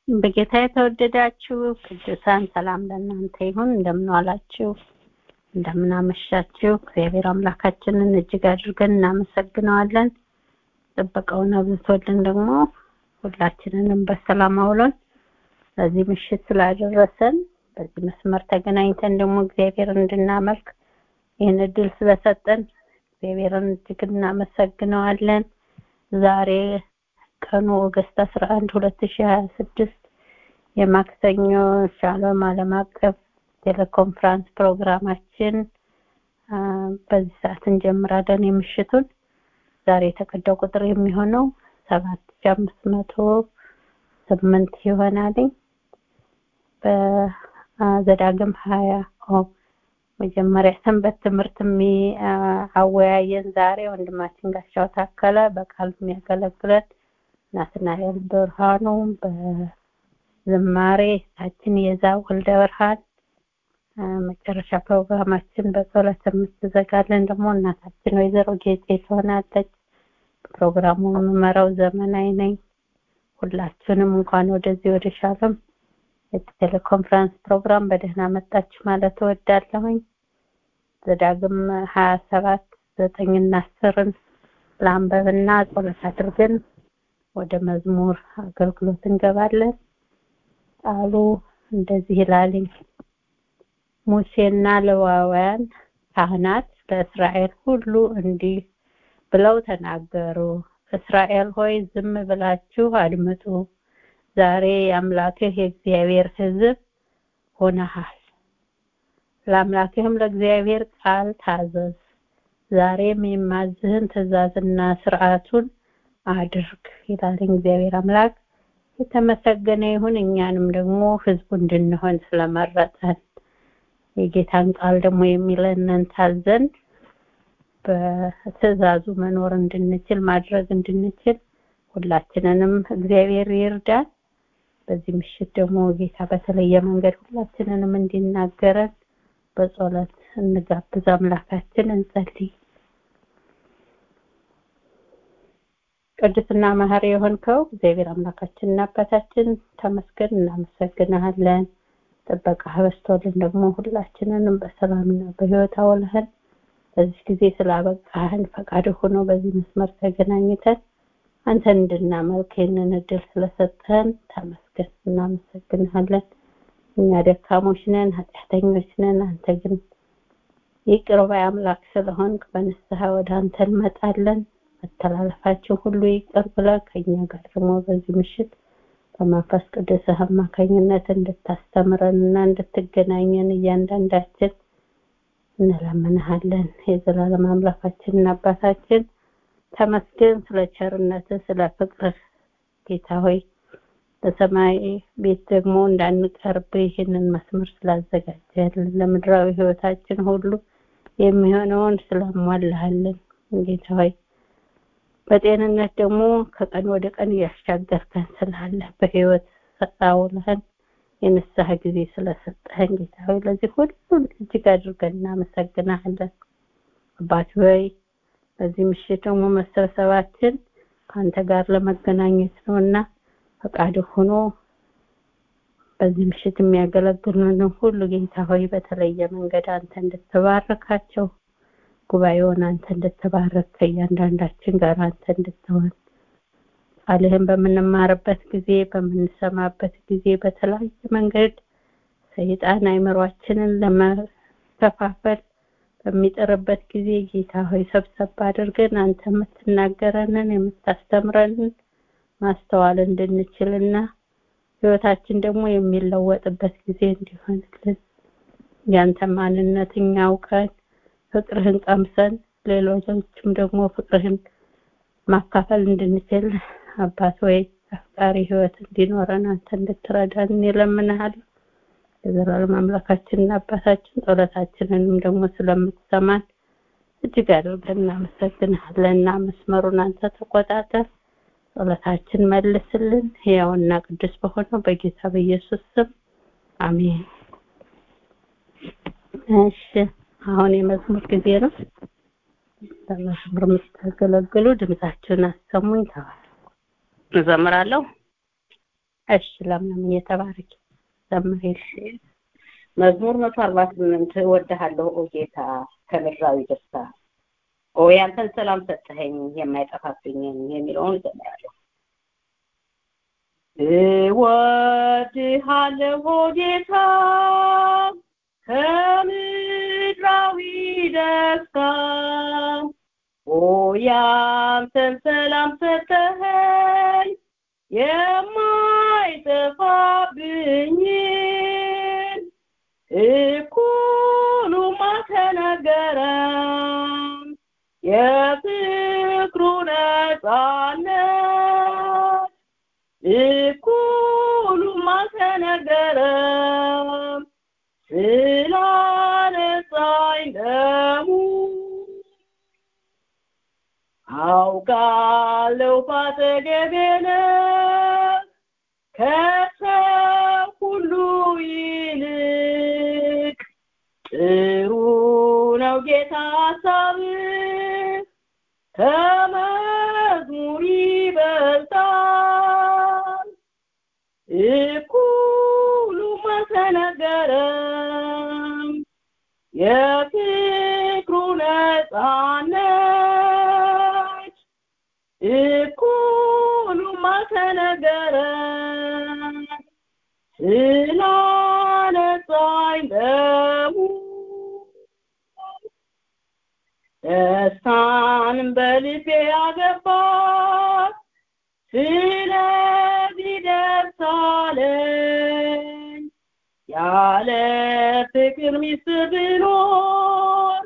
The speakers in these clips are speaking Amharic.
በጌታ የተወደዳችሁ ቅዱሳን ሰላም ለእናንተ ይሁን። እንደምን ዋላችሁ? እንደምን አመሻችሁ? እግዚአብሔር አምላካችንን እጅግ አድርገን እናመሰግነዋለን። ጥበቃውን አብዝቶልን ደግሞ ሁላችንንም በሰላም አውሎን በዚህ ምሽት ስላደረሰን በዚህ መስመር ተገናኝተን ደግሞ እግዚአብሔርን እንድናመልክ ይህን እድል ስለሰጠን እግዚአብሔርን እጅግ እናመሰግነዋለን። ዛሬ ቀኑ ኦገስት 11 2026 የማክሰኞ ሻሎም ዓለም አቀፍ ቴሌኮንፍራንስ ፕሮግራማችን በዚህ ሰዓት እንጀምራለን። የምሽቱን ዛሬ የተቀዳው ቁጥር የሚሆነው ሰባት ሺህ አምስት መቶ ስምንት ይሆናል። በዘዳግም ሀያ መጀመሪያ ሰንበት ትምህርት የሚያወያየን ዛሬ ወንድማችን ጋሻው ታከለ በቃል የሚያገለግለን ናትናኤል ብርሃኑ በዝማሬ ታችን የዛ ወልደ ብርሃን መጨረሻ ፕሮግራማችን በጸሎት የምትዘጋለን ደግሞ እናታችን ወይዘሮ ጌጤ ትሆናለች። ፕሮግራሙን የምመራው ዘመናዊ ነኝ። ሁላችሁንም እንኳን ወደዚህ ወደ ሻሎም የቴሌኮንፈረንስ ፕሮግራም በደህና መጣችሁ ማለት እወዳለሁኝ። ዘዳግም ሀያ ሰባት ዘጠኝና አስርን ለአንበብና ጸሎት አድርገን ወደ መዝሙር አገልግሎት እንገባለን። ቃሉ እንደዚህ ይላልኝ ሙሴና ሌዋውያን ካህናት ለእስራኤል ሁሉ እንዲህ ብለው ተናገሩ። እስራኤል ሆይ ዝም ብላችሁ አድምጡ። ዛሬ የአምላክህ የእግዚአብሔር ሕዝብ ሆነሃል። ለአምላክህም ለእግዚአብሔር ቃል ታዘዝ። ዛሬም የማዝህን ትእዛዝና ስርዓቱን አድርግ ይላል እግዚአብሔር አምላክ። የተመሰገነ ይሁን። እኛንም ደግሞ ህዝቡ እንድንሆን ስለመረጠን የጌታን ቃል ደግሞ የሚለንን ታዘን በትእዛዙ መኖር እንድንችል ማድረግ እንድንችል ሁላችንንም እግዚአብሔር ይርዳን። በዚህ ምሽት ደግሞ ጌታ በተለየ መንገድ ሁላችንንም እንዲናገረን በጸሎት እንጋብዝ። አምላካችን እንጸልይ። ቅዱስና መሐሪ የሆንከው እግዚአብሔር አምላካችንና አባታችን ተመስገን፣ እናመሰግንሃለን። ጥበቃ በስቶልን ደግሞ ሁላችንንም በሰላምና በህይወት አውለህን በዚህ ጊዜ ስላበቃህን ፈቃድ ሆኖ በዚህ መስመር ተገናኝተን አንተን እንድናመልክ ይህንን እድል ስለሰጠህን ተመስገን፣ እናመሰግንሃለን። እኛ ደካሞች ነን፣ ኃጢአተኞች ነን። አንተ ግን ይቅር ባይ አምላክ ስለሆንክ በንስሐ ወደ አንተ እንመጣለን። መተላለፋችን ሁሉ ይቅር ብለህ ከኛ ጋር ደግሞ በዚህ ምሽት በመንፈስ ቅዱስ አማካኝነት እንድታስተምረን እና እንድትገናኘን እያንዳንዳችን እንለምንሃለን። የዘላለም አምላካችንና አባታችን ተመስገን ስለ ቸርነት ስለ ፍቅር ጌታ ሆይ በሰማይ ቤት ደግሞ እንዳንቀርብ ይህንን መስመር ስላዘጋጀልን ለምድራዊ ህይወታችን ሁሉ የሚሆነውን ስላሟላሃልን ጌታ ሆይ በጤንነት ደግሞ ከቀን ወደ ቀን እያሻገርከን ስላለ በህይወት አውለህን የንስሐ ጊዜ ስለሰጠህን ጌታ ሆይ ለዚህ ሁሉ እጅግ አድርገን እናመሰግናለን። አባት ሆይ በዚህ ምሽት ደግሞ መሰብሰባችን ከአንተ ጋር ለመገናኘት ነውና ፈቃድ ሆኖ በዚህ ምሽት የሚያገለግሉን ሁሉ ጌታ ሆይ በተለየ መንገድ አንተ እንድትባረካቸው ጉባኤውን አንተ እንድትባረክ ከእያንዳንዳችን ጋር አንተ እንድትሆን ቃልህን በምንማርበት ጊዜ በምንሰማበት ጊዜ በተለያየ መንገድ ሰይጣን አይምሯችንን ለመከፋፈል በሚጥርበት ጊዜ ጌታ ሆይ ሰብሰብ አድርገን አንተ የምትናገረንን የምታስተምረንን ማስተዋል እንድንችልና ህይወታችን ደግሞ የሚለወጥበት ጊዜ እንዲሆንልን ያንተ ማንነት እኛ አውቀን ፍቅርህን ቀምሰን ሌሎችም ደግሞ ፍቅርህን ማካፈል እንድንችል አባት ወይ አፍቃሪ ህይወት እንዲኖረን አንተ እንድትረዳን እንለምንሃለሁ። የዘላለም አምላካችንና አባታችን ጸሎታችንንም ደግሞ ስለምትሰማን እጅግ አድርገን እናመሰግንሃለን እና መስመሩን አንተ ተቆጣጠር፣ ጸሎታችን መልስልን። ሕያውና ቅዱስ በሆነው በጌታ በኢየሱስ ስም አሜን። እሺ አሁን የመዝሙር ጊዜ ነው። በመዝሙር የምታገለግሉ ድምጻችሁን አሰሙኝ። ተባረኩ። እዘምራለሁ። እሺ ለምለም እየተባረክ ዘምሬል መዝሙር መቶ አርባ ስምንት እወድሃለሁ ኦ ጌታ ከምድራዊ ደስታ ኦ ያንተን ሰላም ሰጠኸኝ የማይጠፋብኝን የሚለውን እዘምራለሁ። እወድሃለሁ ኦ ጌታ ከምድራዊ ደስታ ኦ ያንተን ሰላም ሰጠኸኝ የማይጠፋብኝን እኩሉማ ተነገረም የፍቅሩ ነጻነት እኩሉማ ተነገረም ስላነጻኝ ደሙ አውቃለሁ ባጠገቤ ነህ ከሰው ሁሉ ይልቅ ጥሩ ነው ጌታ ሀሳብህ ከመዝሙር ይበልጣል እኩሉማ ተነገረም የፍቅሩ ነጻነት እኩሉማ ተነገረም ስላነጻኝ ደሙ ደስታንም በልቤ አገባት ስለዚህ ደስ አለኝ ያለ ፍቅር ሚስት ብኖር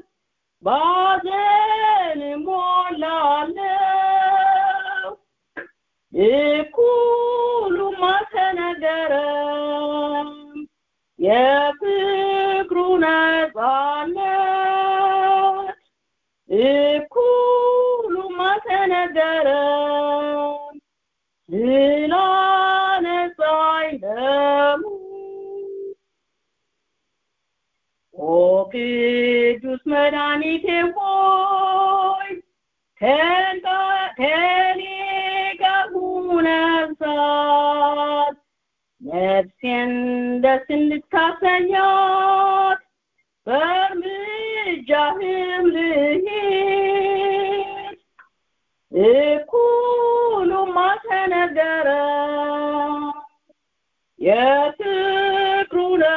ባዘን ሞላለሁ እኩሉማ ተነገረም የፍቅሩ ነጻነት እኩሉማ ተነገረም ስላነጻኝ ደሙ ኦ ቅዱስ መድኃኒቴ ሆይ ከኔ ጋር ሁነሳት ነፍሴን ደስ እንድታሰኛት በእርምጃህም ልሂድ እኩሉማ ተነገረም የፍቅሩ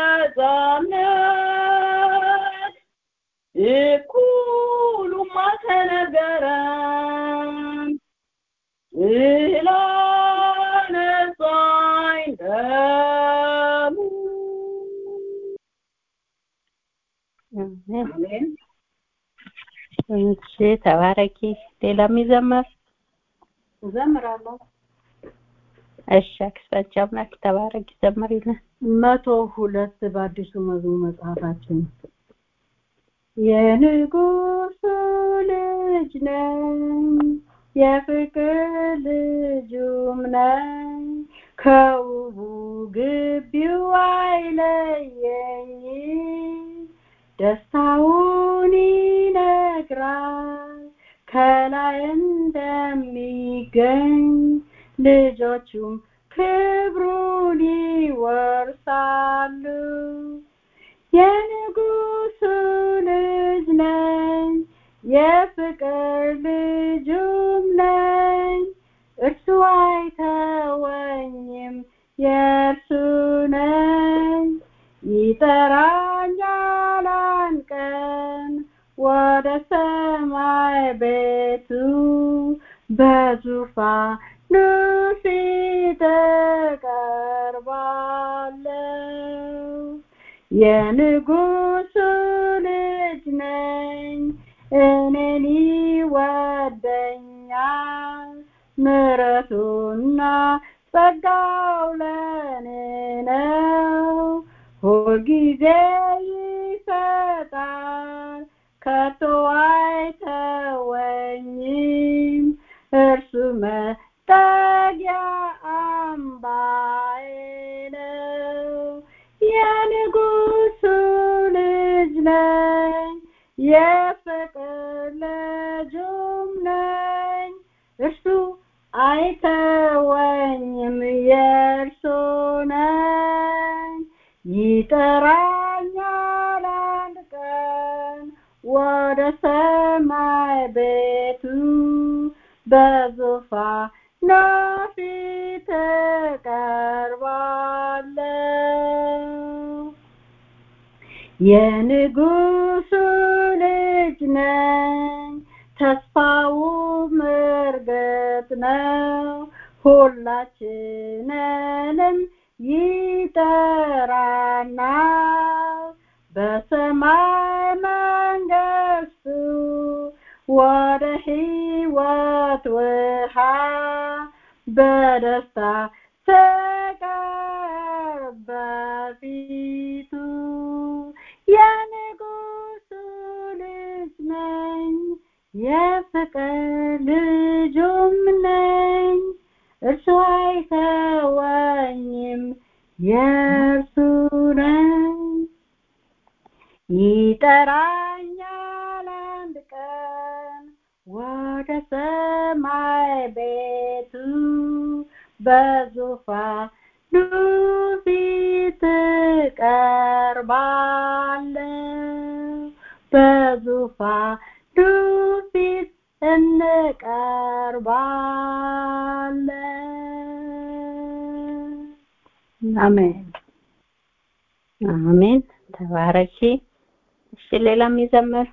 ነጻነት እኩሉማ ተነገረም ስላነጻኝ ደሙ አሜን እሺ ተባረኪ ሌላ የሚዘመር እዘምራለሁ። እሺ አክስታች አምላክ ተባረኪ ዘምሪልን መቶ ሁለት በአዲሱ መዝሙር መጽሐፋችን የንጉሱ ልጅ ነኝ የፍቅር ልጁም ነኝ ከውቡ ግቢው አይለየኝ ደስታውን ይነግራል ከላይ እንደሚገኝ ልጆቹም ክብሩን ይወርሳሉ የንጉሱ ልጅ ነኝ የፍቅር ልጁም ነኝ እርሱ አይተወኝም የእርሱ ነኝ ይጠራኛል አንቀን ወደ ሰማይ ቤቱ በዙፋኑ ፊት እቀርባለሁ የንጉሱ ልጅ ነኝ እኔን ይወደኛል ምሕረቱና ጸጋው ለኔ ነው ሁልጊዜ ይሰጣል ከቶ አይተወኝም እርሱ መጠጊያ አምባዬ ነው የንጉሱ ልጅ ነኝ የፍቅር ልጁም ነኝ እርሱ አይተወኝም የእርሱ ይጠራኛል አንድ ቀን ወደ ሰማይ ቤቱ በዙፋኑ ፊት እቀርባለሁ የንጉሱ ልጅ ነኝ ተስፋውም እርግጥ ነው ሁላችንንም ይጠራናል በሰማይ መንግስቱ ወደ ሕይወት ውሃ በደስታ ተቀርብ በፊቱ የንጉሱ ልጅ ነኝ የፍቅር ልጁም ነኝ እርሱ አይተወኝም የእርሱ ነኝ ይጠራኛል አንድ ቀን ወደ ሰማይ ቤቱ በዙፋኑ ፊት እቀርባለሁ በዙፋኑ ፊት እንቀርባለን አሜን አሜን ተባረኪ እሺ ሌላም ይዘምር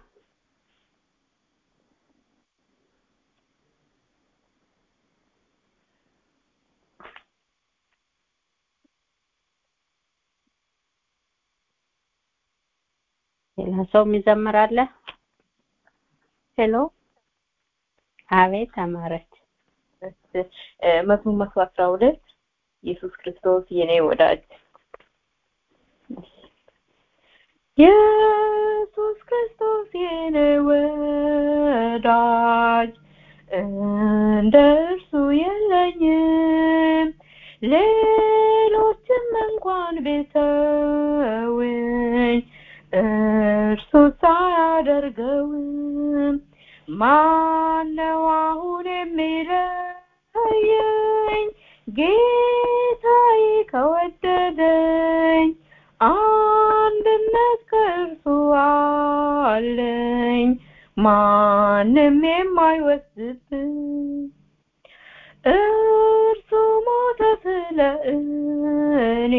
ሌላ ሰው የሚዘምር አለ ሄሎ አቤት አማረች መዝሙር መቶ አስራ ሁለት ኢየሱስ ክርስቶስ የኔ ወዳጅ ኢየሱስ ክርስቶስ የኔ ወዳጅ እንደ እርሱ የለኝም ሌሎችም እንኳን ቢተውኝ እርሱ ሳያደርገውም ማነው አሁን የሚለየኝ ጌታዬ ከወደደኝ አንድነት ከእርሱ አለኝ ማንም የማይወስድብኝ እርሱ ሞተ ስለ እኔ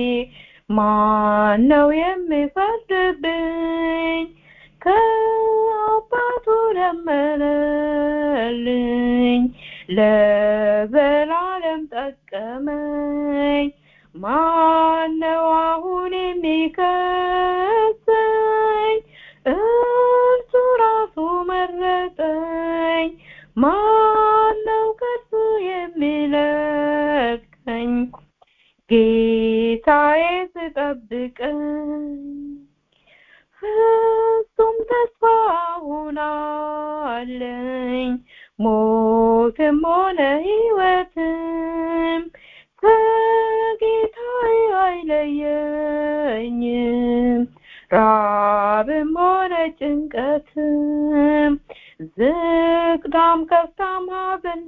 ማነው የሚፈርድብኝ ከአባቱ ለመነልኝ ለዘላለም ጠቀመኝ ማነው አሁን የሚከሰኝ እርሱ ራሱ መረጠኝ ማነው ከሱ የሚለቀኝ ጌታዬ ስጠብቀኝ ፍጹም ተስፋ ሆናለኝ ሞትም ሆነ ሕይወትም ከጌታዬ አይለየኝም ራብም ሆነ ጭንቀትም ዝቅታም ከፍታም ሀዘን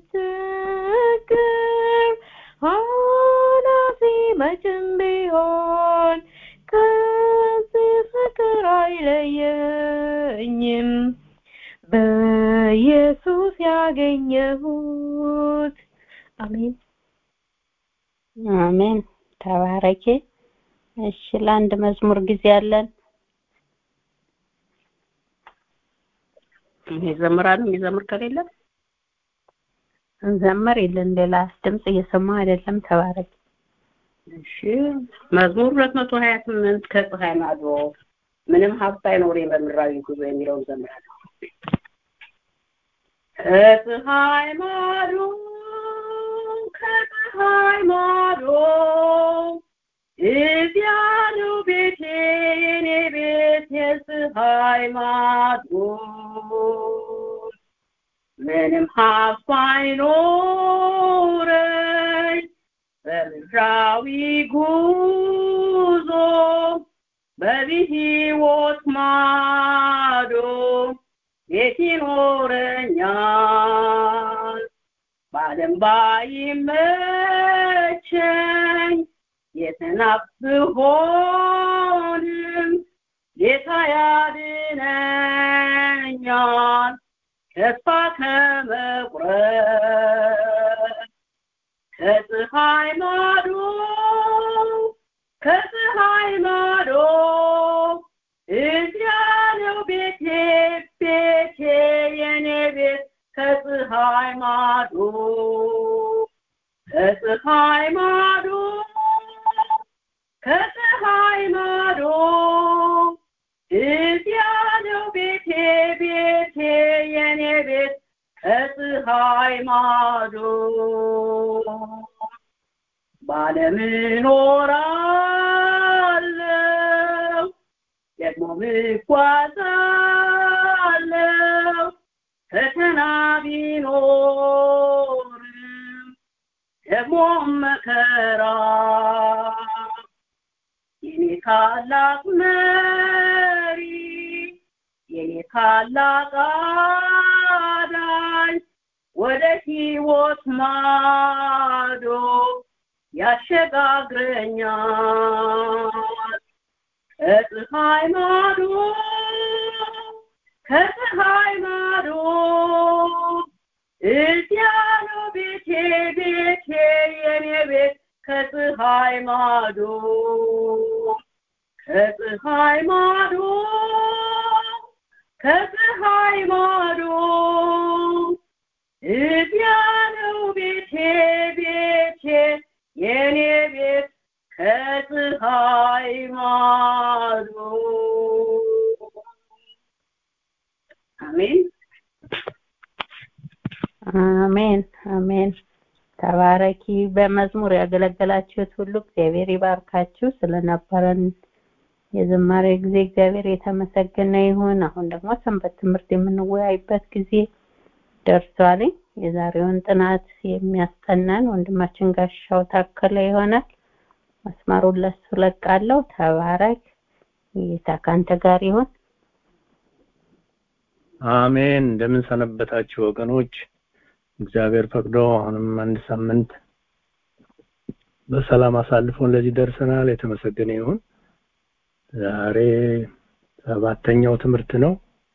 ችግር ኃላፊ መቼም ቢሆን ከዚህ ፍቅር አይለየኝም በኢየሱስ ያገኘሁት አሜን አሜን ተባረኪ እሺ ለአንድ መዝሙር ጊዜ አለን ይዘምራሉ የሚዘምር ከሌለ እንዘምር የለን ሌላ ድምጽ እየሰማ አይደለም ተባረኪ እሺ መዝሙር ሁለት መቶ ሀያ ስምንት ከፀሐይ ማዶ ምንም ሀብት አይኖረኝ በምድራዊ ጉዞ የሚለውን ዘምራለሁ ከፀሐይ ማዶ ከፀሐይ ማዶ እዚያ ነው ቤቴ የኔ ቤት የፀሐይ ማዶ ምንም ሀብት አይኖረኝ በምድራዊ ጉዞ በሕይወት ማዶ ቤት ይኖረኛል በዓለም ባይመቸኝ የተናቅ ብሆን አሁንም ጌታ ያድነኛል ተስፋ ከመቁረጥ ከፀሐይ ማዶ ከፀሐይ ማዶ እዚያ ነው ቤቴ ቤቴ የኔ ቤት ከፀሐይ ማዶ ከፀሐይ ማዶ ከፀሐይ ማዶ እዚያ ነው ቤቴ ቤቴ የኔ ቤት ከፀሐይ ማዶ ባለም እኖራለሁ ደግሞ እጓዛለሁ ፈተና ቢኖርም ደግሞ መከራ የኔ ታላቅ መሪ የኔ ታላቅ አዳኝ ወደ ሕይወት ማዶ ያሸጋግረኛል ከፀሐይ ማዶ ከፀሐይ ማዶ እዚያ ነው ቤቴ ቤቴ የኔ ቤት ከፀሐይ ማዶ ከፀሐይ ማዶ ከፀሐይ ማዶ እዚያ ነው ቤቴ ቤቴ የኔ ቤት ከፀሐይ ማዶ አሜን አሜን አሜን ተባረኪ በመዝሙር ያገለገላችሁት ሁሉ እግዚአብሔር ይባርካችሁ ስለነበረን የዝማሬ ጊዜ እግዚአብሔር የተመሰገነ ይሁን አሁን ደግሞ ሰንበት ትምህርት የምንወያይበት ጊዜ ደርሷል የዛሬውን ጥናት የሚያስጠናን ወንድማችን ጋሻው ታከለ ይሆናል መስመሩን ለሱ ለቃለሁ ተባረክ ጌታ ካንተ ጋር ይሁን አሜን እንደምን ሰነበታችሁ ወገኖች እግዚአብሔር ፈቅዶ አሁንም አንድ ሳምንት በሰላም አሳልፎን ለዚህ ደርሰናል የተመሰገነ ይሁን ዛሬ ሰባተኛው ትምህርት ነው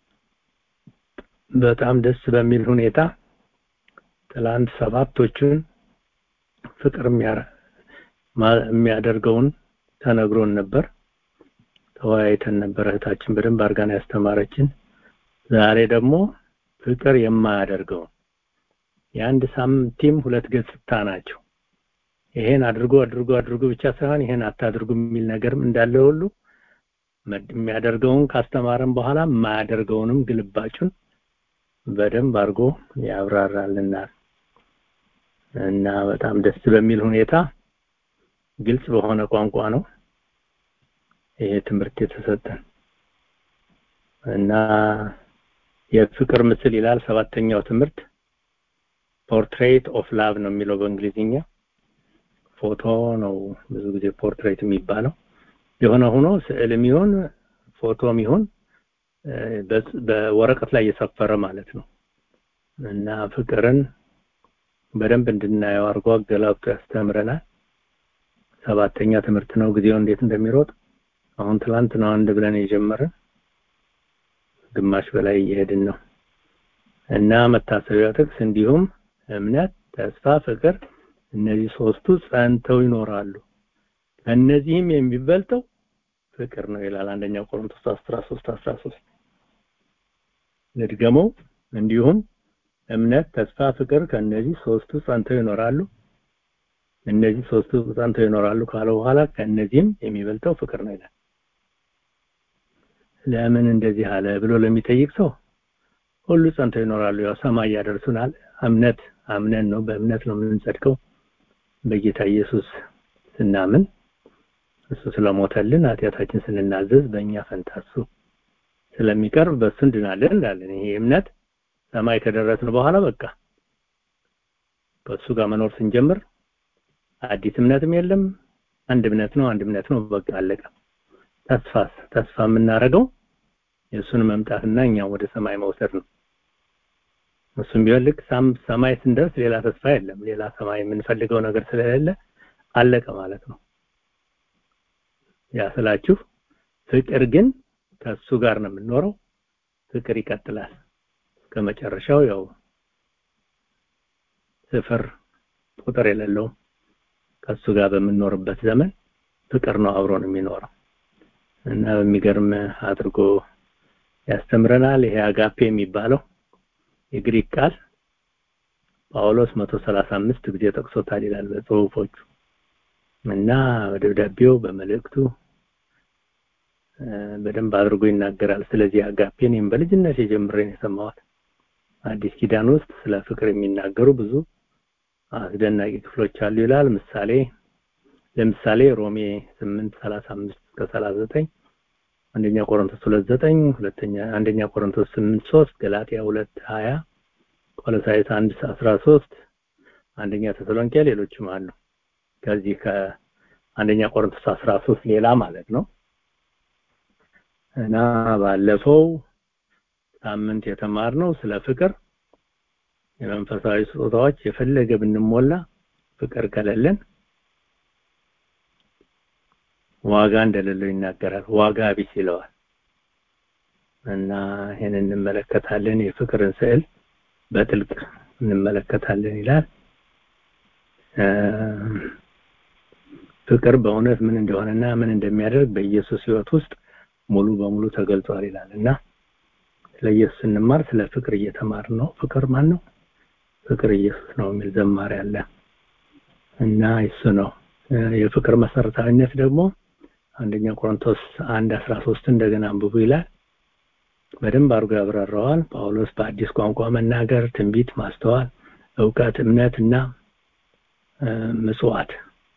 በጣም ደስ በሚል ሁኔታ ትላንት ሰባቶቹን ፍቅር የሚያደርገውን ተነግሮን ነበር ተወያይተን ነበር እህታችን በደንብ አርጋን ያስተማረችን ዛሬ ደግሞ ፍቅር የማያደርገውን የአንድ ሳንቲም ሁለት ገጽታ ናቸው ይሄን አድርጎ አድርጎ አድርጎ ብቻ ሳይሆን ይሄን አታድርጉ የሚል ነገርም እንዳለ ሁሉ የሚያደርገውን ካስተማረን በኋላ የማያደርገውንም ግልባጩን በደንብ አድርጎ ያብራራልናል እና በጣም ደስ በሚል ሁኔታ ግልጽ በሆነ ቋንቋ ነው ይሄ ትምህርት የተሰጠን እና የፍቅር ምስል ይላል ሰባተኛው ትምህርት ፖርትሬት ኦፍ ላቭ ነው የሚለው በእንግሊዝኛ ፎቶ ነው ብዙ ጊዜ ፖርትሬት የሚባለው የሆነ ሆኖ ስዕልም ይሁን ፎቶም ይሁን በወረቀት ላይ የሰፈረ ማለት ነው እና ፍቅርን በደንብ እንድናየው አድርጎ አገላብጦ ያስተምረናል ሰባተኛ ትምህርት ነው ጊዜው እንዴት እንደሚሮጥ አሁን ትላንት ነው አንድ ብለን የጀመረን ግማሽ በላይ እየሄድን ነው እና መታሰቢያ ጥቅስ እንዲሁም እምነት ተስፋ ፍቅር እነዚህ ሶስቱ ጸንተው ይኖራሉ ከነዚህም የሚበልጠው ፍቅር ነው ይላል አንደኛ ቆሮንቶስ 13 13 ልድገመው እንዲሁም እምነት ተስፋ ፍቅር ከነዚህ ሶስቱ ጸንተው ይኖራሉ እነዚህ ሶስቱ ጸንተው ይኖራሉ ካለ በኋላ ከነዚህም የሚበልጠው ፍቅር ነው ይላል ለምን እንደዚህ አለ ብሎ ለሚጠይቅ ሰው ሁሉ ጸንተው ይኖራሉ ያው ሰማይ ያደርሱናል እምነት አምነን ነው በእምነት ነው የምንጸድቀው በጌታ ኢየሱስ ስናምን እሱ ስለሞተልን ኃጢአታችን ስንናዘዝ በእኛ ፈንታ እሱ ስለሚቀርብ በእሱ እንድናለን እንዳለን ይሄ እምነት ሰማይ ከደረስን በኋላ በቃ በእሱ ጋር መኖር ስንጀምር አዲስ እምነትም የለም አንድ እምነት ነው አንድ እምነት ነው በቃ አለቀ ተስፋስ ተስፋ የምናደርገው የእሱን መምጣትና እኛ ወደ ሰማይ መውሰድ ነው እሱም ቢሆን ልክ ሰማይ ስንደርስ ሌላ ተስፋ የለም ሌላ ሰማይ የምንፈልገው ነገር ስለሌለ አለቀ ማለት ነው ያ ስላችሁ ፍቅር ግን ከሱ ጋር ነው የምንኖረው ፍቅር ይቀጥላል እስከ መጨረሻው ያው ስፍር ቁጥር የሌለው ከሱ ጋር በምንኖርበት ዘመን ፍቅር ነው አብሮን የሚኖረው እና በሚገርም አድርጎ ያስተምረናል ይሄ አጋፔ የሚባለው የግሪክ ቃል ጳውሎስ 135 ጊዜ ጠቅሶታል ይላል በጽሁፎቹ እና በደብዳቤው በመልእክቱ በደንብ አድርጎ ይናገራል ስለዚህ አጋፔ እኔም በልጅነት የጀምሬን የሰማሁት አዲስ ኪዳን ውስጥ ስለ ፍቅር የሚናገሩ ብዙ አስደናቂ ክፍሎች አሉ ይላል ምሳሌ ለምሳሌ ሮሜ 8 35 እስከ 39 አንደኛ ቆሮንቶስ 2 9 ሁለተኛ አንደኛ ቆሮንቶስ 8 3 ገላትያ 2 20 ቆሎሳይስ 1 13 አንደኛ ተሰሎንቄ ሌሎችም አሉ ከዚህ ከአንደኛ ቆሮንቶስ 13 ሌላ ማለት ነው እና ባለፈው ሳምንት የተማርነው ስለ ፍቅር የመንፈሳዊ ስጦታዎች የፈለገ ብንሞላ ፍቅር ከሌለን ዋጋ እንደሌለው ይናገራል ዋጋ ቢስ ይለዋል እና ይህን እንመለከታለን የፍቅርን ስዕል በጥልቅ እንመለከታለን ይላል ፍቅር በእውነት ምን እንደሆነና ምን እንደሚያደርግ በኢየሱስ ህይወት ውስጥ ሙሉ በሙሉ ተገልጿል ይላል እና ስለ ኢየሱስ ስንማር ስለ ፍቅር እየተማር ነው ፍቅር ማን ነው ፍቅር ኢየሱስ ነው የሚል ዘማሪ አለ እና እሱ ነው የፍቅር መሰረታዊነት ደግሞ አንደኛ ቆሮንቶስ 1 13 እንደገና አንብቡ ይላል በደንብ አድርጎ ያብራራዋል ጳውሎስ በአዲስ ቋንቋ መናገር ትንቢት ማስተዋል እውቀት እምነትና ምጽዋት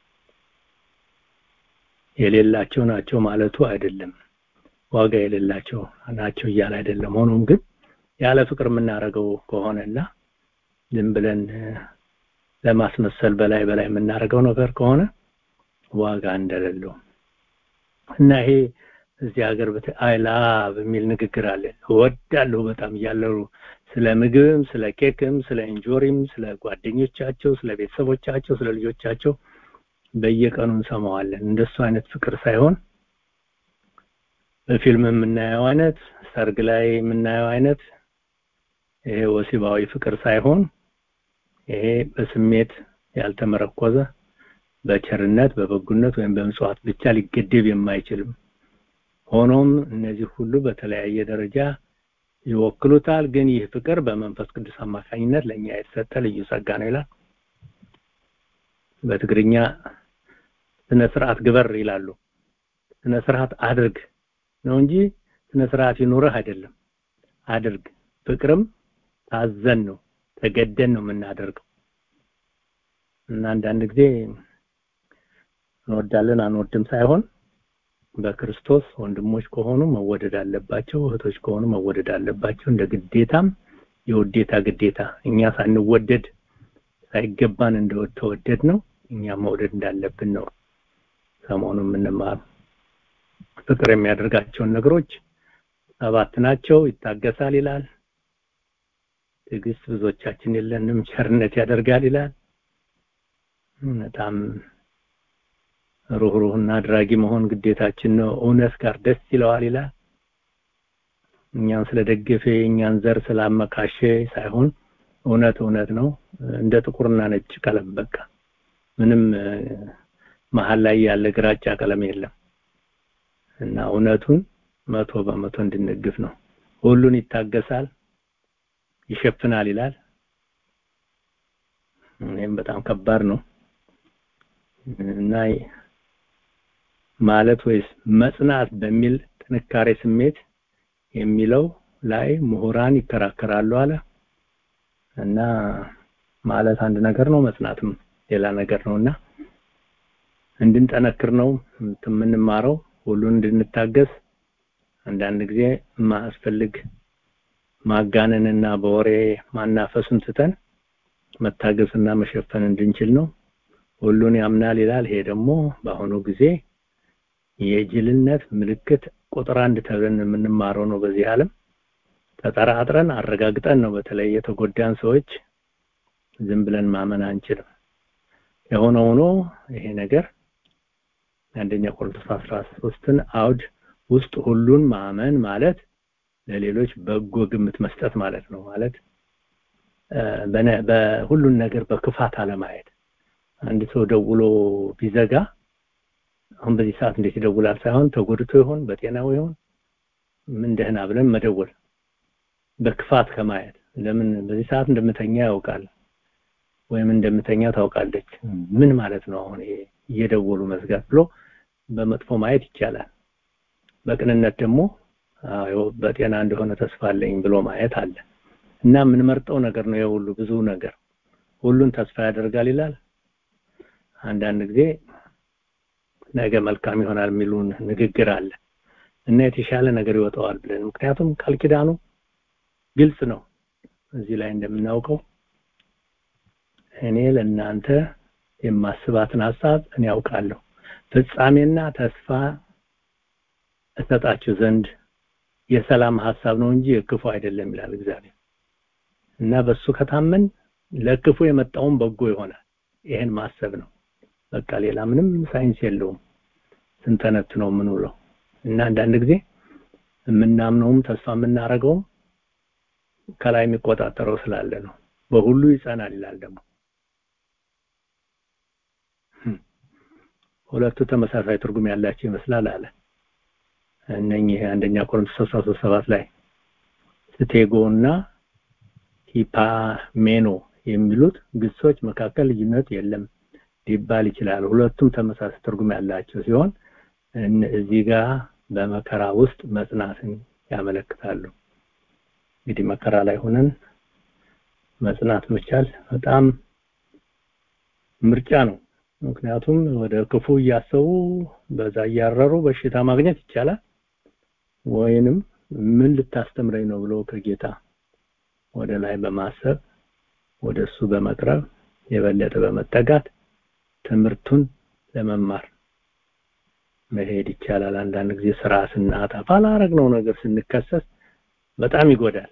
የሌላቸው ናቸው ማለቱ አይደለም ዋጋ የሌላቸው ናቸው እያለ አይደለም ሆኖም ግን ያለ ፍቅር የምናደርገው ከሆነና ዝም ብለን ለማስመሰል በላይ በላይ የምናደርገው ነገር ከሆነ ዋጋ እንደሌለው እና ይሄ እዚህ ሀገር አይላ በሚል ንግግር አለ እወዳለሁ በጣም እያለሩ ስለ ምግብም ስለ ኬክም ስለ እንጆሪም ስለ ጓደኞቻቸው ስለ ቤተሰቦቻቸው ስለ ልጆቻቸው በየቀኑ እንሰማዋለን እንደሱ አይነት ፍቅር ሳይሆን በፊልም የምናየው አይነት ሰርግ ላይ የምናየው አይነት ይሄ ወሲባዊ ፍቅር ሳይሆን ይሄ በስሜት ያልተመረኮዘ በቸርነት በበጉነት ወይም በምጽዋት ብቻ ሊገደብ የማይችልም ሆኖም እነዚህ ሁሉ በተለያየ ደረጃ ይወክሉታል ግን ይህ ፍቅር በመንፈስ ቅዱስ አማካኝነት ለኛ የተሰጠ ልዩ ጸጋ ነው ይላል በትግርኛ ስነ ስርዓት ግበር ይላሉ ስነ ስርዓት አድርግ ነው እንጂ ስነ ስርዓት ይኖርህ አይደለም አድርግ ፍቅርም ታዘን ነው ተገደን ነው የምናደርገው እና አንዳንድ ጊዜ እንወዳለን አንወድም ሳይሆን በክርስቶስ ወንድሞች ከሆኑ መወደድ አለባቸው እህቶች ከሆኑ መወደድ አለባቸው እንደ ግዴታም የውዴታ ግዴታ እኛ ሳንወደድ ሳይገባን እንደተወደድ ነው እኛ መውደድ እንዳለብን ነው ሰሞኑ የምንማር ፍቅር የሚያደርጋቸውን ነገሮች ሰባት ናቸው ይታገሳል ይላል ትዕግስት ብዙዎቻችን የለንም ቸርነት ያደርጋል ይላል በጣም ሩህሩህና አድራጊ መሆን ግዴታችን ነው እውነት ጋር ደስ ይለዋል ይላል እኛን ስለደገፈ የእኛን ዘር ስላመካሸ ሳይሆን እውነት እውነት ነው እንደ ጥቁርና ነጭ ቀለም በቃ ምንም መሀል ላይ ያለ ግራጫ ቀለም የለም እና እውነቱን መቶ በመቶ እንድንግፍ ነው ሁሉን ይታገሳል ይሸፍናል ይላል ይህም በጣም ከባድ ነው እና ማለት ወይስ መጽናት በሚል ጥንካሬ ስሜት የሚለው ላይ ምሁራን ይከራከራሉ አለ እና ማለት አንድ ነገር ነው መጽናትም ሌላ ነገር ነውና እንድንጠነክር ነው የምንማረው ሁሉን እንድንታገስ አንዳንድ ጊዜ ማስፈልግ ማጋነንና በወሬ ማናፈሱን ትተን መታገስና መሸፈን እንድንችል ነው ሁሉን ያምናል ይላል ይሄ ደግሞ በአሁኑ ጊዜ የጅልነት ምልክት ቁጥር አንድ ተብለን የምንማረው ነው በዚህ ዓለም ተጠራጥረን አረጋግጠን ነው በተለይ የተጎዳን ሰዎች ዝም ብለን ማመን አንችልም የሆነ ሆኖ ይሄ ነገር አንደኛ ቆሮንቶስ 13ን አውድ ውስጥ ሁሉን ማመን ማለት ለሌሎች በጎ ግምት መስጠት ማለት ነው ማለት በሁሉን ነገር በክፋት አለማየት አንድ ሰው ደውሎ ቢዘጋ አሁን በዚህ ሰዓት እንዴት ይደውላል ሳይሆን ተጎድቶ ይሆን በጤናው ይሆን ምን ደህና ብለን መደወል በክፋት ከማየት ለምን በዚህ ሰዓት እንደምተኛ ያውቃል ወይም እንደምተኛ ታውቃለች ምን ማለት ነው አሁን ይሄ እየደወሉ መዝጋት ብሎ በመጥፎ ማየት ይቻላል በቅንነት ደግሞ በጤና እንደሆነ ተስፋ አለኝ ብሎ ማየት አለ እና የምንመርጠው ነገር ነው የሁሉ ብዙ ነገር ሁሉን ተስፋ ያደርጋል ይላል አንዳንድ ጊዜ ነገ መልካም ይሆናል የሚሉን ንግግር አለ እና የተሻለ ነገር ይወጣዋል ብለን ምክንያቱም ቃል ኪዳኑ ግልጽ ነው እዚህ ላይ እንደምናውቀው እኔ ለእናንተ የማስባትን ሀሳብ እኔ ያውቃለሁ ፍጻሜና ተስፋ እሰጣችሁ ዘንድ የሰላም ሀሳብ ነው እንጂ የክፉ አይደለም ይላል እግዚአብሔር እና በሱ ከታመን ለክፉ የመጣውን በጎ ይሆናል ይሄን ማሰብ ነው በቃ ሌላ ምንም ሳይንስ የለውም ስንተነት ነው የምንውለው እና አንዳንድ ጊዜ የምናምነውም ተስፋ የምናደርገውም ከላይ የሚቆጣጠረው ስላለ ነው በሁሉ ይጸናል ይላል ደግሞ ሁለቱ ተመሳሳይ ትርጉም ያላቸው ይመስላል አለ እነኚህ አንደኛ ቆሮንቶስ 13 ላይ ስቴጎና ሂፓሜኖ የሚሉት ግሶች መካከል ልዩነት የለም ሊባል ይችላል ሁለቱም ተመሳሳይ ትርጉም ያላቸው ሲሆን እዚህ ጋር በመከራ ውስጥ መጽናትን ያመለክታሉ እንግዲህ መከራ ላይ ሆነን መጽናት መቻል በጣም ምርጫ ነው ምክንያቱም ወደ ክፉ እያሰቡ በዛ እያረሩ በሽታ ማግኘት ይቻላል ወይንም ምን ልታስተምረኝ ነው ብሎ ከጌታ ወደ ላይ በማሰብ ወደ እሱ በመቅረብ የበለጠ በመጠጋት ትምህርቱን ለመማር መሄድ ይቻላል አንዳንድ ጊዜ ስራ ስናጣ ባላረግነው ነገር ስንከሰስ በጣም ይጎዳል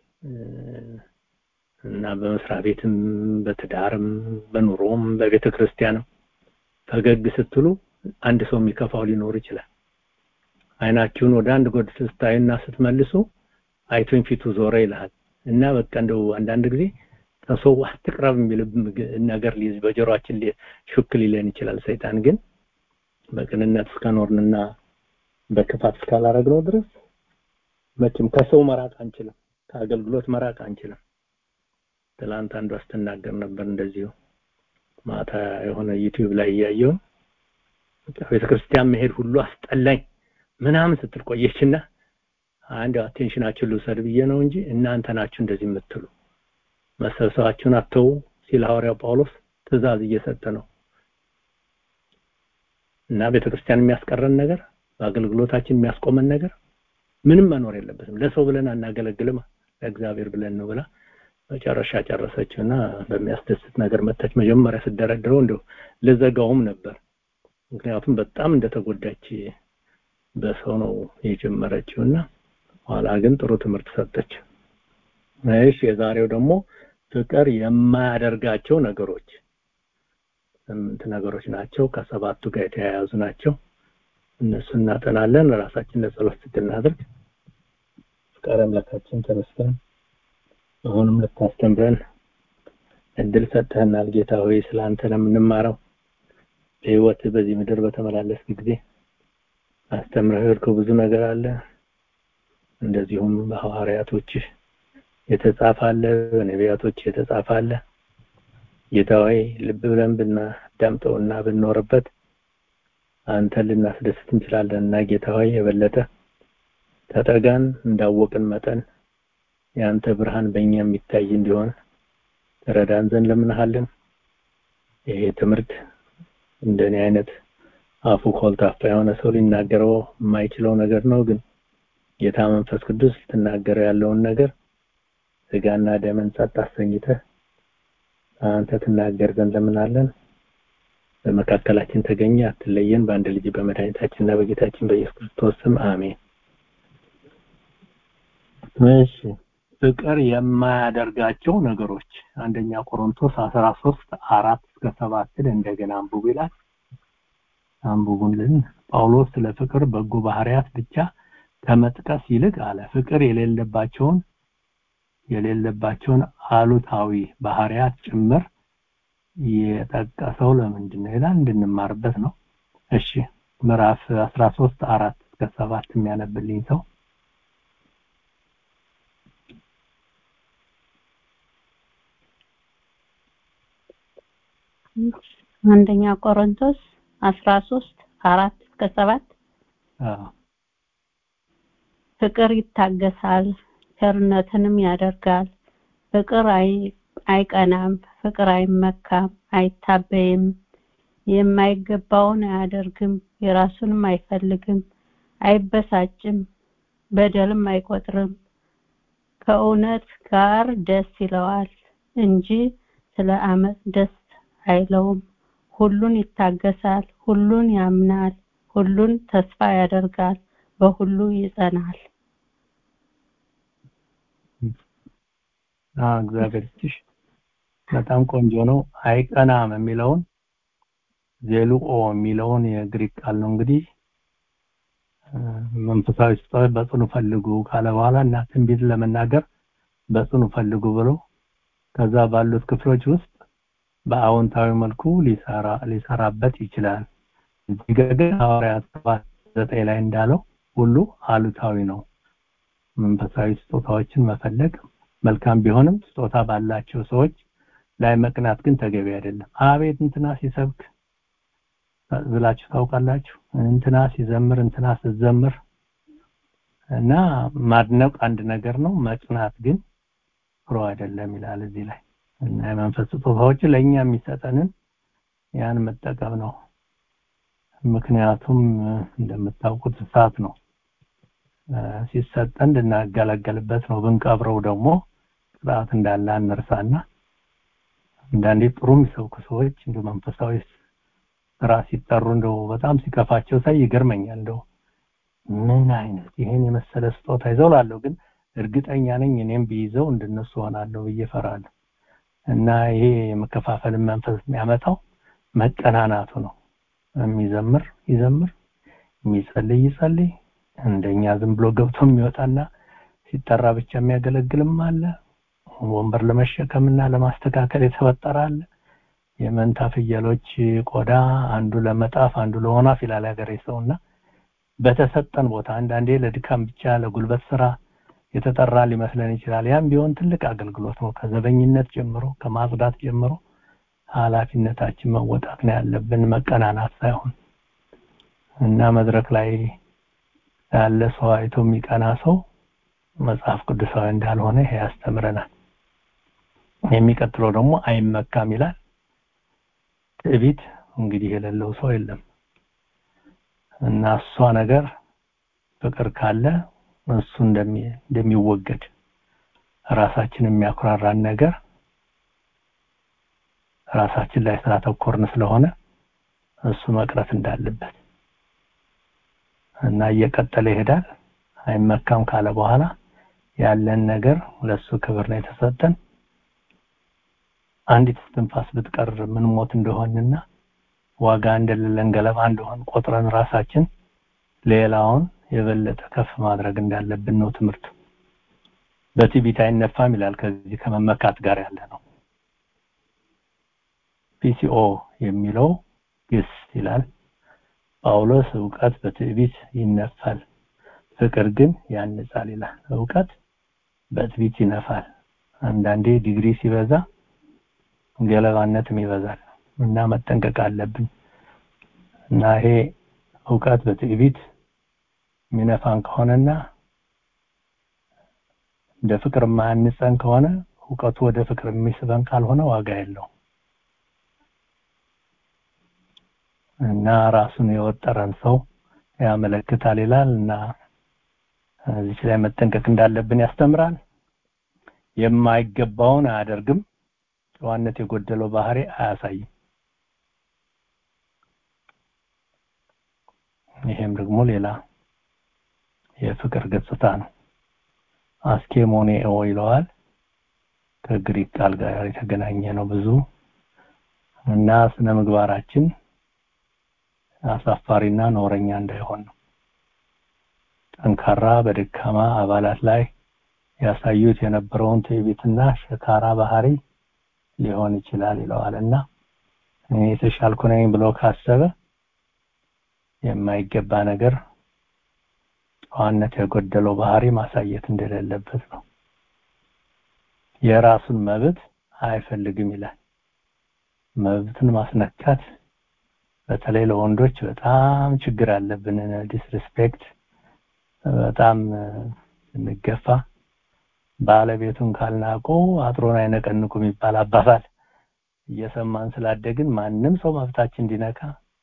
እና በመስሪያ ቤትም በትዳርም በኑሮም በቤተ ክርስቲያንም ፈገግ ስትሉ አንድ ሰው የሚከፋው ሊኖር ይችላል አይናችሁን ወደ አንድ ጎድ ስታዩና ስትመልሱ አይቶኝ ፊቱ ዞረ ይልሃል እና በቃ እንደው አንዳንድ ጊዜ ከሰው አትቅረብ የሚል ነገር ሊይዝ በጆሮአችን ሹክ ሊለን ይችላል ሰይጣን ግን በቅንነት እስከኖርንና በክፋት እስካላረግነው ድረስ መቼም ከሰው መራቅ አንችልም ከአገልግሎት መራቅ አንችልም ትላንት አንዱ አስተናገር ነበር እንደዚሁ ማታ የሆነ ዩቲዩብ ላይ እያየው ቤተክርስቲያን መሄድ ሁሉ አስጠላኝ ምናምን ስትል ቆየችና አንድ አቴንሽናችሁን ልውሰድ ብዬ ነው እንጂ እናንተ ናችሁ እንደዚህ የምትሉ መሰብሰባችሁን አተው ሲል ሐዋርያው ጳውሎስ ትእዛዝ እየሰጠ ነው እና ቤተክርስቲያን የሚያስቀረን ነገር በአገልግሎታችን የሚያስቆመን ነገር ምንም መኖር የለበትም ለሰው ብለን አናገለግልም ለእግዚአብሔር ብለን ነው ብላ መጨረሻ ጨረሰችውና በሚያስደስት ነገር መተች መጀመሪያ ስደረድረው እንደው ልዘጋውም ነበር ምክንያቱም በጣም እንደተጎዳች በሰው ነው የጀመረችውና ኋላ ግን ጥሩ ትምህርት ሰጠች እሺ የዛሬው ደግሞ ፍቅር የማያደርጋቸው ነገሮች ስምንት ነገሮች ናቸው ከሰባቱ ጋር የተያያዙ ናቸው እነሱ እናጠናለን ራሳችን ለጸሎት ስትናደርግ ፍቃድ አምላካችን ተመስገን አሁንም ልታስተምረን እድል ሰጥተህናል ጌታ ሆይ ስላንተ ነው የምንማረው በህይወት በዚህ ምድር በተመላለስክ ጊዜ አስተምረህ የሄድከው ብዙ ነገር አለ እንደዚሁም በሐዋርያቶች የተጻፈ አለ በነቢያቶች የተጻፈ አለ ጌታ ሆይ ልብ ብለን ብናዳምጠውና ብንኖርበት አንተን ልናስደስት እንችላለን እና ጌታ ሆይ የበለጠ ተጠጋን እንዳወቅን መጠን የአንተ ብርሃን በእኛ የሚታይ እንዲሆን ተረዳን ዘንድ ለምንሃለን ይሄ ትምህርት እንደኔ አይነት አፉ ኮልታፋ የሆነ ሰው ሊናገረው የማይችለው ነገር ነው ግን ጌታ መንፈስ ቅዱስ ልትናገረው ያለውን ነገር ስጋና ደምን ጸጥ አሰኝተህ አንተ ትናገር ዘንድ ለምናለን በመካከላችን ተገኘ አትለየን በአንድ ልጅ በመድኃኒታችንና በጌታችን በኢየሱስ ክርስቶስ ስም አሜን እሺ ፍቅር የማያደርጋቸው ነገሮች አንደኛ ቆሮንቶስ 13 አራት እስከ ሰባትን እንደገና አንብቡ ይላል አንብቡልን ጳውሎስ ስለ ፍቅር በጎ ባህሪያት ብቻ ከመጥቀስ ይልቅ አለ ፍቅር የሌለባቸውን የሌለባቸውን አሉታዊ ባህሪያት ጭምር የጠቀሰው ለምንድን ነው ይላል እንድንማርበት ነው እሺ ምዕራፍ 13 አራት እስከ ሰባት የሚያነብልኝ ሰው አንደኛ ቆሮንቶስ 13 አራት እስከ ሰባት አዎ ፍቅር ይታገሳል ቸርነትንም ያደርጋል ፍቅር አይ- አይቀናም ፍቅር አይመካም አይታበይም የማይገባውን አያደርግም የራሱንም አይፈልግም አይበሳጭም በደልም አይቆጥርም ከእውነት ጋር ደስ ይለዋል እንጂ ስለ አመፅ ደስ አይለውም ሁሉን ይታገሳል ሁሉን ያምናል ሁሉን ተስፋ ያደርጋል በሁሉ ይጸናል አዎ እግዚአብሔር ይስጥሽ በጣም ቆንጆ ነው አይቀናም የሚለውን ዜሉኦ የሚለውን የግሪክ ቃል ነው እንግዲህ እ፣ መንፈሳዊ ስጦታዎች በጽኑ ፈልጉ ካለ በኋላ እና ትንቢት ለመናገር በጽኑ ፈልጉ ብሎ ከዛ ባሉት ክፍሎች ውስጥ በአዎንታዊ መልኩ ሊሰራ ሊሰራበት ይችላል እዚህ ጋ ግን ሐዋርያት ሰባት ዘጠኝ ላይ እንዳለው ሁሉ አሉታዊ ነው መንፈሳዊ ስጦታዎችን መፈለግ መልካም ቢሆንም ስጦታ ባላቸው ሰዎች ላይ መቅናት ግን ተገቢ አይደለም አቤት እንትና ሲሰብክ ብላችሁ ታውቃላችሁ እንትና ሲዘምር እንትና ስትዘምር እና ማድነቅ አንድ ነገር ነው መቅናት ግን ጥሩ አይደለም ይላል እዚህ ላይ እና የመንፈስ ስጦታዎች ለእኛ የሚሰጠንን ያን መጠቀም ነው ምክንያቱም እ፣ እንደምታውቁት እሳት ነው እ፣ ሲሰጠን እንድናገለገልበት ነው ብንቀብረው ደግሞ ቅጣት እንዳለ አንርሳና አንዳንዴ ጥሩ የሚሰብኩ ሰዎች እንደ መንፈሳዊ ስራ ሲጠሩ እንደው በጣም ሲከፋቸው ሳይ ይገርመኛል እንደው ምን አይነት ይሄን የመሰለ ስጦታ ይዘው ላለሁ ግን እርግጠኛ ነኝ እኔም ቢይዘው እንደነሱ ሆናለሁ ብዬ እፈራለሁ እና ይሄ የመከፋፈልን መንፈስ የሚያመጣው መቀናናቱ ነው የሚዘምር ይዘምር የሚጸልይ ይጸልይ እንደኛ ዝም ብሎ ገብቶ የሚወጣና ሲጠራ ብቻ የሚያገለግልም አለ ወንበር ለመሸከምና ለማስተካከል የተፈጠረ አለ የመንታ ፍየሎች ቆዳ አንዱ ለመጣፍ አንዱ ለወናፍ ይላል ያገሬ ሰውና በተሰጠን ቦታ አንዳንዴ ለድካም ብቻ ለጉልበት ስራ የተጠራ ሊመስለን ይችላል ያም ቢሆን ትልቅ አገልግሎት ነው ከዘበኝነት ጀምሮ ከማጽዳት ጀምሮ ኃላፊነታችን መወጣት ነው ያለብን መቀናናት ሳይሆን እና መድረክ ላይ ያለ ሰው አይቶ የሚቀና ሰው መጽሐፍ ቅዱሳዊ እንዳልሆነ ይሄ ያስተምረናል የሚቀጥለው ደግሞ አይመካም ይላል ትዕቢት እንግዲህ የሌለው ሰው የለም እና እሷ ነገር ፍቅር ካለ እሱ እንደሚ- እንደሚወገድ ራሳችን የሚያኩራራን ነገር ራሳችን ላይ ስላተኮርን ስለሆነ እሱ መቅረት እንዳለበት እና እየቀጠለ ይሄዳል አይመካም ካለ በኋላ ያለን ነገር ለሱ ክብር ነው የተሰጠን አንዲት እስትንፋስ ብትቀር ምን ሞት እንደሆንና ዋጋ እንደሌለን ገለባ እንደሆን ቆጥረን ራሳችን ሌላውን የበለጠ ከፍ ማድረግ እንዳለብን ነው ትምህርቱ በትዕቢት አይነፋም ይላል ከዚህ ከመመካት ጋር ያለ ነው ፒሲኦ የሚለው ግስ ይላል ጳውሎስ እውቀት በትዕቢት ይነፋል ፍቅር ግን ያንጻል ይላል እውቀት በትዕቢት ይነፋል አንዳንዴ ዲግሪ ሲበዛ ገለባነትም ይበዛል እና መጠንቀቅ አለብን እና ይሄ እውቀት በትዕቢት የሚነፋን ከሆነና እንደ ፍቅር የማያንጸን ከሆነ እውቀቱ ወደ ፍቅር የሚስበን ካልሆነ ዋጋ የለው እና ራሱን የወጠረን ሰው ያመለክታል ይላል እና እዚህ ላይ መጠንቀቅ እንዳለብን ያስተምራል የማይገባውን አያደርግም ጨዋነት የጎደለው ባህሪ አያሳይም ይሄም ደግሞ ሌላ የፍቅር ገጽታ ነው አስኬሞኔኦ ይለዋል ከግሪክ ቃል ጋር የተገናኘ ነው ብዙ እና ስነ ምግባራችን አሳፋሪና ኖረኛ እንዳይሆን ነው ጠንካራ በደካማ አባላት ላይ ያሳዩት የነበረውን ትዕቢትና ሸካራ ባህሪ ሊሆን ይችላል ይለዋልና እኔ የተሻልኩ ነኝ ብሎ ካሰበ የማይገባ ነገር ጨዋነት የጎደለው ባህሪ ማሳየት እንደሌለበት ነው የራሱን መብት አይፈልግም ይላል መብትን ማስነካት በተለይ ለወንዶች በጣም ችግር አለብን ዲስሪስፔክት በጣም እንገፋ ባለቤቱን ካልናቁ አጥሮን አይነቀንቁም የሚባል አባባል እየሰማን ስላደግን ማንም ሰው መብታችን እንዲነካ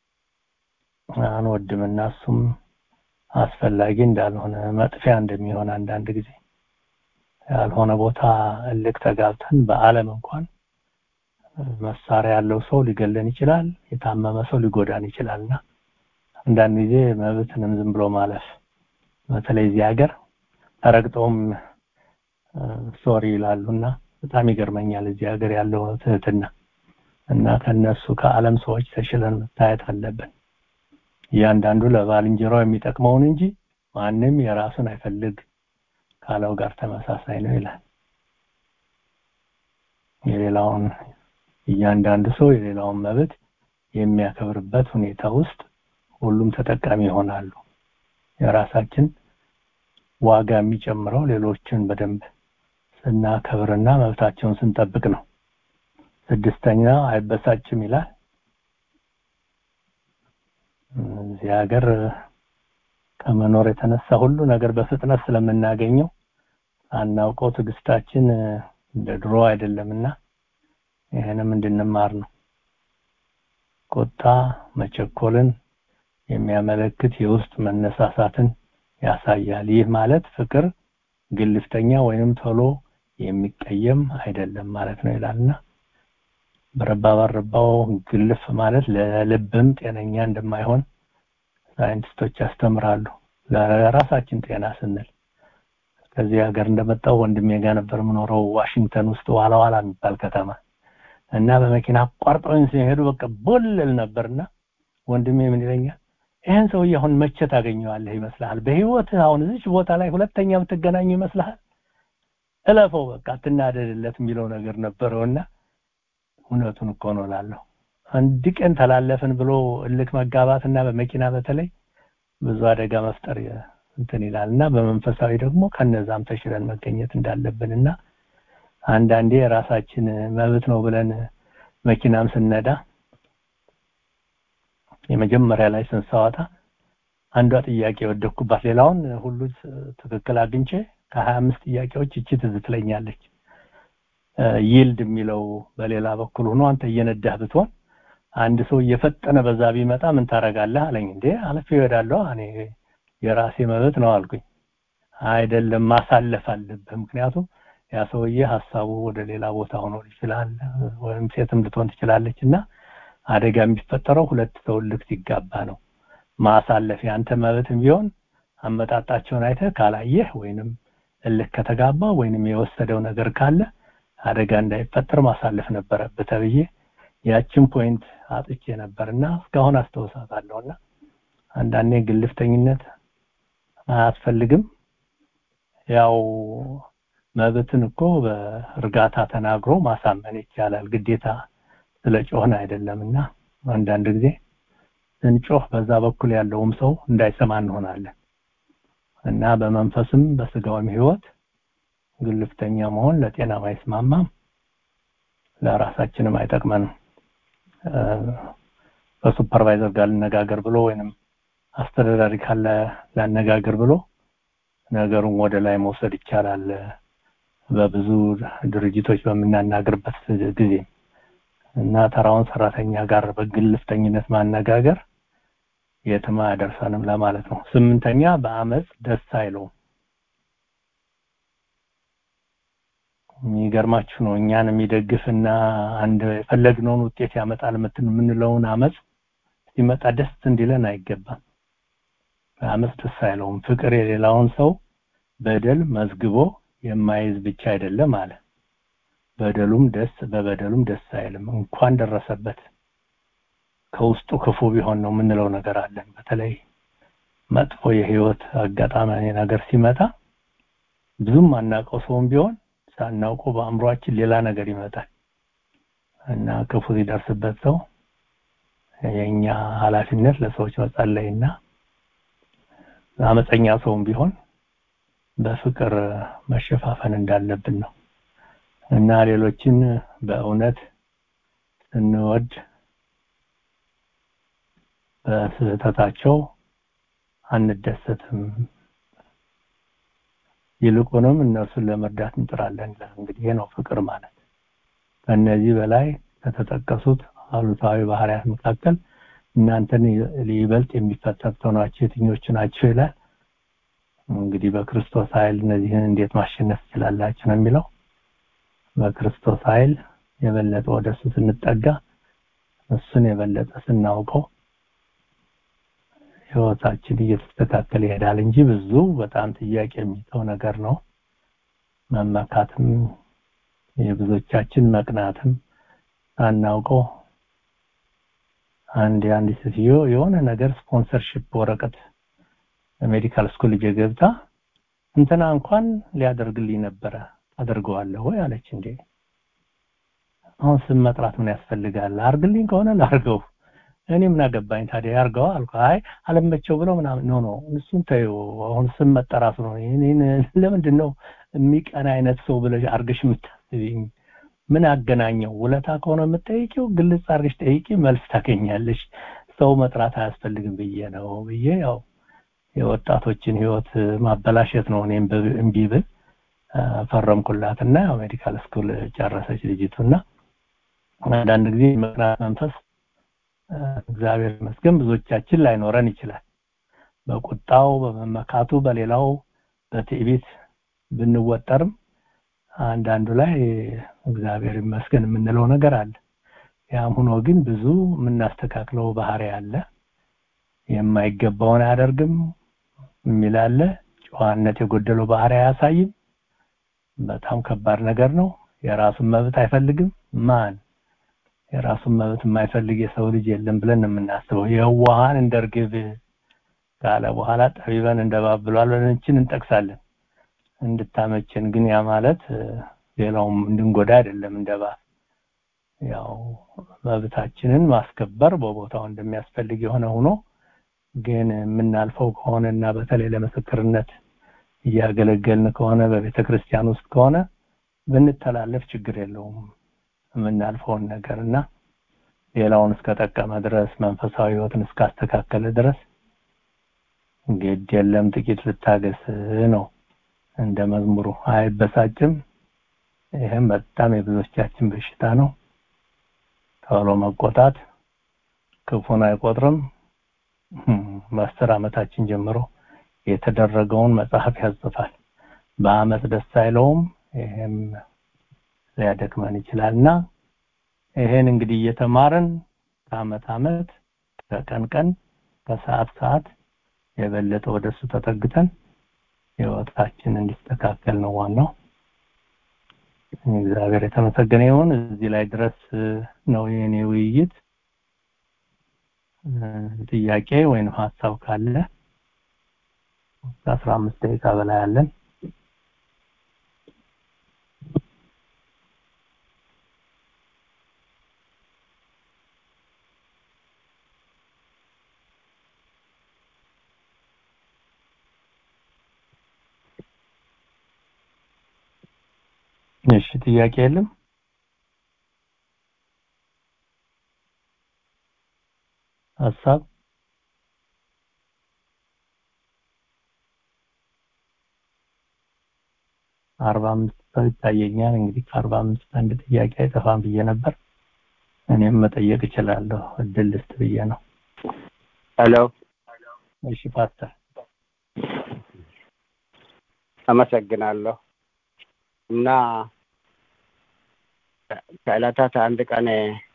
አንወድምና እሱም አስፈላጊ እንዳልሆነ መጥፊያ እንደሚሆን አንዳንድ ጊዜ ያልሆነ ቦታ እልክ ተጋብተን በአለም እንኳን መሳሪያ ያለው ሰው ሊገለን ይችላል የታመመ ሰው ሊጎዳን ይችላልና አንዳንድ ጊዜ መብትንም ዝም ብሎ ማለፍ በተለይ እዚህ ሀገር ተረግጠውም ሶሪ ይላሉና በጣም ይገርመኛል እዚህ ሀገር ያለው ትህትና እና ከነሱ ከዓለም ሰዎች ተሽለን መታየት አለብን እያንዳንዱ ለባልንጀራው የሚጠቅመውን እንጂ ማንም የራሱን አይፈልግ ካለው ጋር ተመሳሳይ ነው ይላል የሌላውን እያንዳንዱ ሰው የሌላውን መብት የሚያከብርበት ሁኔታ ውስጥ ሁሉም ተጠቃሚ ይሆናሉ የራሳችን ዋጋ የሚጨምረው ሌሎችን በደንብ ስናከብርና መብታቸውን ስንጠብቅ ነው ስድስተኛ አይበሳጭም ይላል እዚህ ሀገር ከመኖር የተነሳ ሁሉ ነገር በፍጥነት ስለምናገኘው አናውቀው ትግስታችን እንደ ድሮ አይደለምና ይህንም እንድንማር ነው ቁጣ መቸኮልን የሚያመለክት የውስጥ መነሳሳትን ያሳያል ይህ ማለት ፍቅር ግልፍተኛ ወይንም ቶሎ የሚቀየም አይደለም ማለት ነው ይላልና በረባ ባረባው ግልፍ ማለት ለልብም ጤነኛ እንደማይሆን ሳይንቲስቶች ያስተምራሉ ለራሳችን ጤና ስንል ከዚህ ሀገር እንደመጣው ወንድሜ ጋር ነበር የምኖረው ዋሽንግተን ውስጥ ዋላ ዋላ የሚባል ከተማ እና በመኪና አቋርጠውኝ ሲሄዱ በቃ ቦልል ነበርና ወንድሜ ምን ይለኛል ይህን ሰውዬ አሁን መቼ ታገኘዋለህ ይመስልሃል በህይወት አሁን እዚች ቦታ ላይ ሁለተኛ ብትገናኙ ይመስልሃል እለፈው በቃ አትናደድለት የሚለው ነገር ነበረውና እውነቱን እኮ ነው ላለሁ አንድ ቀን ተላለፍን ብሎ እልክ መጋባትና በመኪና በተለይ ብዙ አደጋ መፍጠር እንትን ይላል እና በመንፈሳዊ ደግሞ ከነዛም ተሽለን መገኘት እንዳለብንና አንዳንዴ የራሳችን መብት ነው ብለን መኪናም ስነዳ የመጀመሪያ ላይ ስንሳወጣ አንዷ ጥያቄ ወደኩባት ሌላውን ሁሉ ትክክል አግኝቼ ከሀያ አምስት ጥያቄዎች እቺ ትዝ ትለኛለች ይልድ የሚለው በሌላ በኩል ሆኖ አንተ እየነዳህ ብትሆን አንድ ሰው እየፈጠነ በዛ ቢመጣ ምን ታረጋለህ አለኝ እንዴ አለፍ ይወዳለሁ እኔ የራሴ መብት ነው አልኩኝ አይደለም ማሳለፍ አለብህ ምክንያቱም ያ ሰውዬ ሀሳቡ ወደ ሌላ ቦታ ሆኖ ይችላል ወይም ሴትም ልትሆን ትችላለች እና አደጋ የሚፈጠረው ሁለት ሰው ልክ ሲጋባ ነው ማሳለፍ ያንተ መብትም ቢሆን አመጣጣቸውን አይተህ ካላየህ ወይንም እልክ ከተጋባ ወይንም የወሰደው ነገር ካለ አደጋ እንዳይፈጠር ማሳለፍ ነበረብህ ተብዬ ያችን ፖይንት አጥቼ ነበርና እስካሁን አስተውሳታለሁና አንዳንዴ ግልፍተኝነት አያስፈልግም ያው መብትን እኮ በእርጋታ ተናግሮ ማሳመን ይቻላል ግዴታ ስለ ጮህን አይደለምና አንዳንድ ጊዜ ስንጮህ በዛ በኩል ያለውም ሰው እንዳይሰማ እንሆናለን እና በመንፈስም በስጋውም ህይወት ግልፍተኛ መሆን ለጤናም አይስማማም ለራሳችንም አይጠቅመንም በሱፐርቫይዘር ጋር ልነጋገር ብሎ ወይንም አስተዳዳሪ ካለ ላነጋገር ብሎ ነገሩን ወደ ላይ መውሰድ ይቻላል በብዙ ድርጅቶች በምናናገርበት ጊዜ እና ተራውን ሰራተኛ ጋር በግልፍተኝነት ማነጋገር የትም አያደርሰንም ለማለት ነው ስምንተኛ በአመፅ ደስ አይለውም የሚገርማችሁ ነው እኛን የሚደግፍና አንድ የፈለግነውን ውጤት ያመጣል የምንለውን አመፅ ሲመጣ ደስ እንዲለን አይገባም በአመፅ ደስ አይለውም ፍቅር የሌላውን ሰው በደል መዝግቦ የማይዝ ብቻ አይደለም አለ በደሉም ደስ በበደሉም ደስ አይልም እንኳን ደረሰበት ከውስጡ ክፉ ቢሆን ነው የምንለው ነገር አለን በተለይ መጥፎ የህይወት አጋጣሚ ነገር ሲመጣ ብዙም አናውቀው ሰውም ቢሆን ሳናውቀው በአእምሯችን ሌላ ነገር ይመጣል እና ክፉ ሲደርስበት ሰው የኛ ኃላፊነት ለሰዎች መጸለይና አመፀኛ ሰውም ቢሆን በፍቅር መሸፋፈን እንዳለብን ነው እና ሌሎችን በእውነት ስንወድ በስህተታቸው አንደሰትም ይልቁንም እነርሱን ለመርዳት እንጥራለን እንግዲህ ይሄ ነው ፍቅር ማለት ከነዚህ በላይ ከተጠቀሱት አሉታዊ ባህሪያት መካከል እናንተን ይበልጥ የሚፈታተኗቸው የትኞቹ ናቸው ይላል እንግዲህ በክርስቶስ ኃይል እነዚህን እንዴት ማሸነፍ ትችላላችሁ ነው የሚለው በክርስቶስ ኃይል የበለጠ ወደሱ ስንጠጋ እሱን የበለጠ ስናውቀው ህይወታችን እየተስተካከለ ይሄዳል እንጂ ብዙ በጣም ጥያቄ የሚተው ነገር ነው መመካትም የብዙዎቻችን መቅናትም ሳናውቀው አንድ የአንድ ሴትዮ የሆነ ነገር ስፖንሰርሺፕ ወረቀት ሜዲካል ስኩል ገብታ እንትና እንኳን ሊያደርግልኝ ነበረ አደርገዋለሁ ወይ አለች እንዴ አሁን ስም መጥራት ምን ያስፈልጋል አርግልኝ ከሆነ ላርገው እኔ ምን አገባኝ ታዲያ ያርገው አልኩ አይ አለመቸው ብለው ምናምን ኖ ኖ እሱን ተይው አሁን ስም መጠራቱ ነው እኔን ለምንድን ነው የሚቀና አይነት ሰው ብለሽ አርገሽ የምታስቢኝ ምን አገናኘው ውለታ ከሆነ የምጠይቂው ግልጽ አርገሽ ጠይቂ መልስ ታገኛለሽ ሰው መጥራት አያስፈልግም ብዬ ነው ብዬ ያው የወጣቶችን ህይወት ማበላሸት ነው እኔም እምቢ ብል ፈረምኩላትና ያው ሜዲካል ስኩል ጨረሰች ልጅቱና አንዳንድ ጊዜ መቅናት መንፈስ እግዚአብሔር ይመስገን ብዙዎቻችን ላይኖረን ይችላል በቁጣው በመመካቱ በሌላው በትዕቢት ብንወጠርም አንዳንዱ ላይ እግዚአብሔር ይመስገን የምንለው ነገር አለ ያም ሆኖ ግን ብዙ የምናስተካክለው ባህሪ አለ የማይገባውን አያደርግም የሚል አለ ጨዋነት የጎደለው ባህሪ አያሳይም በጣም ከባድ ነገር ነው የራሱን መብት አይፈልግም ማን የራሱን መብት የማይፈልግ የሰው ልጅ የለም ብለን የምናስበው የዋሃን እንደ ርግብ ካለ በኋላ ጠቢበን እንደባብሏል ብለንችን እንጠቅሳለን እንድታመችን ግን ያ ማለት ሌላውም እንድንጎዳ አይደለም እንደባ ያው መብታችንን ማስከበር በቦታው እንደሚያስፈልግ የሆነ ሆኖ ግን የምናልፈው ከሆነና በተለይ ለምስክርነት እያገለገልን ከሆነ በቤተ ክርስቲያን ውስጥ ከሆነ ብንተላለፍ ችግር የለውም የምናልፈውን ነገር እና ሌላውን እስከጠቀመ ድረስ መንፈሳዊ ህይወትን እስካስተካከለ ድረስ ግድ የለም ጥቂት ልታገስ ነው እንደ መዝሙሩ አይበሳጭም ይህም በጣም የብዙዎቻችን በሽታ ነው ቶሎ መቆጣት ክፉን አይቆጥርም በአስር ዓመታችን ጀምሮ የተደረገውን መጽሐፍ ያጽፋል በአመት ደስ አይለውም ይሄም ሊያደክመን ይችላልና ይሄን እንግዲህ እየተማርን ከአመት አመት ከቀን ቀን ከሰዓት ሰዓት የበለጠ ወደሱ ተጠግተን ህይወታችን እንዲስተካከል ነው ዋናው እግዚአብሔር የተመሰገነ ይሁን እዚህ ላይ ድረስ ነው የኔ ውይይት ጥያቄ ወይም ሀሳብ ካለ ከአስራ አምስት ደቂቃ በላይ አለን እሺ ጥያቄ የለም ሀሳብ አርባ አምስት ሰው ይታየኛል እንግዲህ ከአርባ አምስት አንድ ጥያቄ አይጠፋም ብዬ ነበር እኔም መጠየቅ እችላለሁ እድል ልስጥ ብዬ ነው ሄሎ እሺ ፓስተር አመሰግናለሁ እና ከዕለታት አንድ ቀን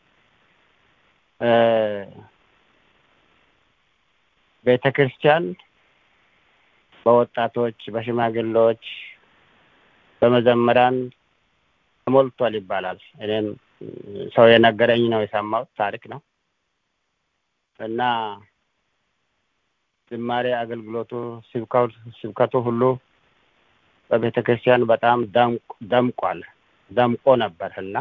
ቤተ ክርስቲያን በወጣቶች በሽማግሌዎች በመዘምራን ተሞልቷል ይባላል እኔም ሰው የነገረኝ ነው የሰማሁት ታሪክ ነው እና ዝማሬ አገልግሎቱ ስብከቱ ሁሉ በቤተ ክርስቲያን በጣም ደምቋል ደምቆ ነበር እና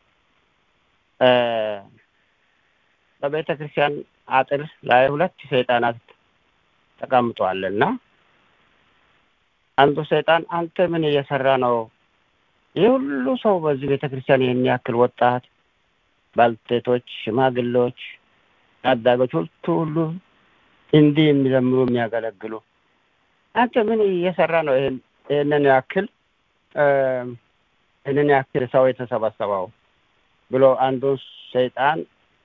በቤተ ክርስቲያን አጥር ላይ ሁለት ሰይጣናት ተቀምጠዋል እና አንዱ ሰይጣን አንተ ምን እየሰራ ነው? ይህ ሁሉ ሰው በዚህ ቤተ ክርስቲያን ይህን ያክል ወጣት፣ ባልቴቶች፣ ሽማግሌዎች፣ ታዳጊዎች ሁሉ ሁሉ እንዲህ የሚዘምሩ የሚያገለግሉ አንተ ምን እየሰራ ነው? ይህንን ያክል ይህንን ያክል ሰው የተሰበሰበው ብሎ አንዱን ሰይጣን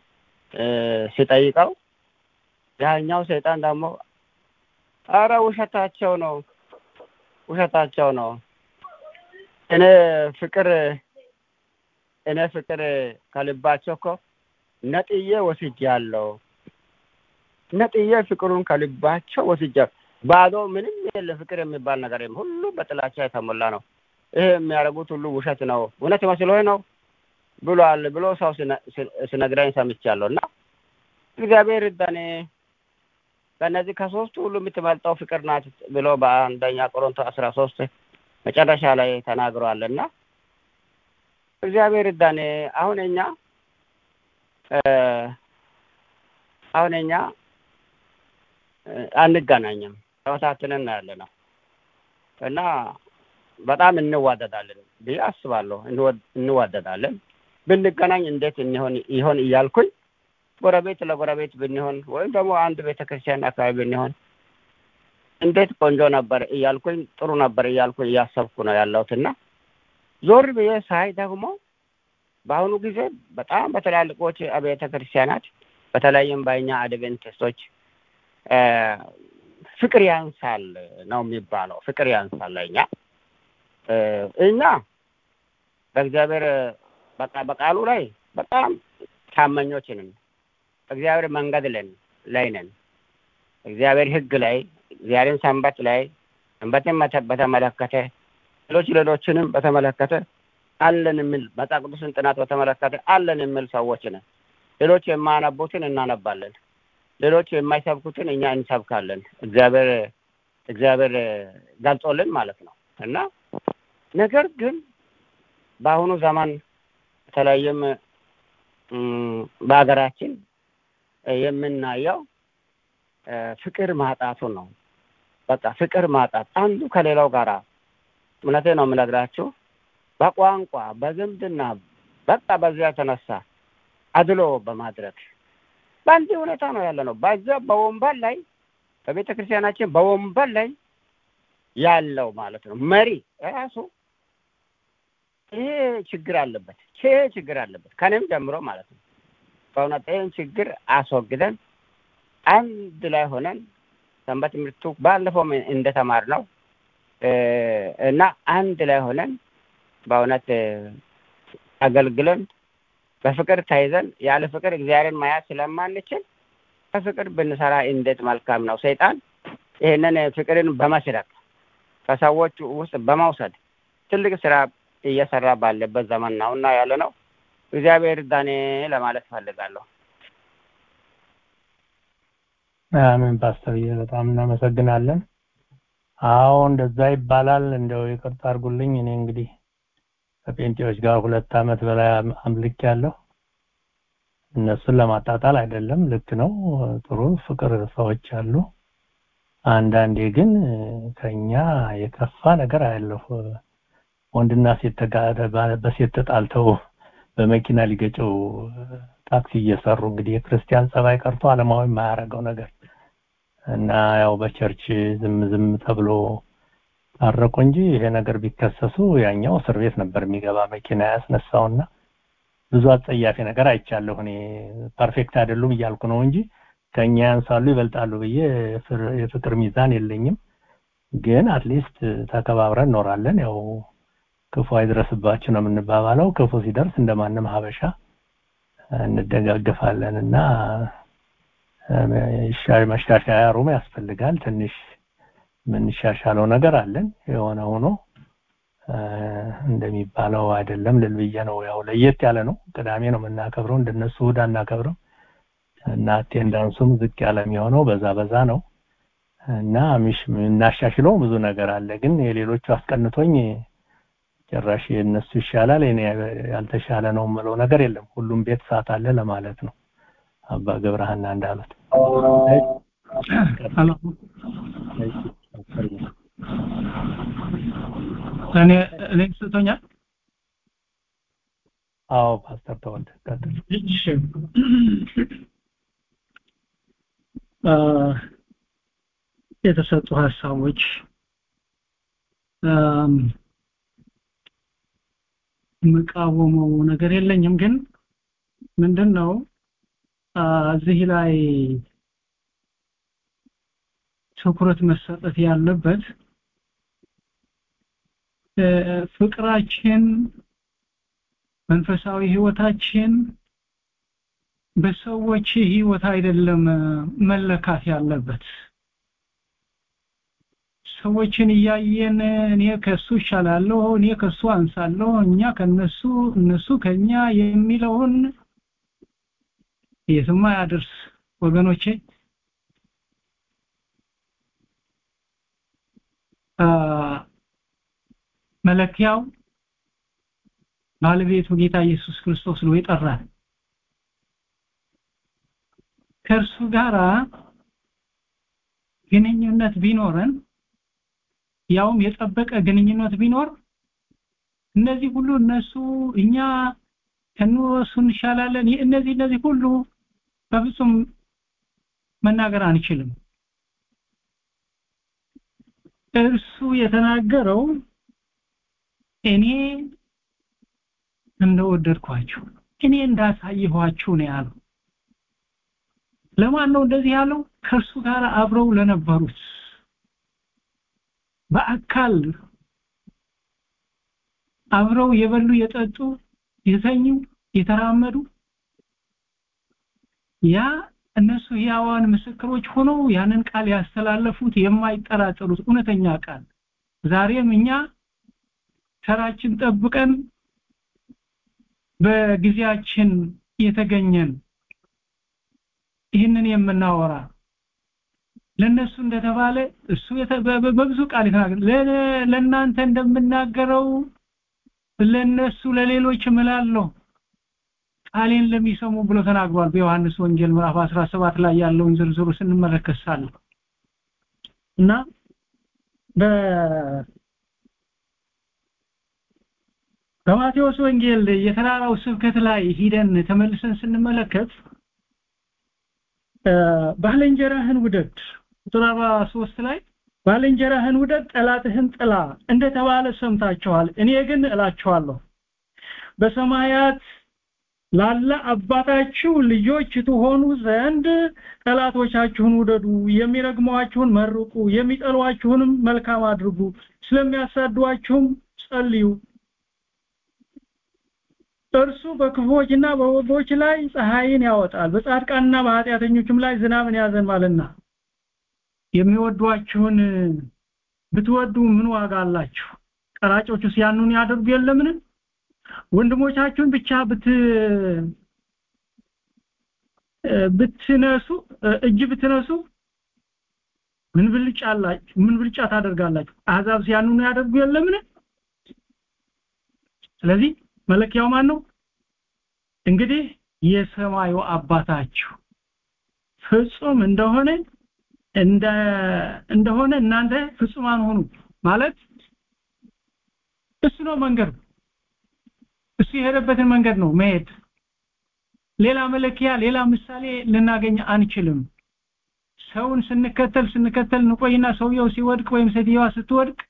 ሲጠይቀው ያኛው ሰይጣን ደግሞ አረ ውሸታቸው ነው ውሸታቸው ነው እኔ ፍቅር እኔ ፍቅር ከልባቸው እኮ ነጥዬ ወስጃለሁ ነጥዬ ፍቅሩን ከልባቸው ወስጃለሁ ባዶ ምንም የለ ፍቅር የሚባል ነገር የለም ሁሉ በጥላቻ የተሞላ ነው ይሄ የሚያደርጉት ሁሉ ውሸት ነው እውነት መስሎህ ነው ብሏል ብሎ ሰው ሲነግረኝ ሰምቻለሁ እና እግዚአብሔር እዳኔ ከእነዚህ ከሶስቱ ሁሉ የምትበልጠው ፍቅር ናት ብሎ በአንደኛ ቆሮንቶስ አስራ ሶስት መጨረሻ ላይ ተናግሯል እና እግዚአብሔር እዳኔ አሁን እኛ አሁን እኛ አንገናኝም ተበታትነን ያለ ነው እና በጣም እንዋደዳለን ብዬ አስባለሁ እንዋደዳለን ብንገናኝ እንዴት እንሆን ይሆን እያልኩኝ ጎረቤት ለጎረቤት ብንሆን ወይም ደግሞ አንድ ቤተ ክርስቲያን አካባቢ ብንሆን እንዴት ቆንጆ ነበር እያልኩኝ ጥሩ ነበር እያልኩኝ እያሰብኩ ነው ያለሁት እና ዞር ብዬ ሳይ ደግሞ በአሁኑ ጊዜ በጣም በትላልቆች አብያተ ክርስቲያናት በተለይም በእኛ አድቬንቲስቶች ፍቅር ያንሳል ነው የሚባለው። ፍቅር ያንሳል እኛ እኛ በእግዚአብሔር በቃ በቃሉ ላይ በጣም ታመኞች ነን። እግዚአብሔር መንገድ ለን ላይ ነን። እግዚአብሔር ሕግ ላይ እግዚአብሔርን ሰንበት ላይ ሰንበትን በተመለከተ ሌሎች ሌሎችንም በተመለከተ አለን የሚል መጽሐፍ ቅዱስን ጥናት በተመለከተ አለን የሚል ሰዎች ነን። ሌሎች የማያነቡትን እናነባለን። ሌሎች የማይሰብኩትን እኛ እንሰብካለን። እግዚአብሔር እግዚአብሔር ገልጾልን ማለት ነው እና ነገር ግን በአሁኑ ዘመን በተለይም በሀገራችን የምናየው ፍቅር ማጣቱ ነው። በቃ ፍቅር ማጣት አንዱ ከሌላው ጋር እውነቴ ነው የምነግራችሁ በቋንቋ በዝምድና በቃ በዚያ የተነሳ አድሎ በማድረግ በአንድ ሁኔታ ነው ያለ ነው። በዚያ በወንበር ላይ በቤተ ክርስቲያናችን በወንበር ላይ ያለው ማለት ነው መሪ ራሱ ይሄ ችግር አለበት፣ ይሄ ችግር አለበት ከኔም ጀምሮ ማለት ነው። በእውነት ይህን ችግር አስወግደን አንድ ላይ ሆነን ሰንበት ትምህርቱ ባለፈውም እንደተማር ነው እና አንድ ላይ ሆነን በእውነት አገልግለን በፍቅር ተይዘን ያለ ፍቅር እግዚአብሔርን ማያዝ ስለማንችል በፍቅር ብንሰራ እንዴት መልካም ነው። ሰይጣን ይህንን ፍቅርን በመስረቅ ከሰዎች ውስጥ በመውሰድ ትልቅ ስራ እየሰራ ባለበት ዘመን ነው እና ያለ ነው። እግዚአብሔር ዳኔ ለማለት እፈልጋለሁ። አሜን ፓስተርዬ፣ በጣም እናመሰግናለን። አዎ እንደዛ ይባላል። እንደው ይቅርታ አድርጉልኝ። እኔ እንግዲህ ከጴንጤዎች ጋር ሁለት ዓመት በላይ አምልክ ያለሁ እነሱን ለማጣጣል አይደለም። ልክ ነው፣ ጥሩ ፍቅር ሰዎች አሉ። አንዳንዴ ግን ከኛ የከፋ ነገር አያለሁ። ወንድና ሴት ተጋደ በሴት ተጣልተው በመኪና ሊገጨው ታክሲ እየሰሩ እንግዲህ የክርስቲያን ጸባይ ቀርቶ ዓለማዊ የማያደርገው ነገር እና ያው በቸርች ዝም ዝም ተብሎ ታረቁ እንጂ ይሄ ነገር ቢከሰሱ ያኛው እስር ቤት ነበር የሚገባ መኪና ያስነሳውና ብዙ አጸያፊ ነገር አይቻለሁ። እኔ ፐርፌክት አይደሉም እያልኩ ነው እንጂ ከኛ ያንሳሉ ይበልጣሉ ብዬ የፍቅር ሚዛን የለኝም። ግን አትሊስት ተከባብረን እኖራለን። ያው ክፉ አይድረስባችሁ ነው የምንባባለው። ክፉ ሲደርስ እንደማንም ሀበሻ እንደጋገፋለን እና መሻሻያ ሩም ያስፈልጋል። ትንሽ የምንሻሻለው ነገር አለን። የሆነ ሆኖ እንደሚባለው አይደለም ልል ብዬ ነው። ያው ለየት ያለ ነው። ቅዳሜ ነው የምናከብረው፣ እንደነሱ እሑድ አናከብረው እና አቴንዳንሱም ዝቅ ያለ የሚሆነው በዛ በዛ ነው። እና ሚሽ እናሻሽለው ብዙ ነገር አለ ግን የሌሎቹ አስቀንቶኝ ጭራሽ የእነሱ ይሻላል የኔ ያልተሻለ ነው የምለው ነገር የለም ሁሉም ቤት ሰዓት አለ ለማለት ነው አባ ገብረሃና እንዳሉት እኔ እኔ ስቶኛል አዎ ፓስተር ተወልደ ቀጥል እሺ የተሰጡ ሀሳቦች የምቃወመው ነገር የለኝም ግን ምንድን ነው እዚህ ላይ ትኩረት መሰጠት ያለበት ፍቅራችን መንፈሳዊ ህይወታችን በሰዎች ህይወት አይደለም መለካት ያለበት ሰዎችን እያየን እኔ ከሱ ይሻላለሁ እኔ ከሱ አንሳለሁ እኛ ከነሱ እነሱ ከኛ የሚለውን የትማ ያደርስ ወገኖቼ መለኪያው ባለቤቱ ጌታ ኢየሱስ ክርስቶስ ነው ይጠራል ከእርሱ ጋራ ግንኙነት ቢኖረን ያውም የጠበቀ ግንኙነት ቢኖር እነዚህ ሁሉ እነሱ እኛ ከነሱ እንሻላለን እነዚህ እነዚህ ሁሉ በፍጹም መናገር አንችልም እርሱ የተናገረው እኔ እንደወደድኳችሁ እኔ እንዳሳየኋችሁ ነው ያለው ለማን ነው እንደዚህ ያለው ከእርሱ ጋር አብረው ለነበሩት በአካል አብረው የበሉ የጠጡ የተኙ የተራመዱ ያ እነሱ ያዋን ምስክሮች ሆነው ያንን ቃል ያስተላለፉት የማይጠራጠሩት እውነተኛ ቃል ዛሬም እኛ ተራችን ጠብቀን በጊዜያችን የተገኘን ይህንን የምናወራ ለነሱ እንደተባለ እሱ በብዙ ቃል የተናገረ ለእናንተ እንደምናገረው ለነሱ ለሌሎች እምላለሁ ቃሌን ለሚሰሙ ብሎ ተናግሯል በዮሐንስ ወንጌል ምዕራፍ 17 ላይ ያለውን ዝርዝሩ ስንመለከት ሳለ እና በ በማቴዎስ ወንጌል የተራራው ስብከት ላይ ሂደን ተመልሰን ስንመለከት ባልንጀራህን ውደድ ቁጥር 43 ላይ ባልንጀራህን ውደድ ጠላትህን ጥላ እንደተባለ ሰምታችኋል እኔ ግን እላችኋለሁ በሰማያት ላለ አባታችሁ ልጆች ትሆኑ ዘንድ ጠላቶቻችሁን ውደዱ የሚረግሟችሁን መርቁ የሚጠሏችሁንም መልካም አድርጉ ስለሚያሳድዋችሁም ጸልዩ እርሱ በክፉዎችና በበጎች ላይ ፀሐይን ያወጣል በጻድቃንና በኃጢአተኞችም ላይ ዝናብን ያዘንባልና የሚወዷችሁን ብትወዱ ምን ዋጋ አላችሁ ቀራጮቹስ ያኑን ያደርጉ የለምን ወንድሞቻችሁን ብቻ ብት ብትነሱ እጅ ብትነሱ ምን ብልጫ አላችሁ ምን ብልጫ ታደርጋላችሁ አሕዛብ ሲያኑን ያደርጉ የለምን ስለዚህ መለኪያው ማን ነው እንግዲህ የሰማዩ አባታችሁ ፍጹም እንደሆነ እንደ እንደሆነ እናንተ ፍጹማን ሆኑ ማለት እሱ ነው መንገዱ እሱ የሄደበትን መንገድ ነው መሄድ ሌላ መለኪያ ሌላ ምሳሌ ልናገኝ አንችልም ሰውን ስንከተል ስንከተል እንቆይና ሰውየው ሲወድቅ ወይም ሴትዮዋ ስትወድቅ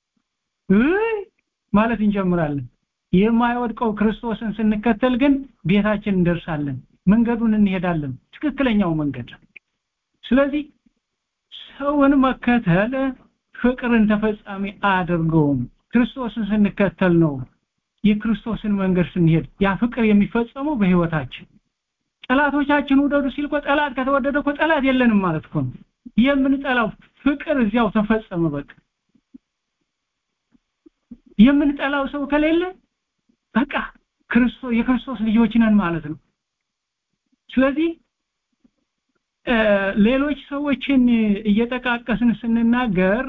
ማለት እንጀምራለን የማይወድቀው ክርስቶስን ስንከተል ግን ቤታችን እንደርሳለን መንገዱን እንሄዳለን ትክክለኛው መንገድ ስለዚህ ሰውን መከተል ፍቅርን ተፈጻሚ አያደርገውም ክርስቶስን ስንከተል ነው የክርስቶስን መንገድ ስንሄድ ያ ፍቅር የሚፈጸመው በህይወታችን ጠላቶቻችን ውደዱ ሲል እኮ ጠላት ከተወደደ እኮ ጠላት የለንም ማለት እኮ ነው የምንጠላው ፍቅር እዚያው ተፈጸመ በቃ የምንጠላው ሰው ከሌለ በቃ ክርስቶስ የክርስቶስ ልጆች ነን ማለት ነው ስለዚህ ሌሎች ሰዎችን እየጠቃቀስን ስንናገር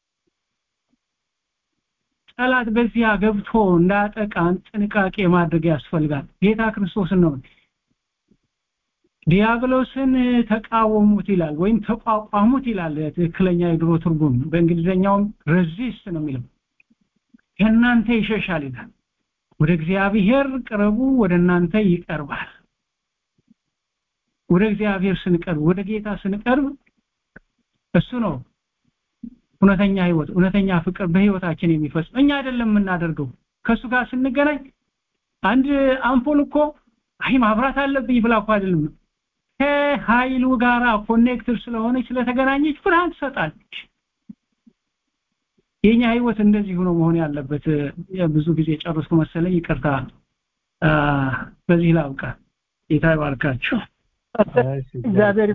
ጠላት በዚያ ገብቶ እንዳያጠቃን ጥንቃቄ ማድረግ ያስፈልጋል ጌታ ክርስቶስን ነው ዲያብሎስን ተቃወሙት ይላል ወይም ተቋቋሙት ይላል ትክክለኛ የድሮ ትርጉም በእንግሊዘኛውም ሬዚስት ነው የሚለው ከእናንተ ይሸሻል ይላል ወደ እግዚአብሔር ቅረቡ ወደ እናንተ ይቀርባል ወደ እግዚአብሔር ስንቀርብ ወደ ጌታ ስንቀርብ እሱ ነው እውነተኛ ህይወት እውነተኛ ፍቅር በህይወታችን የሚፈጽም እኛ አይደለም የምናደርገው ከሱ ጋር ስንገናኝ አንድ አምፖል እኮ አይ ማብራት አለብኝ ብላ እኮ አይደለም ከኃይሉ ጋራ ኮኔክትድ ስለሆነች ስለተገናኘች ብርሃን ትሰጣለች የኛ ህይወት እንደዚህ ሆኖ መሆን ያለበት ብዙ ጊዜ ጨርሶ መሰለኝ ይቅርታ በዚህ ላብቃ ጌታ ይባርካችሁ እግዚአብሔር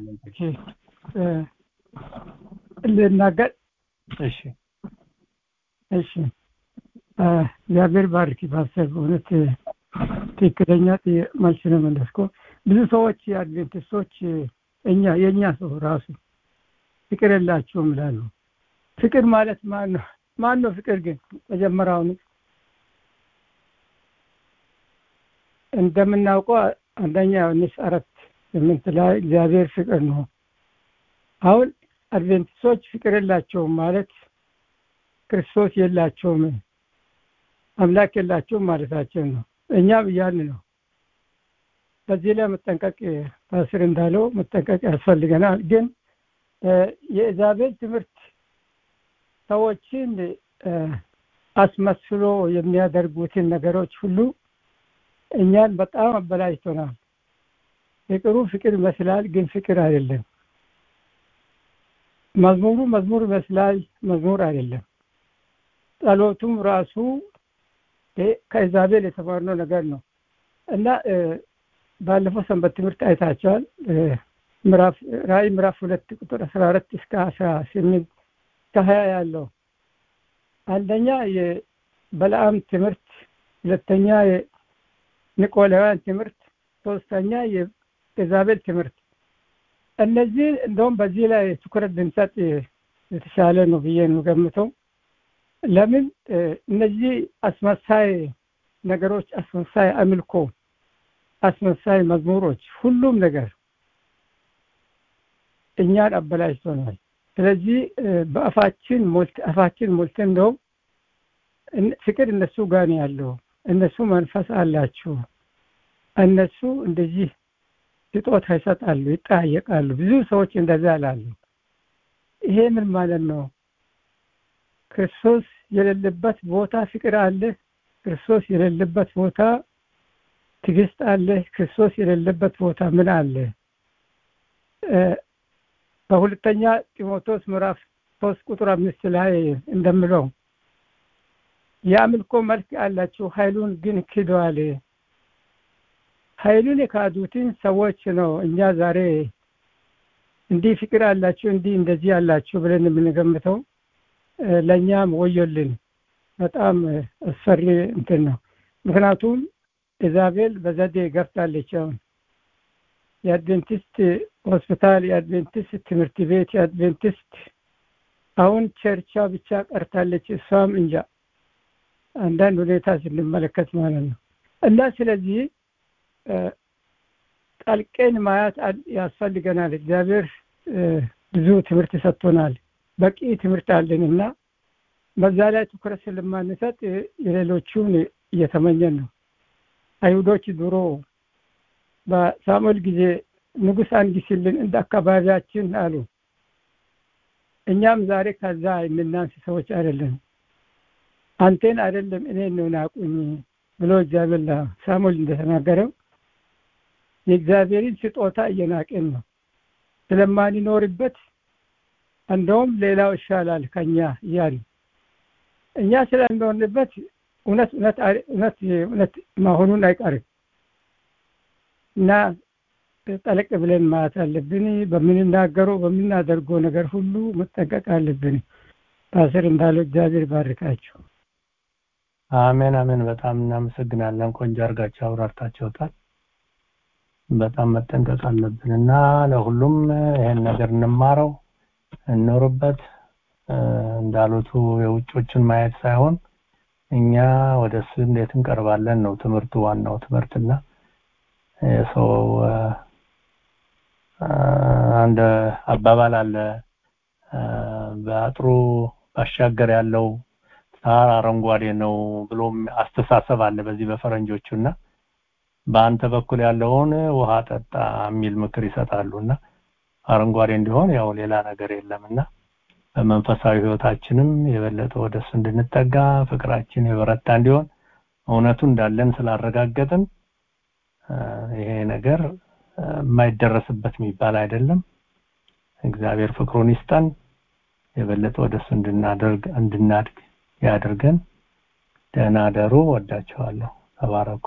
ልናገር እሺ እሺ እግዚአብሔር ባርክ ፓስተር እውነት ትክክለኛ መልስ ነው መለስኮ ብዙ ሰዎች የአድቬንቲስቶች እኛ የእኛ ሰው ራሱ ፍቅር የላቸውም ይላሉ ፍቅር ማለት ማን ነው ማን ነው ፍቅር ግን መጀመሪያውኑ እንደምናውቀው አንደኛ ዮሐንስ አራት ስምንት ላይ እግዚአብሔር ፍቅር ነው አሁን አድቬንቲስቶች ፍቅር የላቸውም ማለት ክርስቶስ የላቸውም አምላክ የላቸውም ማለታችን ነው እኛም እያልን ነው በዚህ ላይ መጠንቀቅ ፓስር እንዳለው መጠንቀቅ ያስፈልገናል ግን የእግዚአብሔር ትምህርት ሰዎችን አስመስሎ የሚያደርጉትን ነገሮች ሁሉ እኛን በጣም አበላሽቶናል ፍቅሩ ፍቅር ይመስላል ግን ፍቅር አይደለም መዝሙሩ መዝሙር ይመስላል መዝሙር አይደለም ጸሎቱም ራሱ ከኢዛቤል የተማርነው ነገር ነው እና ባለፈው ሰንበት ትምህርት አይታቸዋል ምዕራፍ ራእይ ምዕራፍ ሁለት ቁጥር አስራ አራት እስከ አስራ ስምንት ከሀያ ያለው አንደኛ የበለአም ትምህርት ሁለተኛ የኒቆላውያን ትምህርት ሶስተኛ የኢዛቤል ትምህርት እነዚህ እንደውም በዚህ ላይ ትኩረት ብንሰጥ የተሻለ ነው ብዬ ነው ገምተው ለምን እነዚህ አስመሳይ ነገሮች አስመሳይ አምልኮ አስመሳይ መዝሙሮች ሁሉም ነገር እኛን አበላሽቶናል ስለዚህ በአፋችን ሞልት አፋችን ሞልተን እንደውም ፍቅር እነሱ ጋር ነው ያለው እነሱ መንፈስ አላቸው እነሱ እንደዚህ ስጦታ ይሰጣሉ ይጠያየቃሉ ብዙ ሰዎች እንደዛ ላሉ ይሄ ምን ማለት ነው ክርስቶስ የሌለበት ቦታ ፍቅር አለ ክርስቶስ የሌለበት ቦታ ትግስት አለ ክርስቶስ የሌለበት ቦታ ምን አለ በሁለተኛ ጢሞቴዎስ ምዕራፍ ሶስት ቁጥር አምስት ላይ እንደምለው የአምልኮ መልክ አላቸው ኃይሉን ግን ክደዋል ኃይሉን የካዱትን ሰዎች ነው እኛ ዛሬ እንዲህ ፍቅር አላቸው እንዲህ እንደዚህ አላቸው ብለን የምንገምተው ለእኛም ወዮልን በጣም አስፈሪ እንትን ነው ምክንያቱም ኢዛቤል በዘዴ ገብታለች አሁን የአድቬንቲስት ሆስፒታል የአድቬንቲስት ትምህርት ቤት የአድቬንቲስት አሁን ቸርቻ ብቻ ቀርታለች እሷም እንጃ አንዳንድ ሁኔታ ስንመለከት ማለት ነው እና ስለዚህ ጠልቀን ማየት ያስፈልገናል እግዚአብሔር ብዙ ትምህርት ሰጥቶናል በቂ ትምህርት አለን እና በዛ ላይ ትኩረት ስለማንሰጥ የሌሎቹን እየተመኘን ነው አይሁዶች ድሮ በሳሙኤል ጊዜ ንጉስ አንግስልን እንደ አካባቢያችን አሉ እኛም ዛሬ ከዛ የምናንስ ሰዎች አይደለም አንቴን አይደለም እኔን ነው ናቁኝ ብሎ እግዚአብሔር ሳሙኤል እንደተናገረው የእግዚአብሔርን ስጦታ እየናቅን ነው ስለማንኖርበት እንደውም ሌላው ይሻላል ከኛ እያሉ እኛ ስለሚኖርንበት እውነት እውነት እውነት እውነት መሆኑን አይቀርም እና ጠለቅ ብለን ማለት አለብን በምንናገረው በምናደርገው ነገር ሁሉ መጠንቀቅ አለብን ፓስር እንዳለው እግዚአብሔር ባርካቸው አሜን አሜን በጣም እናመሰግናለን ቆንጆ አርጋቸው አብራርታቸውታል በጣም መጠንቀቅ አለብን እና ለሁሉም ይሄን ነገር እንማረው እንኖርበት እንዳሉቱ የውጮችን ማየት ሳይሆን እኛ ወደ እሱ እንዴት እንቀርባለን ነው ትምህርቱ ዋናው ትምህርትና የሰው አንድ አባባል አለ በአጥሩ ባሻገር ያለው ሳር አረንጓዴ ነው ብሎም አስተሳሰብ አለ በዚህ በፈረንጆቹና በአንተ በኩል ያለውን ውሃ ጠጣ የሚል ምክር ይሰጣሉና አረንጓዴ እንዲሆን ያው ሌላ ነገር የለምና በመንፈሳዊ ህይወታችንም የበለጠ ወደሱ እንድንጠጋ ፍቅራችን የበረታ እንዲሆን እውነቱ እንዳለን ስላረጋገጥን ይሄ ነገር የማይደረስበት የሚባል አይደለም እግዚአብሔር ፍቅሩን ይስጠን የበለጠ ወደሱ እንድናደርግ እንድናድግ ያድርገን ደህና ደሩ ወዳቸዋለሁ ተባረኩ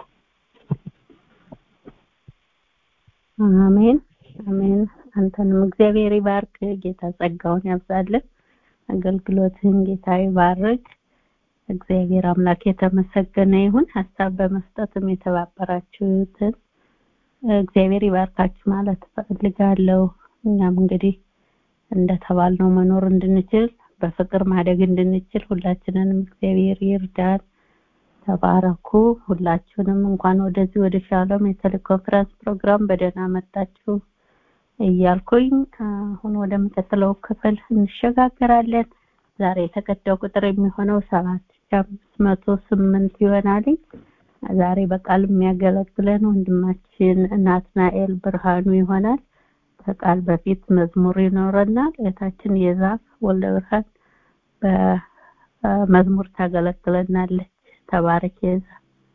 አሜን አሜን አንተንም እግዚአብሔር ይባርክ ጌታ ጸጋውን ያብዛልን አገልግሎትህን ጌታ ይባርክ እግዚአብሔር አምላክ የተመሰገነ ይሁን ሀሳብ በመስጠትም የተባበራችሁትን እግዚአብሔር ይባርካችሁ ማለት ፈልጋለሁ እኛም እንግዲህ እንደተባልነው መኖር እንድንችል በፍቅር ማደግ እንድንችል ሁላችንንም እግዚአብሔር ይርዳን ተባረኩ ሁላችሁንም እንኳን ወደዚህ ወደ ሻሎም የቴሌኮንፈረንስ ፕሮግራም በደህና መጣችሁ እያልኩኝ አሁን ወደሚቀጥለው ክፍል እንሸጋገራለን ዛሬ የተቀዳው ቁጥር የሚሆነው ሰባት አምስት መቶ ስምንት ይሆናል ዛሬ በቃል የሚያገለግለን ወንድማችን ናትናኤል ብርሃኑ ይሆናል ከቃል በፊት መዝሙር ይኖረናል እህታችን የዛፍ ወልደ ብርሃን በመዝሙር ታገለግለናለች ተባረክ የዛ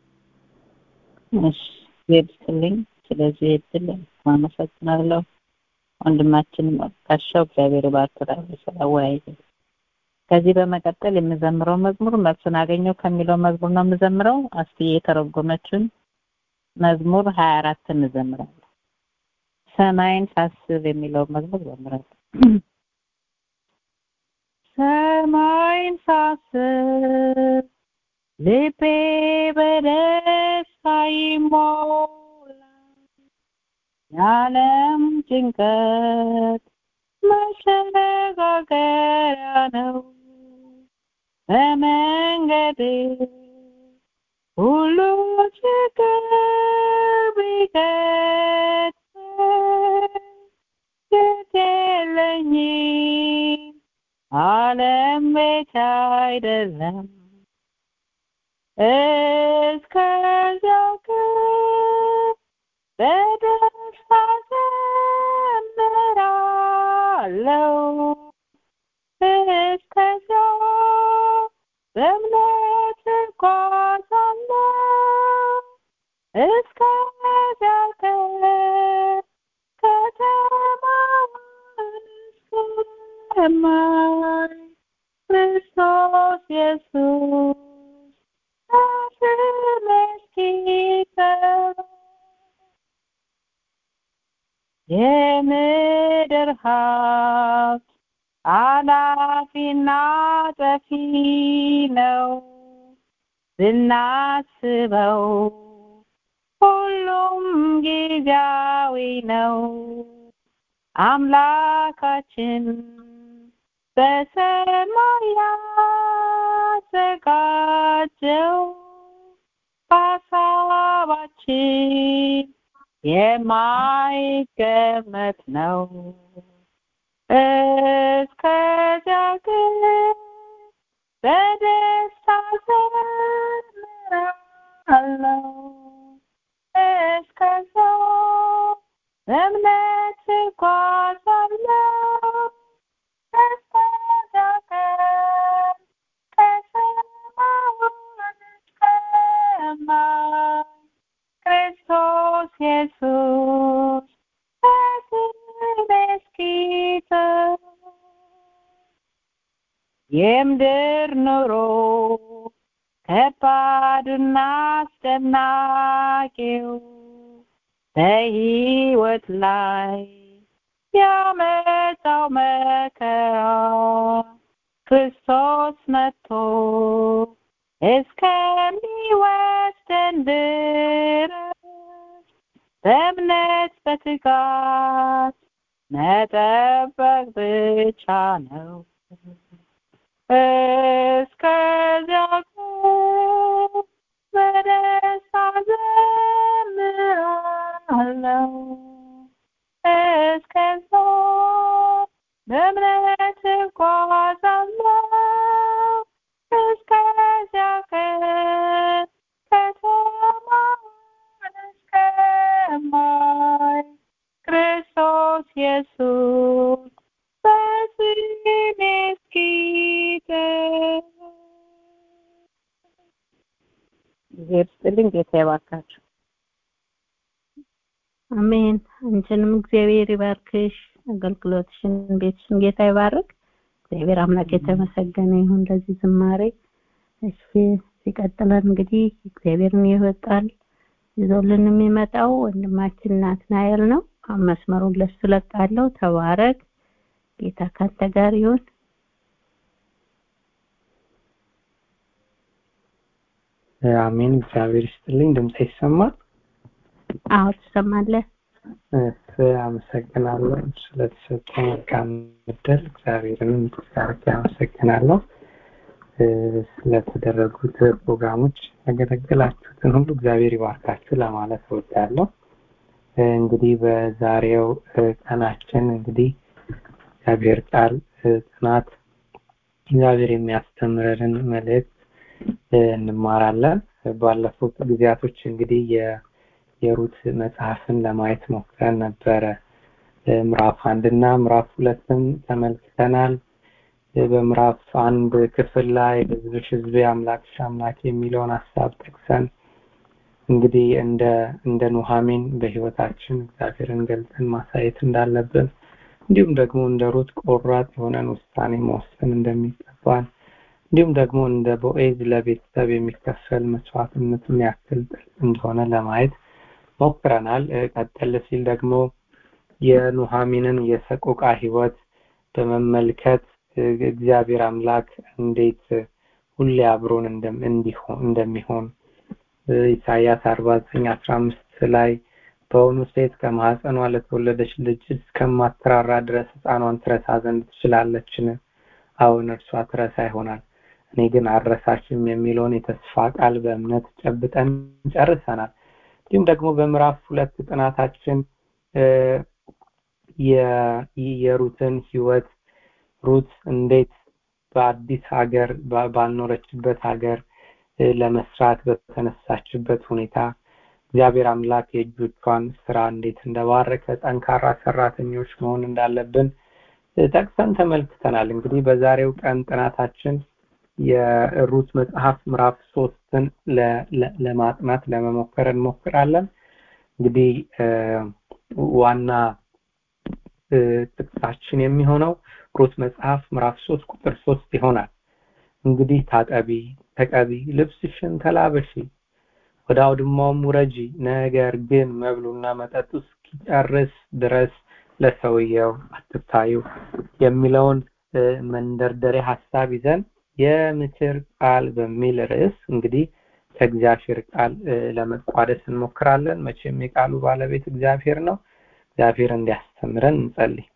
እሺ ይድልኝ ስለዚህ እድል አመሰግናለሁ ወንድማችን ካሻው እግዚአብሔር ባርክራው ስለወያይ ከዚህ በመቀጠል የምዘምረው መዝሙር መልሱን አገኘው ከሚለው መዝሙር ነው የምዘምረው አስቲ የተረጎመችን መዝሙር 24 እንዘምራለን ሰማይን ሳስብ የሚለው መዝሙር ዘምራለሁ ሰማይን ሳስብ ልቤ በደስታ ይሞላል የዓለም ጭንቀት መሸጋገሪያ ነው በመንገዴ ሁሉ ችግር ቢገጥመኝ ግድ የለኝም ዓለም ቤት አይደለም እስከዚያው ግን በደስታ ዘምራለሁ እስከዚያው በእምነት እጓዛለሁ እስከዚያው ግን ከተማውን እስከማይ ክርስቶስ ኢየሱስ የምድር ሀብት አላፊና ጠፊ ነው ብናስበው ሁሉም ጊዜያዊ ነው አምላካችን በሰማይ ያዘጋጀው ሀሳባችን የማይገመት ነው እስከዚያ ግን በደስታ ዘምራለሁ እስከዚያ በእምነት እጓዛለሁ እስከዚያ ቀን ከሰማሁን እስከማይ ክርስቶስ ኢየሱስ በስሜ እስኪተው የምድር ኑሮ ከባድና አስጨናቂው በሕይወት ላይ ያመጣው መከራ ክርስቶስ መጥቶ እስከሚወስደን ድረስ በእምነት በትጋት መጠበቅ ብቻ ነው። እስከዚያ ግን በደስታ ዘምራለሁ። እስከዛ በእምነት እጓዛለሁ። እስከዚያ ቀን ከተማን እስከማይ ክርስቶስ ኢየሱስ በስሜ እስኪገኝ እግዚአብሔር ይስጥልኝ። ጌታ ይባርካችሁ። አሜን። አንቺንም እግዚአብሔር ይባርክሽ፣ አገልግሎትሽን፣ ቤትሽን ጌታ ይባርክ። እግዚአብሔር አምላክ የተመሰገነ ይሁን ለዚህ ዝማሬ። እሺ ሲቀጥለን እንግዲህ እግዚአብሔርን የሕይወት ቃል ይዞልን የሚመጣው ወንድማችን ናትናኤል ነው። አሁን መስመሩን ለሱ ለቃለሁ። ተባረክ። ጌታ ካንተ ጋር ይሁን። አሜን። እግዚአብሔር ይስጥልኝ። ድምጼ ይሰማል? አዎ ትሰማለህ። እሺ፣ አመሰግናለሁ ስለተሰጠ መልካም እድል እግዚአብሔርን አድርጌ አመሰግናለሁ። ስለተደረጉት ፕሮግራሞች ያገለገላችሁትን ሁሉ እግዚአብሔር ይባርካችሁ ለማለት እወዳለሁ። እንግዲህ በዛሬው ቀናችን እንግዲህ እግዚአብሔር ቃል ጥናት እግዚአብሔር የሚያስተምረንን መልእክት እንማራለን። ባለፉት ጊዜያቶች እንግዲህ የሩት መጽሐፍን ለማየት ሞክረን ነበረ። ምዕራፍ አንድ እና ምዕራፍ ሁለትም ተመልክተናል። በምዕራፍ አንድ ክፍል ላይ ህዝብሽ ህዝቤ አምላክሽ አምላክ የሚለውን ሀሳብ ጠቅሰን እንግዲህ እንደ እንደ ኑሐሚን በህይወታችን እግዚአብሔርን ገልጠን ማሳየት እንዳለብን እንዲሁም ደግሞ እንደ ሩት ቆራጥ የሆነን ውሳኔ መወሰን እንደሚገባን እንዲሁም ደግሞ እንደ ቦኤዝ ለቤተሰብ የሚከፈል መስዋዕትነቱን ያክል ጥልቅ እንደሆነ ለማየት ሞክረናል። ቀጠል ሲል ደግሞ የኑሐሚንን የሰቆቃ ህይወት በመመልከት እግዚአብሔር አምላክ እንዴት ሁሌ አብሮን እንደሚሆን ኢሳያስ አርባ ዘጠኝ አስራ አምስት ላይ በውኑ ሴት ከማህፀኗ ለተወለደች ልጅ እስከማትራራ ድረስ ህፃኗን ትረሳ ዘንድ ትችላለችን? አሁን እርሷ ትረሳ ይሆናል እኔ ግን አረሳሽም የሚለውን የተስፋ ቃል በእምነት ጨብጠን ጨርሰናል። እንዲሁም ደግሞ በምዕራፍ ሁለት ጥናታችን የሩትን ህይወት ሩት እንዴት በአዲስ ሀገር ባልኖረችበት ሀገር ለመስራት በተነሳችበት ሁኔታ እግዚአብሔር አምላክ የእጆቿን ስራ እንዴት እንደባረከ ጠንካራ ሰራተኞች መሆን እንዳለብን ጠቅሰን ተመልክተናል። እንግዲህ በዛሬው ቀን ጥናታችን የሩት መጽሐፍ ምዕራፍ ሶስትን ለማጥናት ለመሞከር እንሞክራለን። እንግዲህ ዋና ጥቅሳችን የሚሆነው ሩት መጽሐፍ ምዕራፍ ሶስት ቁጥር ሶስት ይሆናል። እንግዲህ ታጠቢ፣ ተቀቢ፣ ልብስሽን ተላበሺ፣ ወደ አውድማውም ውረጂ፣ ነገር ግን መብሉና መጠጡ እስኪጨርስ ድረስ ለሰውየው አትታዩ የሚለውን መንደርደሪያ ሀሳብ ይዘን የምክር ቃል በሚል ርዕስ እንግዲህ ከእግዚአብሔር ቃል ለመቋደስ እንሞክራለን። መቼም የቃሉ ባለቤት እግዚአብሔር ነው። እግዚአብሔር እንዲያስተምረን እንጸልይ።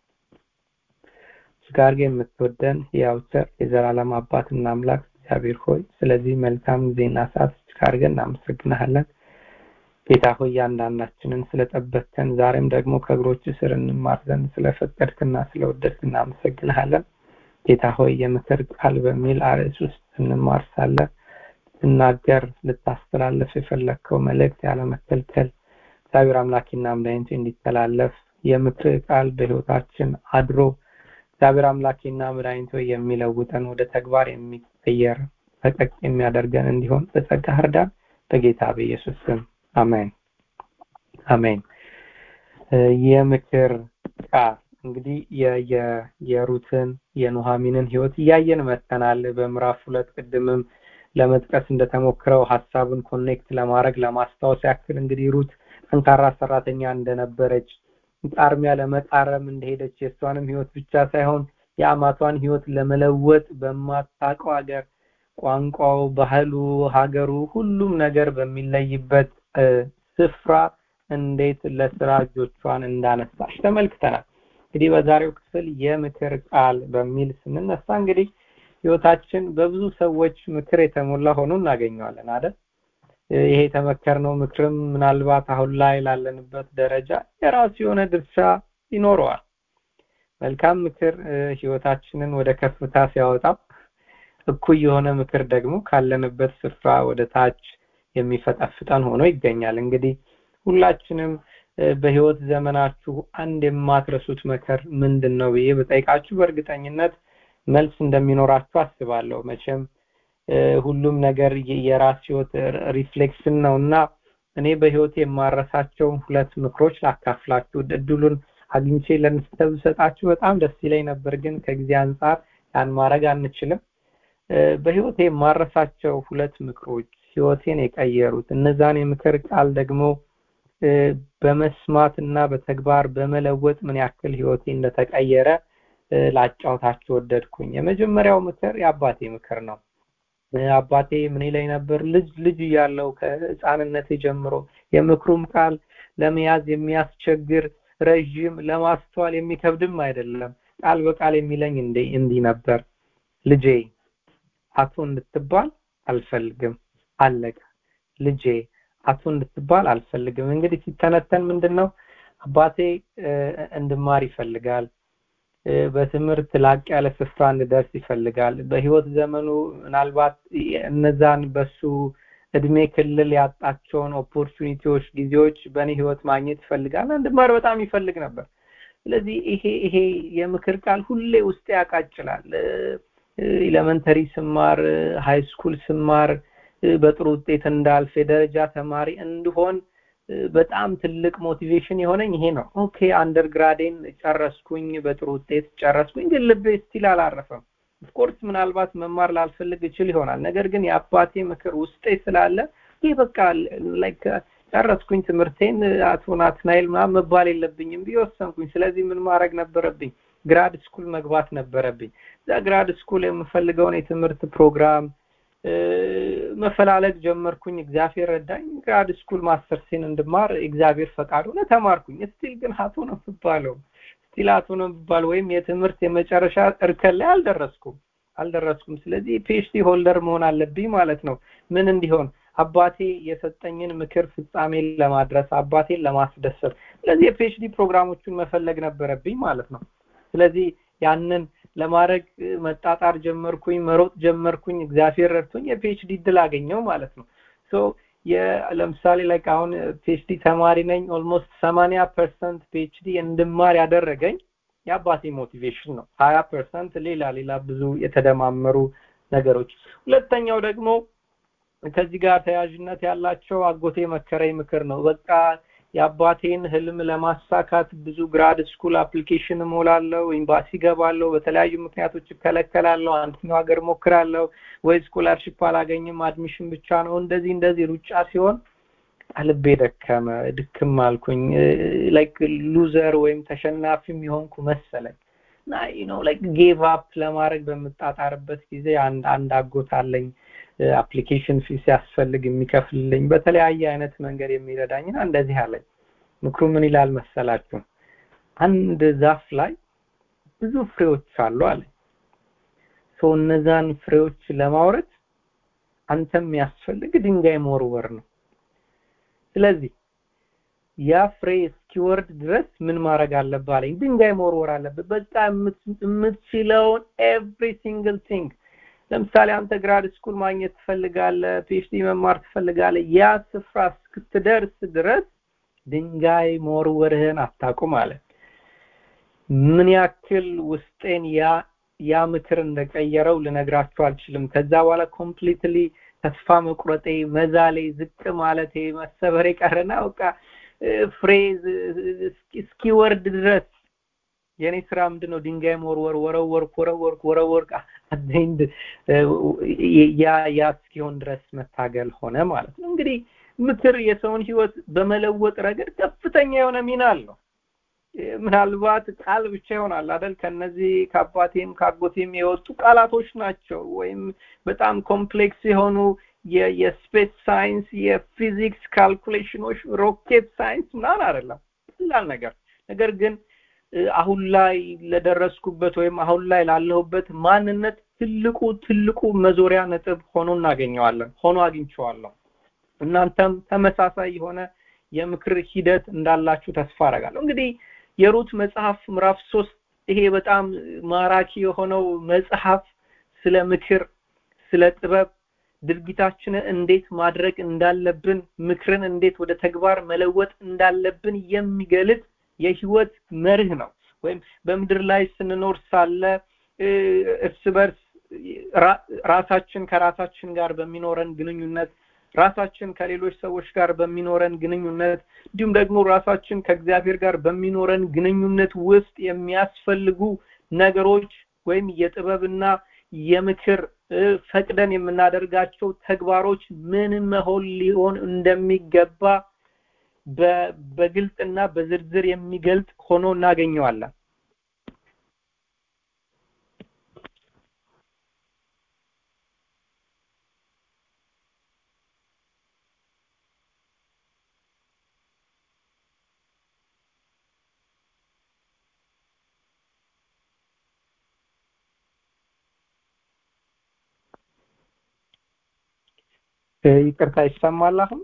ጋር የምትወደን ያው ቸር የዘላለም አባትና አምላክ እግዚአብሔር ሆይ ስለዚህ መልካም ጊዜና ሰዓት አድርገን እናመሰግናለን። ጌታ ሆይ እያንዳንዳችንን ስለጠበቅከን ዛሬም ደግሞ ከእግሮች ስር እንማር ዘንድ ስለፈቀድክና ስለወደድክ እናመሰግንሃለን። ጌታ ሆይ የምክር ቃል በሚል አርዕስ ውስጥ እንማር ሳለ ትናገር ልታስተላለፍ የፈለግከው መልእክት ያለመከልከል እግዚአብሔር አምላኪና መድኃኒቴ እንዲተላለፍ የምክር ቃል በህይወታችን አድሮ እግዚአብሔር አምላኬና መድኃኒቶ የሚለውጠን ወደ ተግባር የሚቀየር ፈቀቅ የሚያደርገን እንዲሆን በጸጋ እርዳን። በጌታ በኢየሱስ ስም አሜን አሜን። የምክር ቃል እንግዲህ የሩትን የኑሐሚንን ህይወት እያየን መጥተናል። በምዕራፍ ሁለት ቅድምም ለመጥቀስ እንደተሞክረው ሀሳቡን ኮኔክት ለማድረግ ለማስታወስ ያክል እንግዲህ ሩት ጠንካራ ሰራተኛ እንደነበረች ጣርሚያ ለመጣረም እንደሄደች የእሷንም ህይወት ብቻ ሳይሆን የአማቷን ህይወት ለመለወጥ በማታውቀው ሀገር ቋንቋው፣ ባህሉ፣ ሀገሩ ሁሉም ነገር በሚለይበት ስፍራ እንዴት ለስራ እጆቿን እንዳነሳች ተመልክተናል። እንግዲህ በዛሬው ክፍል የምክር ቃል በሚል ስንነሳ እንግዲህ ህይወታችን በብዙ ሰዎች ምክር የተሞላ ሆኖ እናገኘዋለን አይደል? ይሄ የተመከርነው ምክርም ምናልባት አሁን ላይ ላለንበት ደረጃ የራሱ የሆነ ድርሻ ይኖረዋል። መልካም ምክር ህይወታችንን ወደ ከፍታ ሲያወጣው፣ እኩይ የሆነ ምክር ደግሞ ካለንበት ስፍራ ወደ ታች የሚፈጠፍጠን ሆኖ ይገኛል። እንግዲህ ሁላችንም በህይወት ዘመናችሁ አንድ የማትረሱት መከር ምንድን ነው ብዬ በጠይቃችሁ በእርግጠኝነት መልስ እንደሚኖራችሁ አስባለሁ። መቼም ሁሉም ነገር የራስ ህይወት ሪፍሌክሽን ነው እና እኔ በህይወት የማረሳቸው ሁለት ምክሮች ላካፍላችሁ እድሉን አግኝቼ ለእናንተ ብሰጣችሁ በጣም ደስ ይለኝ ነበር፣ ግን ከጊዜ አንጻር ያን ማድረግ አንችልም። በህይወቴ የማረሳቸው ሁለት ምክሮች ህይወቴን የቀየሩት እነዛን የምክር ቃል ደግሞ በመስማት እና በተግባር በመለወጥ ምን ያክል ህይወቴ እንደተቀየረ ላጫውታችሁ ወደድኩኝ። የመጀመሪያው ምክር የአባቴ ምክር ነው። አባቴ ምን ይለኝ ነበር? ልጅ ልጅ እያለው ከህፃንነቴ ጀምሮ የምክሩም ቃል ለመያዝ የሚያስቸግር ረዥም፣ ለማስተዋል የሚከብድም አይደለም። ቃል በቃል የሚለኝ እንዲህ ነበር፣ ልጄ አቶ እንድትባል አልፈልግም። አለቀ። ልጄ አቶ እንድትባል አልፈልግም። እንግዲህ ሲተነተን ምንድን ነው አባቴ እንድማር ይፈልጋል። በትምህርት ላቅ ያለ ስፍራ እንድደርስ ይፈልጋል። በህይወት ዘመኑ ምናልባት እነዛን በሱ እድሜ ክልል ያጣቸውን ኦፖርቹኒቲዎች፣ ጊዜዎች በእኔ ህይወት ማግኘት ይፈልጋል። እንድማር በጣም ይፈልግ ነበር። ስለዚህ ይሄ ይሄ የምክር ቃል ሁሌ ውስጥ ያቃጭላል። ኤሌመንተሪ ስማር፣ ሃይ ስኩል ስማር በጥሩ ውጤት እንዳልፍ የደረጃ ተማሪ እንድሆን በጣም ትልቅ ሞቲቬሽን የሆነኝ ይሄ ነው። ኦኬ አንደርግራዴን ጨረስኩኝ፣ በጥሩ ውጤት ጨረስኩኝ፣ ግን ልቤ ስቲል አላረፈም። ኦፍኮርስ ምናልባት መማር ላልፈልግ እችል ይሆናል። ነገር ግን የአባቴ ምክር ውስጤ ስላለ ይህ በቃ ላይክ ጨረስኩኝ ትምህርቴን አቶ ናትናኤል ምናምን መባል የለብኝም ብዬ ወሰንኩኝ። ስለዚህ ምን ማድረግ ነበረብኝ? ግራድ ስኩል መግባት ነበረብኝ። እዛ ግራድ ስኩል የምፈልገውን የትምህርት ፕሮግራም መፈላለግ ጀመርኩኝ። እግዚአብሔር ረዳኝ። ግራድ ስኩል ማስተርሴን እንድማር እግዚአብሔር ፈቃድ ሆነ፣ ተማርኩኝ። ስቲል ግን አቶ ነው የምባለው ስቲል አቶ ነው የምባል ወይም የትምህርት የመጨረሻ እርከን ላይ አልደረስኩም አልደረስኩም። ስለዚህ ፒኤችዲ ሆልደር መሆን አለብኝ ማለት ነው። ምን እንዲሆን አባቴ የሰጠኝን ምክር ፍጻሜ ለማድረስ አባቴን ለማስደሰት። ስለዚህ የፒኤችዲ ፕሮግራሞቹን መፈለግ ነበረብኝ ማለት ነው። ስለዚህ ያንን ለማድረግ መጣጣር ጀመርኩኝ፣ መሮጥ ጀመርኩኝ። እግዚአብሔር ረድቶኝ የፒኤችዲ እድል አገኘው ማለት ነው። ሶ ለምሳሌ ላይ አሁን ፒኤችዲ ተማሪ ነኝ። ኦልሞስት ሰማንያ ፐርሰንት ፒኤችዲ እንድማር ያደረገኝ የአባቴ ሞቲቬሽን ነው። ሀያ ፐርሰንት ሌላ ሌላ ብዙ የተደማመሩ ነገሮች። ሁለተኛው ደግሞ ከዚህ ጋር ተያያዥነት ያላቸው አጎቴ መከረኝ ምክር ነው። በቃ የአባቴን ህልም ለማሳካት ብዙ ግራድ ስኩል አፕሊኬሽን እሞላለሁ፣ ኤምባሲ ገባለሁ፣ በተለያዩ ምክንያቶች እከለከላለሁ፣ አንደኛው ሀገር ሞክራለሁ፣ ወይ ስኮላርሽፕ አላገኝም፣ አድሚሽን ብቻ ነው። እንደዚህ እንደዚህ ሩጫ ሲሆን ልቤ ደከመ፣ ድክም አልኩኝ። ላይክ ሉዘር ወይም ተሸናፊም የሆንኩ መሰለኝ እና ነው ላይክ ጌቭ አፕ ለማድረግ በምጣጣርበት ጊዜ አንድ አንድ አጎት አለኝ አፕሊኬሽን ፊ ሲያስፈልግ የሚከፍልልኝ በተለያየ አይነት መንገድ የሚረዳኝና እንደዚህ አለኝ። ምክሩ ምን ይላል መሰላችሁ? አንድ ዛፍ ላይ ብዙ ፍሬዎች አሉ አለኝ። ሰው እነዛን ፍሬዎች ለማውረድ አንተ የሚያስፈልግ ድንጋይ መወርወር ነው። ስለዚህ ያ ፍሬ እስኪወርድ ድረስ ምን ማድረግ አለብህ አለኝ። ድንጋይ መወርወር አለብህ። በቃ የምትችለውን ኤቭሪ ሲንግል ቲንግ ለምሳሌ አንተ ግራድ ስኩል ማግኘት ትፈልጋለህ፣ ፒኤችዲ መማር ትፈልጋለህ። ያ ስፍራ እስክትደርስ ድረስ ድንጋይ መወርወርህን አታቁም አለ። ምን ያክል ውስጤን ያ ያ ምክር እንደቀየረው ልነግራችሁ አልችልም። ከዛ በኋላ ኮምፕሊትሊ ተስፋ መቁረጤ፣ መዛሌ፣ ዝቅ ማለቴ፣ መሰበሬ ቀረና በቃ ፍሬዝ እስኪወርድ ድረስ የኔ ስራ ምንድነው? ድንጋይ መወርወር፣ ወረወርኩ፣ ወረወርኩ፣ ወረወርኩ አዘንድ ያ ያ እስኪሆን ድረስ መታገል ሆነ ማለት ነው። እንግዲህ ምክር የሰውን ህይወት በመለወጥ ረገድ ከፍተኛ የሆነ ሚና አለው። ምናልባት ቃል ብቻ ይሆናል አይደል? ከነዚህ ከአባቴም ከአጎቴም የወጡ ቃላቶች ናቸው፣ ወይም በጣም ኮምፕሌክስ የሆኑ የስፔስ ሳይንስ የፊዚክስ ካልኩሌሽኖች ሮኬት ሳይንስ ምናምን አይደለም ቀላል ነገር ነገር ግን አሁን ላይ ለደረስኩበት ወይም አሁን ላይ ላለሁበት ማንነት ትልቁ ትልቁ መዞሪያ ነጥብ ሆኖ እናገኘዋለን ሆኖ አግኝቼዋለሁ እናንተም ተመሳሳይ የሆነ የምክር ሂደት እንዳላችሁ ተስፋ አረጋለሁ እንግዲህ የሩት መጽሐፍ ምዕራፍ ሶስት ይሄ በጣም ማራኪ የሆነው መጽሐፍ ስለ ምክር ስለ ጥበብ ድርጊታችንን እንዴት ማድረግ እንዳለብን ምክርን እንዴት ወደ ተግባር መለወጥ እንዳለብን የሚገልጥ የህይወት መርህ ነው ወይም በምድር ላይ ስንኖር ሳለ እርስ በርስ ራሳችን ከራሳችን ጋር በሚኖረን ግንኙነት ራሳችን ከሌሎች ሰዎች ጋር በሚኖረን ግንኙነት እንዲሁም ደግሞ ራሳችን ከእግዚአብሔር ጋር በሚኖረን ግንኙነት ውስጥ የሚያስፈልጉ ነገሮች ወይም የጥበብና የምክር ፈቅደን የምናደርጋቸው ተግባሮች ምን መሆን ሊሆን እንደሚገባ በግልጽና በዝርዝር የሚገልጽ ሆኖ እናገኘዋለን ይቅርታ ይሰማል አሁን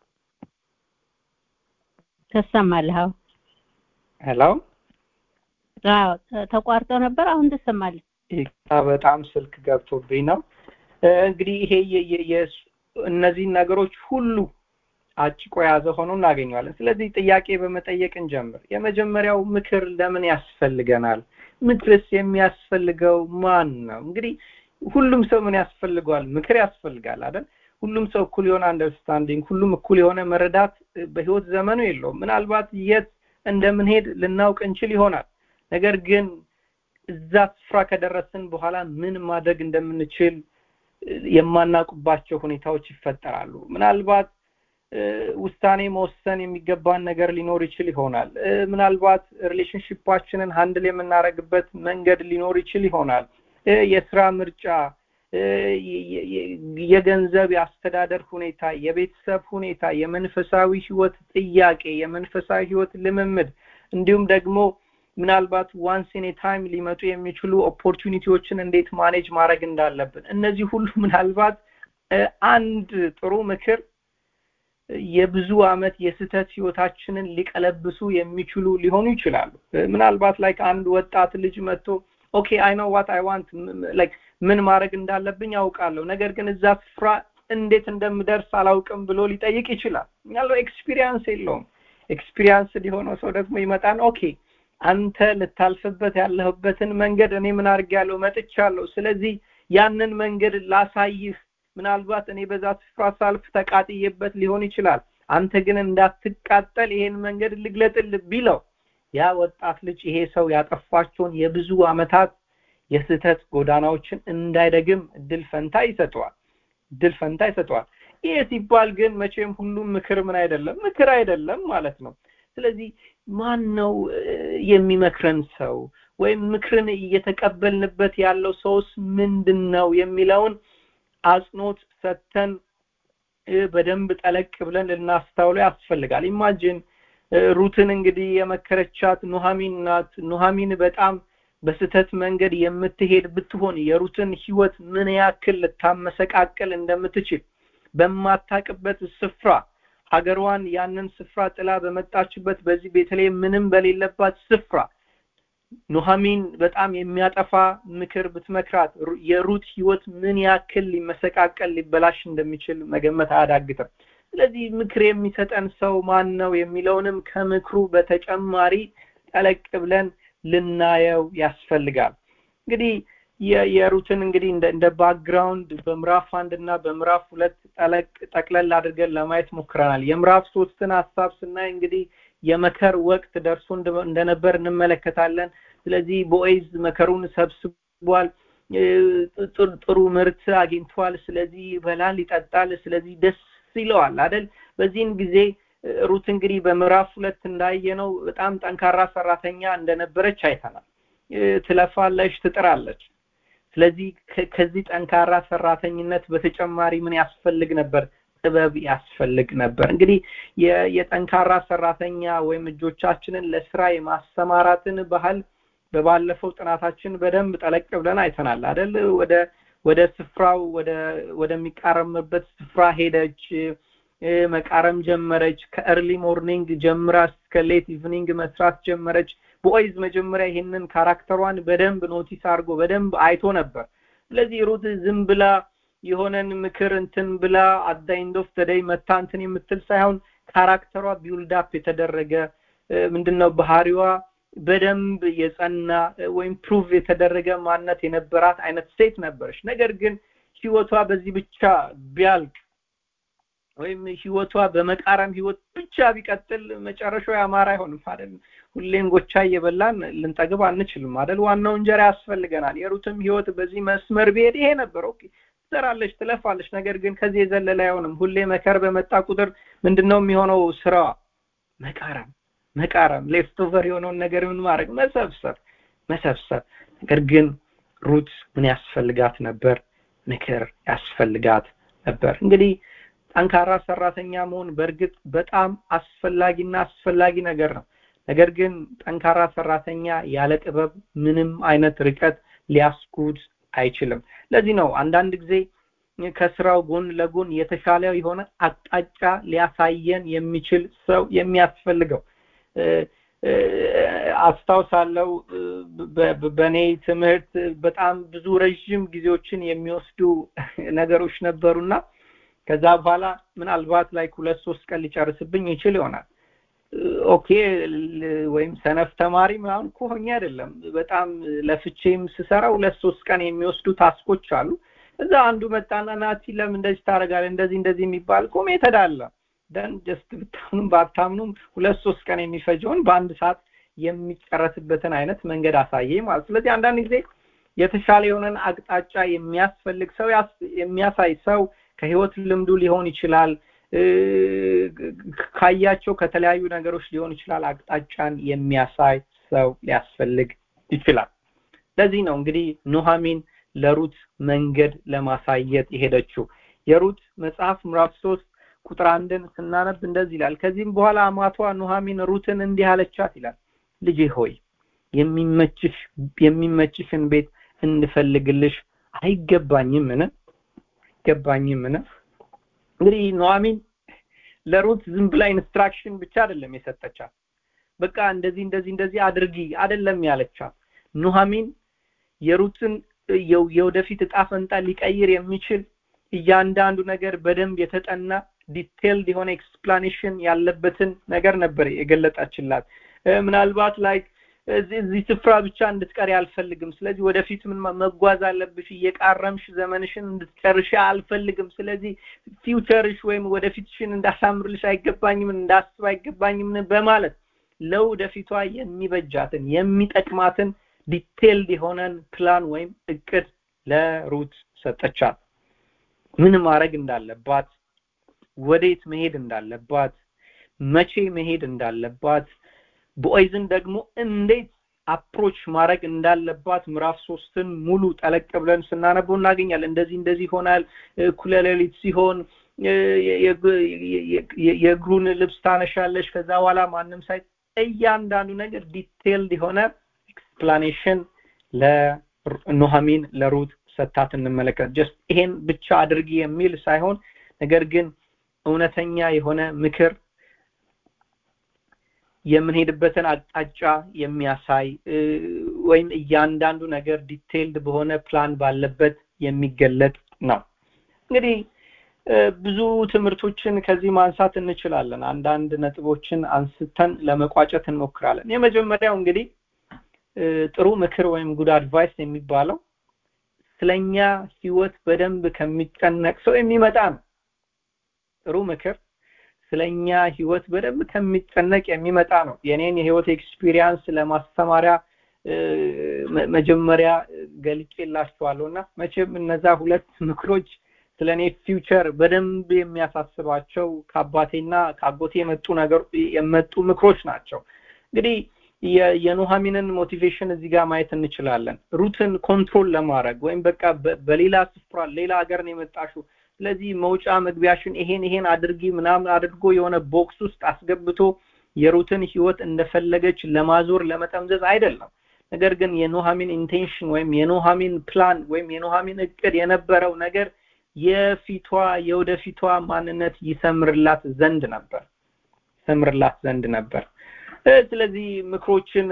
ትሰማለህ አዎ ሄሎ አዎ ተቋርጦ ነበር አሁን ትሰማለህ ይቅርታ በጣም ስልክ ገብቶብኝ ነው እንግዲህ ይሄ እነዚህ ነገሮች ሁሉ አጭቆ የያዘ ሆኖ እናገኘዋለን ስለዚህ ጥያቄ በመጠየቅ እንጀምር የመጀመሪያው ምክር ለምን ያስፈልገናል ምክርስ የሚያስፈልገው ማን ነው እንግዲህ ሁሉም ሰው ምን ያስፈልገዋል ምክር ያስፈልጋል አይደል ሁሉም ሰው እኩል የሆነ አንደርስታንዲንግ ሁሉም እኩል የሆነ መረዳት በህይወት ዘመኑ የለውም ምናልባት የት እንደምንሄድ ልናውቅ እንችል ይሆናል ነገር ግን እዛ ስፍራ ከደረስን በኋላ ምን ማድረግ እንደምንችል የማናውቅባቸው ሁኔታዎች ይፈጠራሉ ምናልባት ውሳኔ መወሰን የሚገባን ነገር ሊኖር ይችል ይሆናል ምናልባት ሪሌሽንሽፓችንን ሃንድል የምናደርግበት መንገድ ሊኖር ይችል ይሆናል የስራ ምርጫ የገንዘብ የአስተዳደር ሁኔታ የቤተሰብ ሁኔታ የመንፈሳዊ ህይወት ጥያቄ የመንፈሳዊ ህይወት ልምምድ እንዲሁም ደግሞ ምናልባት ዋንስ ኢን ታይም ሊመጡ የሚችሉ ኦፖርቹኒቲዎችን እንዴት ማኔጅ ማድረግ እንዳለብን እነዚህ ሁሉ ምናልባት አንድ ጥሩ ምክር የብዙ አመት የስተት ህይወታችንን ሊቀለብሱ የሚችሉ ሊሆኑ ይችላሉ ምናልባት ላይ አንድ ወጣት ልጅ መጥቶ ኦኬ አይ ኖ ዋት አይ ዋንት ላይክ ምን ማድረግ እንዳለብኝ አውቃለሁ ነገር ግን እዛ ስፍራ እንዴት እንደምደርስ አላውቅም ብሎ ሊጠይቅ ይችላል ያለው ኤክስፒሪየንስ የለውም ኤክስፒሪየንስ ሊሆነው ሰው ደግሞ ይመጣን ኦኬ አንተ ልታልፍበት ያለህበትን መንገድ እኔ ምን አድርጌያለሁ መጥቻለሁ ስለዚህ ያንን መንገድ ላሳይህ ምናልባት እኔ በዛ ስፍራ ሳልፍ ተቃጥዬበት ሊሆን ይችላል አንተ ግን እንዳትቃጠል ይሄን መንገድ ልግለጥል ቢለው ያ ወጣት ልጅ ይሄ ሰው ያጠፋቸውን የብዙ አመታት የስህተት ጎዳናዎችን እንዳይደግም እድል ፈንታ ይሰጠዋል እድል ፈንታ ይሰጠዋል ይሄ ሲባል ግን መቼም ሁሉም ምክር ምን አይደለም ምክር አይደለም ማለት ነው ስለዚህ ማን ነው የሚመክረን ሰው ወይም ምክርን እየተቀበልንበት ያለው ሰውስ ምንድን ነው የሚለውን አጽኖት ሰተን በደንብ ጠለቅ ብለን ልናስተውለው ያስፈልጋል ኢማጂን ሩትን እንግዲህ የመከረቻት ኑሃሚን ናት ኑሃሚን በጣም በስተት መንገድ የምትሄድ ብትሆን የሩትን ህይወት ምን ያክል ልታመሰቃቅል እንደምትችል በማታቅበት ስፍራ ሀገሯን ያንን ስፍራ ጥላ በመጣችበት በዚህ ቤተልሔም ምንም በሌለባት ስፍራ ኑሃሚን በጣም የሚያጠፋ ምክር ብትመክራት የሩት ህይወት ምን ያክል ሊመሰቃቀል ሊበላሽ እንደሚችል መገመት አያዳግትም ስለዚህ ምክር የሚሰጠን ሰው ማን ነው የሚለውንም ከምክሩ በተጨማሪ ጠለቅ ብለን ልናየው ያስፈልጋል እንግዲህ የሩትን እንግዲህ እንደ ባክግራውንድ በምዕራፍ አንድ እና በምዕራፍ ሁለት ጠለቅ ጠቅለል አድርገን ለማየት ሞክረናል የምዕራፍ ሶስትን ሀሳብ ስናይ እንግዲህ የመከር ወቅት ደርሶ እንደነበር እንመለከታለን ስለዚህ ቦኤዝ መከሩን ሰብስቧል ጥሩ ምርት አግኝቷል ስለዚህ ይበላል ይጠጣል ስለዚህ ደስ ይለዋል አደል በዚህን ጊዜ ሩት እንግዲህ በምዕራፍ ሁለት እንዳየነው በጣም ጠንካራ ሰራተኛ እንደነበረች አይተናል ትለፋለች ትጥራለች ስለዚህ ከዚህ ጠንካራ ሰራተኝነት በተጨማሪ ምን ያስፈልግ ነበር ጥበብ ያስፈልግ ነበር እንግዲህ የጠንካራ ሰራተኛ ወይም እጆቻችንን ለስራ የማሰማራትን ባህል በባለፈው ጥናታችን በደንብ ጠለቅ ብለን አይተናል አይደል ወደ ወደ ስፍራው ወደ ወደሚቃረምበት ስፍራ ሄደች መቃረም ጀመረች ከኤርሊ ሞርኒንግ ጀምራ እስከ ሌት ኢቭኒንግ መስራት ጀመረች ቦይዝ መጀመሪያ ይሄንን ካራክተሯን በደንብ ኖቲስ አድርጎ በደንብ አይቶ ነበር ስለዚህ ሩት ዝም ብላ የሆነን ምክር እንትን ብላ አዳይንድ ኦፍ ተደይ መታ እንትን የምትል ሳይሆን ካራክተሯ ቢውልድ አፕ የተደረገ ምንድነው ባህሪዋ በደንብ የጸና ወይም ፕሩቭ የተደረገ ማንነት የነበራት አይነት ሴት ነበረች ነገር ግን ህይወቷ በዚህ ብቻ ቢያልቅ ወይም ህይወቷ በመቃረም ህይወት ብቻ ቢቀጥል መጨረሻው ያማረ አይሆንም አይደል ሁሌም ጎቻ እየበላን ልንጠግብ አንችልም አይደል ዋናው እንጀራ ያስፈልገናል የሩትም ህይወት በዚህ መስመር ቢሄድ ይሄ ነበር ኦኬ ትሰራለች ትለፋለች ነገር ግን ከዚህ የዘለለ አይሆንም ሁሌ መከር በመጣ ቁጥር ምንድነው የሚሆነው ስራዋ መቃረም መቃረም ሌፍት ኦቨር የሆነውን ነገር ምን ማድረግ መሰብሰብ መሰብሰብ ነገር ግን ሩት ምን ያስፈልጋት ነበር ምክር ያስፈልጋት ነበር እንግዲህ ጠንካራ ሰራተኛ መሆን በእርግጥ በጣም አስፈላጊና አስፈላጊ ነገር ነው ነገር ግን ጠንካራ ሰራተኛ ያለ ጥበብ ምንም አይነት ርቀት ሊያስጉድ አይችልም ለዚህ ነው አንዳንድ ጊዜ ከስራው ጎን ለጎን የተሻለ የሆነ አቅጣጫ ሊያሳየን የሚችል ሰው የሚያስፈልገው አስታውሳለው በእኔ ትምህርት በጣም ብዙ ረዥም ጊዜዎችን የሚወስዱ ነገሮች ነበሩና ከዛ በኋላ ምናልባት ላይ ሁለት ሶስት ቀን ሊጨርስብኝ ይችል ይሆናል ኦኬ ወይም ሰነፍ ተማሪ ምናምን ከሆኜ አይደለም በጣም ለፍቼም ስሰራ ሁለት ሶስት ቀን የሚወስዱ ታስኮች አሉ እዛ አንዱ መጣና ናቲ ለምን እንደዚህ ታደርጋለህ እንደዚህ እንደዚህ የሚባል እኮ ሜተድ አለ ደን ጀስት ብታምኑም ባታምኑም ሁለት ሶስት ቀን የሚፈጀውን በአንድ ሰዓት የሚጨረስበትን አይነት መንገድ አሳየ ማለት ስለዚህ አንዳንድ ጊዜ የተሻለ የሆነን አቅጣጫ የሚያስፈልግ ሰው የሚያሳይ ሰው ከህይወት ልምዱ ሊሆን ይችላል ካያቸው ከተለያዩ ነገሮች ሊሆን ይችላል አቅጣጫን የሚያሳይ ሰው ሊያስፈልግ ይችላል ለዚህ ነው እንግዲህ ኑሃሚን ለሩት መንገድ ለማሳየት የሄደችው የሩት መጽሐፍ ምዕራፍ ሶስት ቁጥር አንድን ስናነብ እንደዚህ ይላል ከዚህም በኋላ አማቷ ኑሃሚን ሩትን እንዲህ አለቻት ይላል ልጄ ሆይ የሚመችሽ የሚመችሽን ቤት እንፈልግልሽ አይገባኝም ምን አይገባኝም ምን እንግዲህ ኑሃሚን ለሩት ዝም ብላ ኢንስትራክሽን ብቻ አይደለም የሰጠቻት በቃ እንደዚህ እንደዚህ እንደዚህ አድርጊ አይደለም ያለቻት ኑሃሚን የሩትን የወደፊት እጣ ፈንታ ሊቀይር የሚችል እያንዳንዱ ነገር በደንብ የተጠና ዲቴልድ የሆነ ኤክስፕላኔሽን ያለበትን ነገር ነበር የገለጣችላት ምናልባት ላይ እዚህ ስፍራ ብቻ እንድትቀሪ አልፈልግም ስለዚህ ወደፊት ምን መጓዝ አለብሽ እየቃረምሽ ዘመንሽን እንድትጨርሽ አልፈልግም ስለዚህ ፊውቸርሽ ወይም ወደፊትሽን እንዳሳምርልሽ አይገባኝም እንዳስብ አይገባኝም በማለት ለወደፊቷ የሚበጃትን የሚጠቅማትን ዲቴልድ የሆነን ፕላን ወይም እቅድ ለሩት ሰጠቻት ምን ማድረግ እንዳለባት ወዴት መሄድ እንዳለባት መቼ መሄድ እንዳለባት ቦይዝን ደግሞ እንዴት አፕሮች ማድረግ እንዳለባት ምዕራፍ ሶስትን ሙሉ ጠለቅ ብለን ስናነበው እናገኛለን እንደዚህ እንደዚህ ይሆናል እኩለ ሌሊት ሲሆን የእግሩን ልብስ ታነሻለሽ ከዛ በኋላ ማንም ሳይ እያንዳንዱ ነገር ዲቴልድ የሆነ ኤክስፕላኔሽን ለኑሃሚን ለሩት ሰታት እንመለከት ጀስት ይሄን ብቻ አድርጊ የሚል ሳይሆን ነገር ግን እውነተኛ የሆነ ምክር የምንሄድበትን አቅጣጫ የሚያሳይ ወይም እያንዳንዱ ነገር ዲቴይልድ በሆነ ፕላን ባለበት የሚገለጥ ነው እንግዲህ ብዙ ትምህርቶችን ከዚህ ማንሳት እንችላለን አንዳንድ ነጥቦችን አንስተን ለመቋጨት እንሞክራለን የመጀመሪያው እንግዲህ ጥሩ ምክር ወይም ጉድ አድቫይስ የሚባለው ስለኛ ህይወት በደንብ ከሚጨነቅ ሰው የሚመጣ ነው ጥሩ ምክር ስለኛ ህይወት በደንብ ከሚጨነቅ የሚመጣ ነው የኔን የህይወት ኤክስፒሪየንስ ለማስተማሪያ መጀመሪያ ገልጬላችኋለሁ እና መቼም እነዛ ሁለት ምክሮች ስለ እኔ ፊውቸር በደንብ የሚያሳስባቸው ከአባቴና ከአጎቴ የመጡ ነገር የመጡ ምክሮች ናቸው እንግዲህ የኑሃሚንን ሞቲቬሽን እዚህ ጋር ማየት እንችላለን ሩትን ኮንትሮል ለማድረግ ወይም በቃ በሌላ ስፍራ ሌላ ሀገር ነው የመጣሽው ስለዚህ መውጫ መግቢያሽን ይሄን ይሄን አድርጊ ምናምን አድርጎ የሆነ ቦክስ ውስጥ አስገብቶ የሩትን ህይወት እንደፈለገች ለማዞር ለመጠምዘዝ አይደለም ነገር ግን የኑሃሚን ኢንቴንሽን ወይም የኑሃሚን ፕላን ወይም የኑሃሚን እቅድ የነበረው ነገር የፊቷ የወደፊቷ ማንነት ይሰምርላት ዘንድ ነበር ይሰምርላት ዘንድ ነበር ስለዚህ ምክሮችን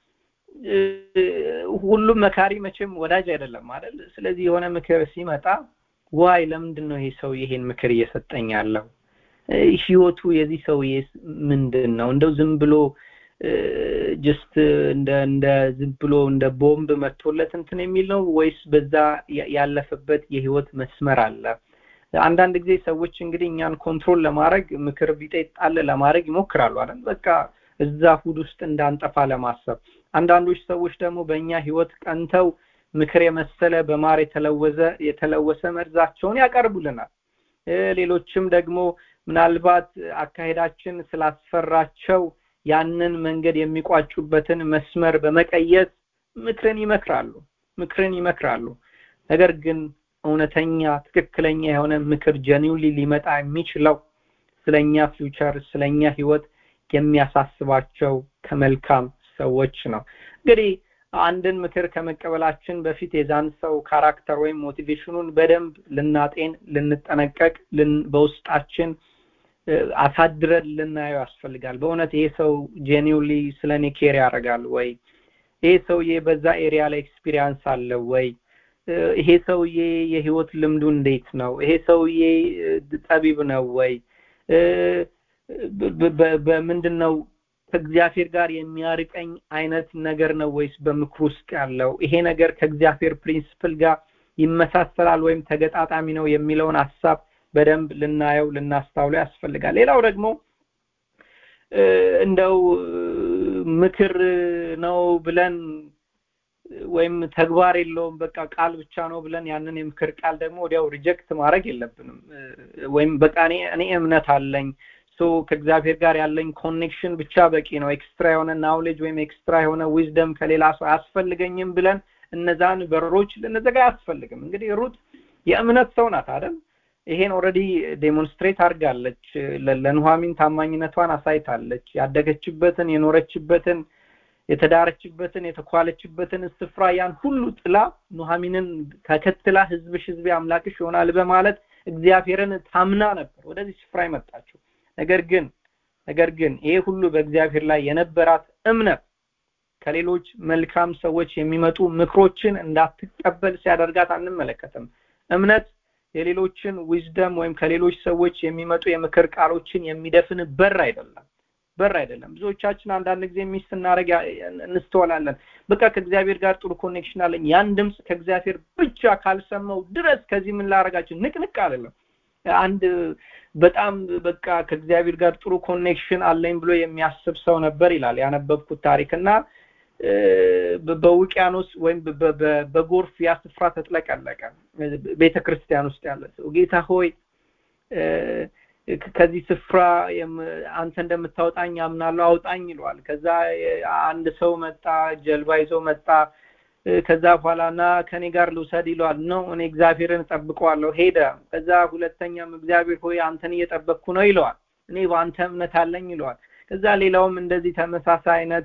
ሁሉም መካሪ መቼም ወዳጅ አይደለም አይደል ስለዚህ የሆነ ምክር ሲመጣ ዋይ ለምንድን ነው ይሄ ሰው ይሄን ምክር እየሰጠኝ ያለው ህይወቱ የዚህ ሰውዬ ምንድን ነው እንደው ዝም ብሎ ጅስት እንደ እንደ ዝም ብሎ እንደ ቦምብ መጥቶለት እንትን የሚል ነው ወይስ በዛ ያለፈበት የህይወት መስመር አለ አንዳንድ ጊዜ ሰዎች እንግዲህ እኛን ኮንትሮል ለማድረግ ምክር ቢጤ ጣል ለማድረግ ይሞክራሉ አይደል በቃ እዛ ሁድ ውስጥ እንዳንጠፋ ለማሰብ አንዳንዶች ሰዎች ደግሞ በእኛ ህይወት ቀንተው ምክር የመሰለ በማር የተለወዘ የተለወሰ መርዛቸውን ያቀርቡልናል ሌሎችም ደግሞ ምናልባት አካሄዳችን ስላስፈራቸው ያንን መንገድ የሚቋጩበትን መስመር በመቀየስ ምክርን ይመክራሉ ምክርን ይመክራሉ ነገር ግን እውነተኛ ትክክለኛ የሆነ ምክር ጀኒውሊ ሊመጣ የሚችለው ስለኛ ፊውቸር ስለኛ ህይወት የሚያሳስባቸው ከመልካም ሰዎች ነው እንግዲህ አንድን ምክር ከመቀበላችን በፊት የዛን ሰው ካራክተር ወይም ሞቲቬሽኑን በደንብ ልናጤን ልንጠነቀቅ በውስጣችን አሳድረን ልናየው ያስፈልጋል በእውነት ይሄ ሰው ጄኒውሊ ስለ እኔ ኬር ያደርጋል ወይ ይሄ ሰውዬ በዛ ኤሪያ ላይ ኤክስፒሪያንስ አለው ወይ ይሄ ሰውዬ የህይወት ልምዱ እንዴት ነው ይሄ ሰውዬ ጠቢብ ነው ወይ በምንድን ነው ከእግዚአብሔር ጋር የሚያርቀኝ አይነት ነገር ነው ወይስ በምክር ውስጥ ያለው ይሄ ነገር ከእግዚአብሔር ፕሪንስፕል ጋር ይመሳሰላል ወይም ተገጣጣሚ ነው የሚለውን ሀሳብ በደንብ ልናየው ልናስታውለው ያስፈልጋል ሌላው ደግሞ እንደው ምክር ነው ብለን ወይም ተግባር የለውም በቃ ቃል ብቻ ነው ብለን ያንን የምክር ቃል ደግሞ ወዲያው ሪጀክት ማድረግ የለብንም ወይም በቃ እኔ እኔ እምነት አለኝ ሶ ከእግዚአብሔር ጋር ያለኝ ኮኔክሽን ብቻ በቂ ነው ኤክስትራ የሆነ ናውሌጅ ወይም ኤክስትራ የሆነ ዊዝደም ከሌላ ሰው አያስፈልገኝም ብለን እነዛን በሮች ልንዘጋ አያስፈልግም እንግዲህ ሩት የእምነት ሰው ናት አይደል ይሄን ኦልሬዲ ዴሞንስትሬት አድርጋለች ለኑሃሚን ታማኝነቷን አሳይታለች ያደገችበትን የኖረችበትን የተዳረችበትን የተኳለችበትን ስፍራ ያን ሁሉ ጥላ ኑሃሚንን ተከትላ ህዝብሽ ህዝቤ አምላክሽ ይሆናል በማለት እግዚአብሔርን ታምና ነበር ወደዚህ ስፍራ የመጣችው ነገር ግን ነገር ግን ይሄ ሁሉ በእግዚአብሔር ላይ የነበራት እምነት ከሌሎች መልካም ሰዎች የሚመጡ ምክሮችን እንዳትቀበል ሲያደርጋት አንመለከትም እምነት የሌሎችን ዊዝደም ወይም ከሌሎች ሰዎች የሚመጡ የምክር ቃሎችን የሚደፍን በር አይደለም በር አይደለም ብዙዎቻችን አንዳንድ ጊዜ ሚስ ስናደረግ እንስተዋላለን በቃ ከእግዚአብሔር ጋር ጥሩ ኮኔክሽን አለኝ ያን ድምፅ ከእግዚአብሔር ብቻ ካልሰማው ድረስ ከዚህ ምን ላረጋችን ንቅንቅ አይደለም አንድ በጣም በቃ ከእግዚአብሔር ጋር ጥሩ ኮኔክሽን አለኝ ብሎ የሚያስብ ሰው ነበር ይላል ያነበብኩት ታሪክ እና በውቅያኖስ ወይም በጎርፍ ያ ስፍራ ተጥለቀለቀ ቤተ ክርስቲያን ውስጥ ያለ ሰው ጌታ ሆይ ከዚህ ስፍራ አንተ እንደምታወጣኝ አምናለሁ አውጣኝ ይለዋል ከዛ አንድ ሰው መጣ ጀልባ ይዞ መጣ ከዛ በኋላ ና ከኔ ጋር ልውሰድ ይለዋል ነው እኔ እግዚአብሔርን እጠብቀዋለሁ ሄደ ከዛ ሁለተኛም እግዚአብሔር ሆይ አንተን እየጠበቅኩ ነው ይለዋል እኔ በአንተ እምነት አለኝ ይለዋል ከዛ ሌላውም እንደዚህ ተመሳሳይ አይነት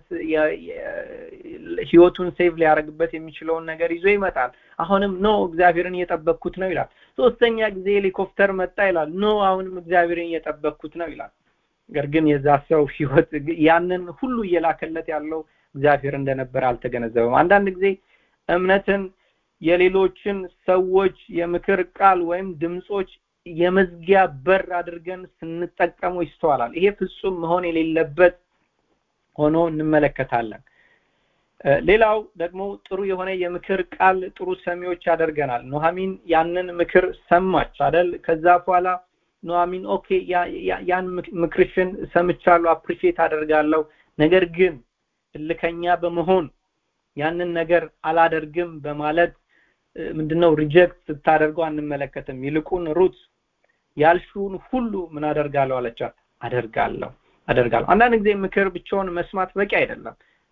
ህይወቱን ሴቭ ሊያደርግበት የሚችለውን ነገር ይዞ ይመጣል አሁንም ኖ እግዚአብሔርን እየጠበቅኩት ነው ይላል ሶስተኛ ጊዜ ሄሊኮፕተር መጣ ይላል ኖ አሁንም እግዚአብሔርን እየጠበቅኩት ነው ይላል ነገር ግን የዛ ሰው ህይወት ያንን ሁሉ እየላከለት ያለው እግዚአብሔር እንደነበረ አልተገነዘበም አንዳንድ ጊዜ እምነትን የሌሎችን ሰዎች የምክር ቃል ወይም ድምጾች የመዝጊያ በር አድርገን ስንጠቀሙ ይስተዋላል ይሄ ፍጹም መሆን የሌለበት ሆኖ እንመለከታለን ሌላው ደግሞ ጥሩ የሆነ የምክር ቃል ጥሩ ሰሚዎች ያደርገናል ኑሐሚን ያንን ምክር ሰማች አደል ከዛ በኋላ ኑሐሚን ኦኬ ያን ምክርሽን ሰምቻለሁ አፕሪሺየት አደርጋለሁ ነገር ግን እልከኛ በመሆን ያንን ነገር አላደርግም በማለት ምንድነው ሪጀክት ስታደርገው አንመለከትም ይልቁን ሩት ያልሽውን ሁሉ ምን አደርጋለሁ አለቻት አደርጋለሁ አደርጋለሁ አንዳንድ ጊዜ ምክር ብቻውን መስማት በቂ አይደለም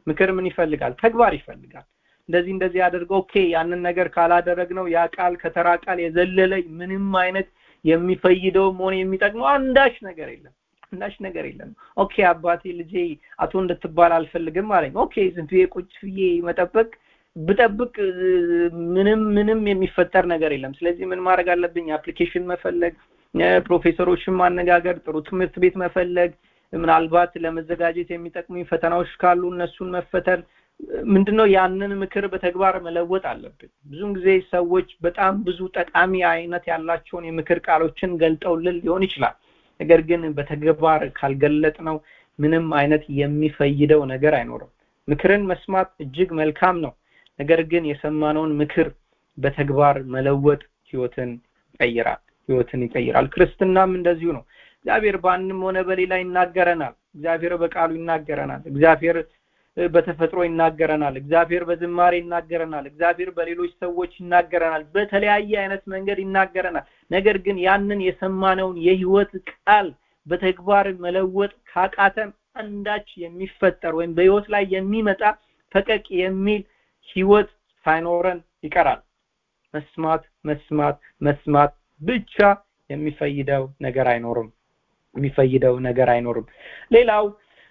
ምክር ምን ይፈልጋል ተግባር ይፈልጋል እንደዚህ እንደዚህ አድርገው ኦኬ ያንን ነገር ካላደረግነው ያ ቃል ከተራ ቃል የዘለለ ምንም አይነት የሚፈይደው መሆን የሚጠቅመው አንዳች ነገር የለም አንዳች ነገር የለም ኦኬ አባቴ ልጄ አቶ እንድትባል አልፈልግም አለኝ ኦኬ ዝም ብዬ ቁጭ ብዬ መጠበቅ ብጠብቅ ምንም ምንም የሚፈጠር ነገር የለም ስለዚህ ምን ማድረግ አለብኝ አፕሊኬሽን መፈለግ ፕሮፌሰሮችን ማነጋገር ጥሩ ትምህርት ቤት መፈለግ ምናልባት ለመዘጋጀት የሚጠቅሙኝ ፈተናዎች ካሉ እነሱን መፈተን ምንድነው ያንን ምክር በተግባር መለወጥ አለብን ብዙን ጊዜ ሰዎች በጣም ብዙ ጠቃሚ አይነት ያላቸውን የምክር ቃሎችን ገልጠውልን ሊሆን ይችላል ነገር ግን በተግባር ካልገለጥ ነው ምንም አይነት የሚፈይደው ነገር አይኖርም ምክርን መስማት እጅግ መልካም ነው ነገር ግን የሰማነውን ምክር በተግባር መለወጥ ህይወትን ይቀይራል ህይወትን ይቀይራል ክርስትናም እንደዚሁ ነው እግዚአብሔር በአንድም ሆነ በሌላ ይናገረናል እግዚአብሔር በቃሉ ይናገረናል እግዚአብሔር በተፈጥሮ ይናገረናል እግዚአብሔር በዝማሬ ይናገረናል እግዚአብሔር በሌሎች ሰዎች ይናገረናል በተለያየ አይነት መንገድ ይናገረናል ነገር ግን ያንን የሰማነውን የህይወት ቃል በተግባር መለወጥ ካቃተን አንዳች የሚፈጠር ወይም በህይወት ላይ የሚመጣ ፈቀቅ የሚል ህይወት ሳይኖረን ይቀራል መስማት መስማት መስማት ብቻ የሚፈይደው ነገር አይኖርም የሚፈይደው ነገር አይኖርም ሌላው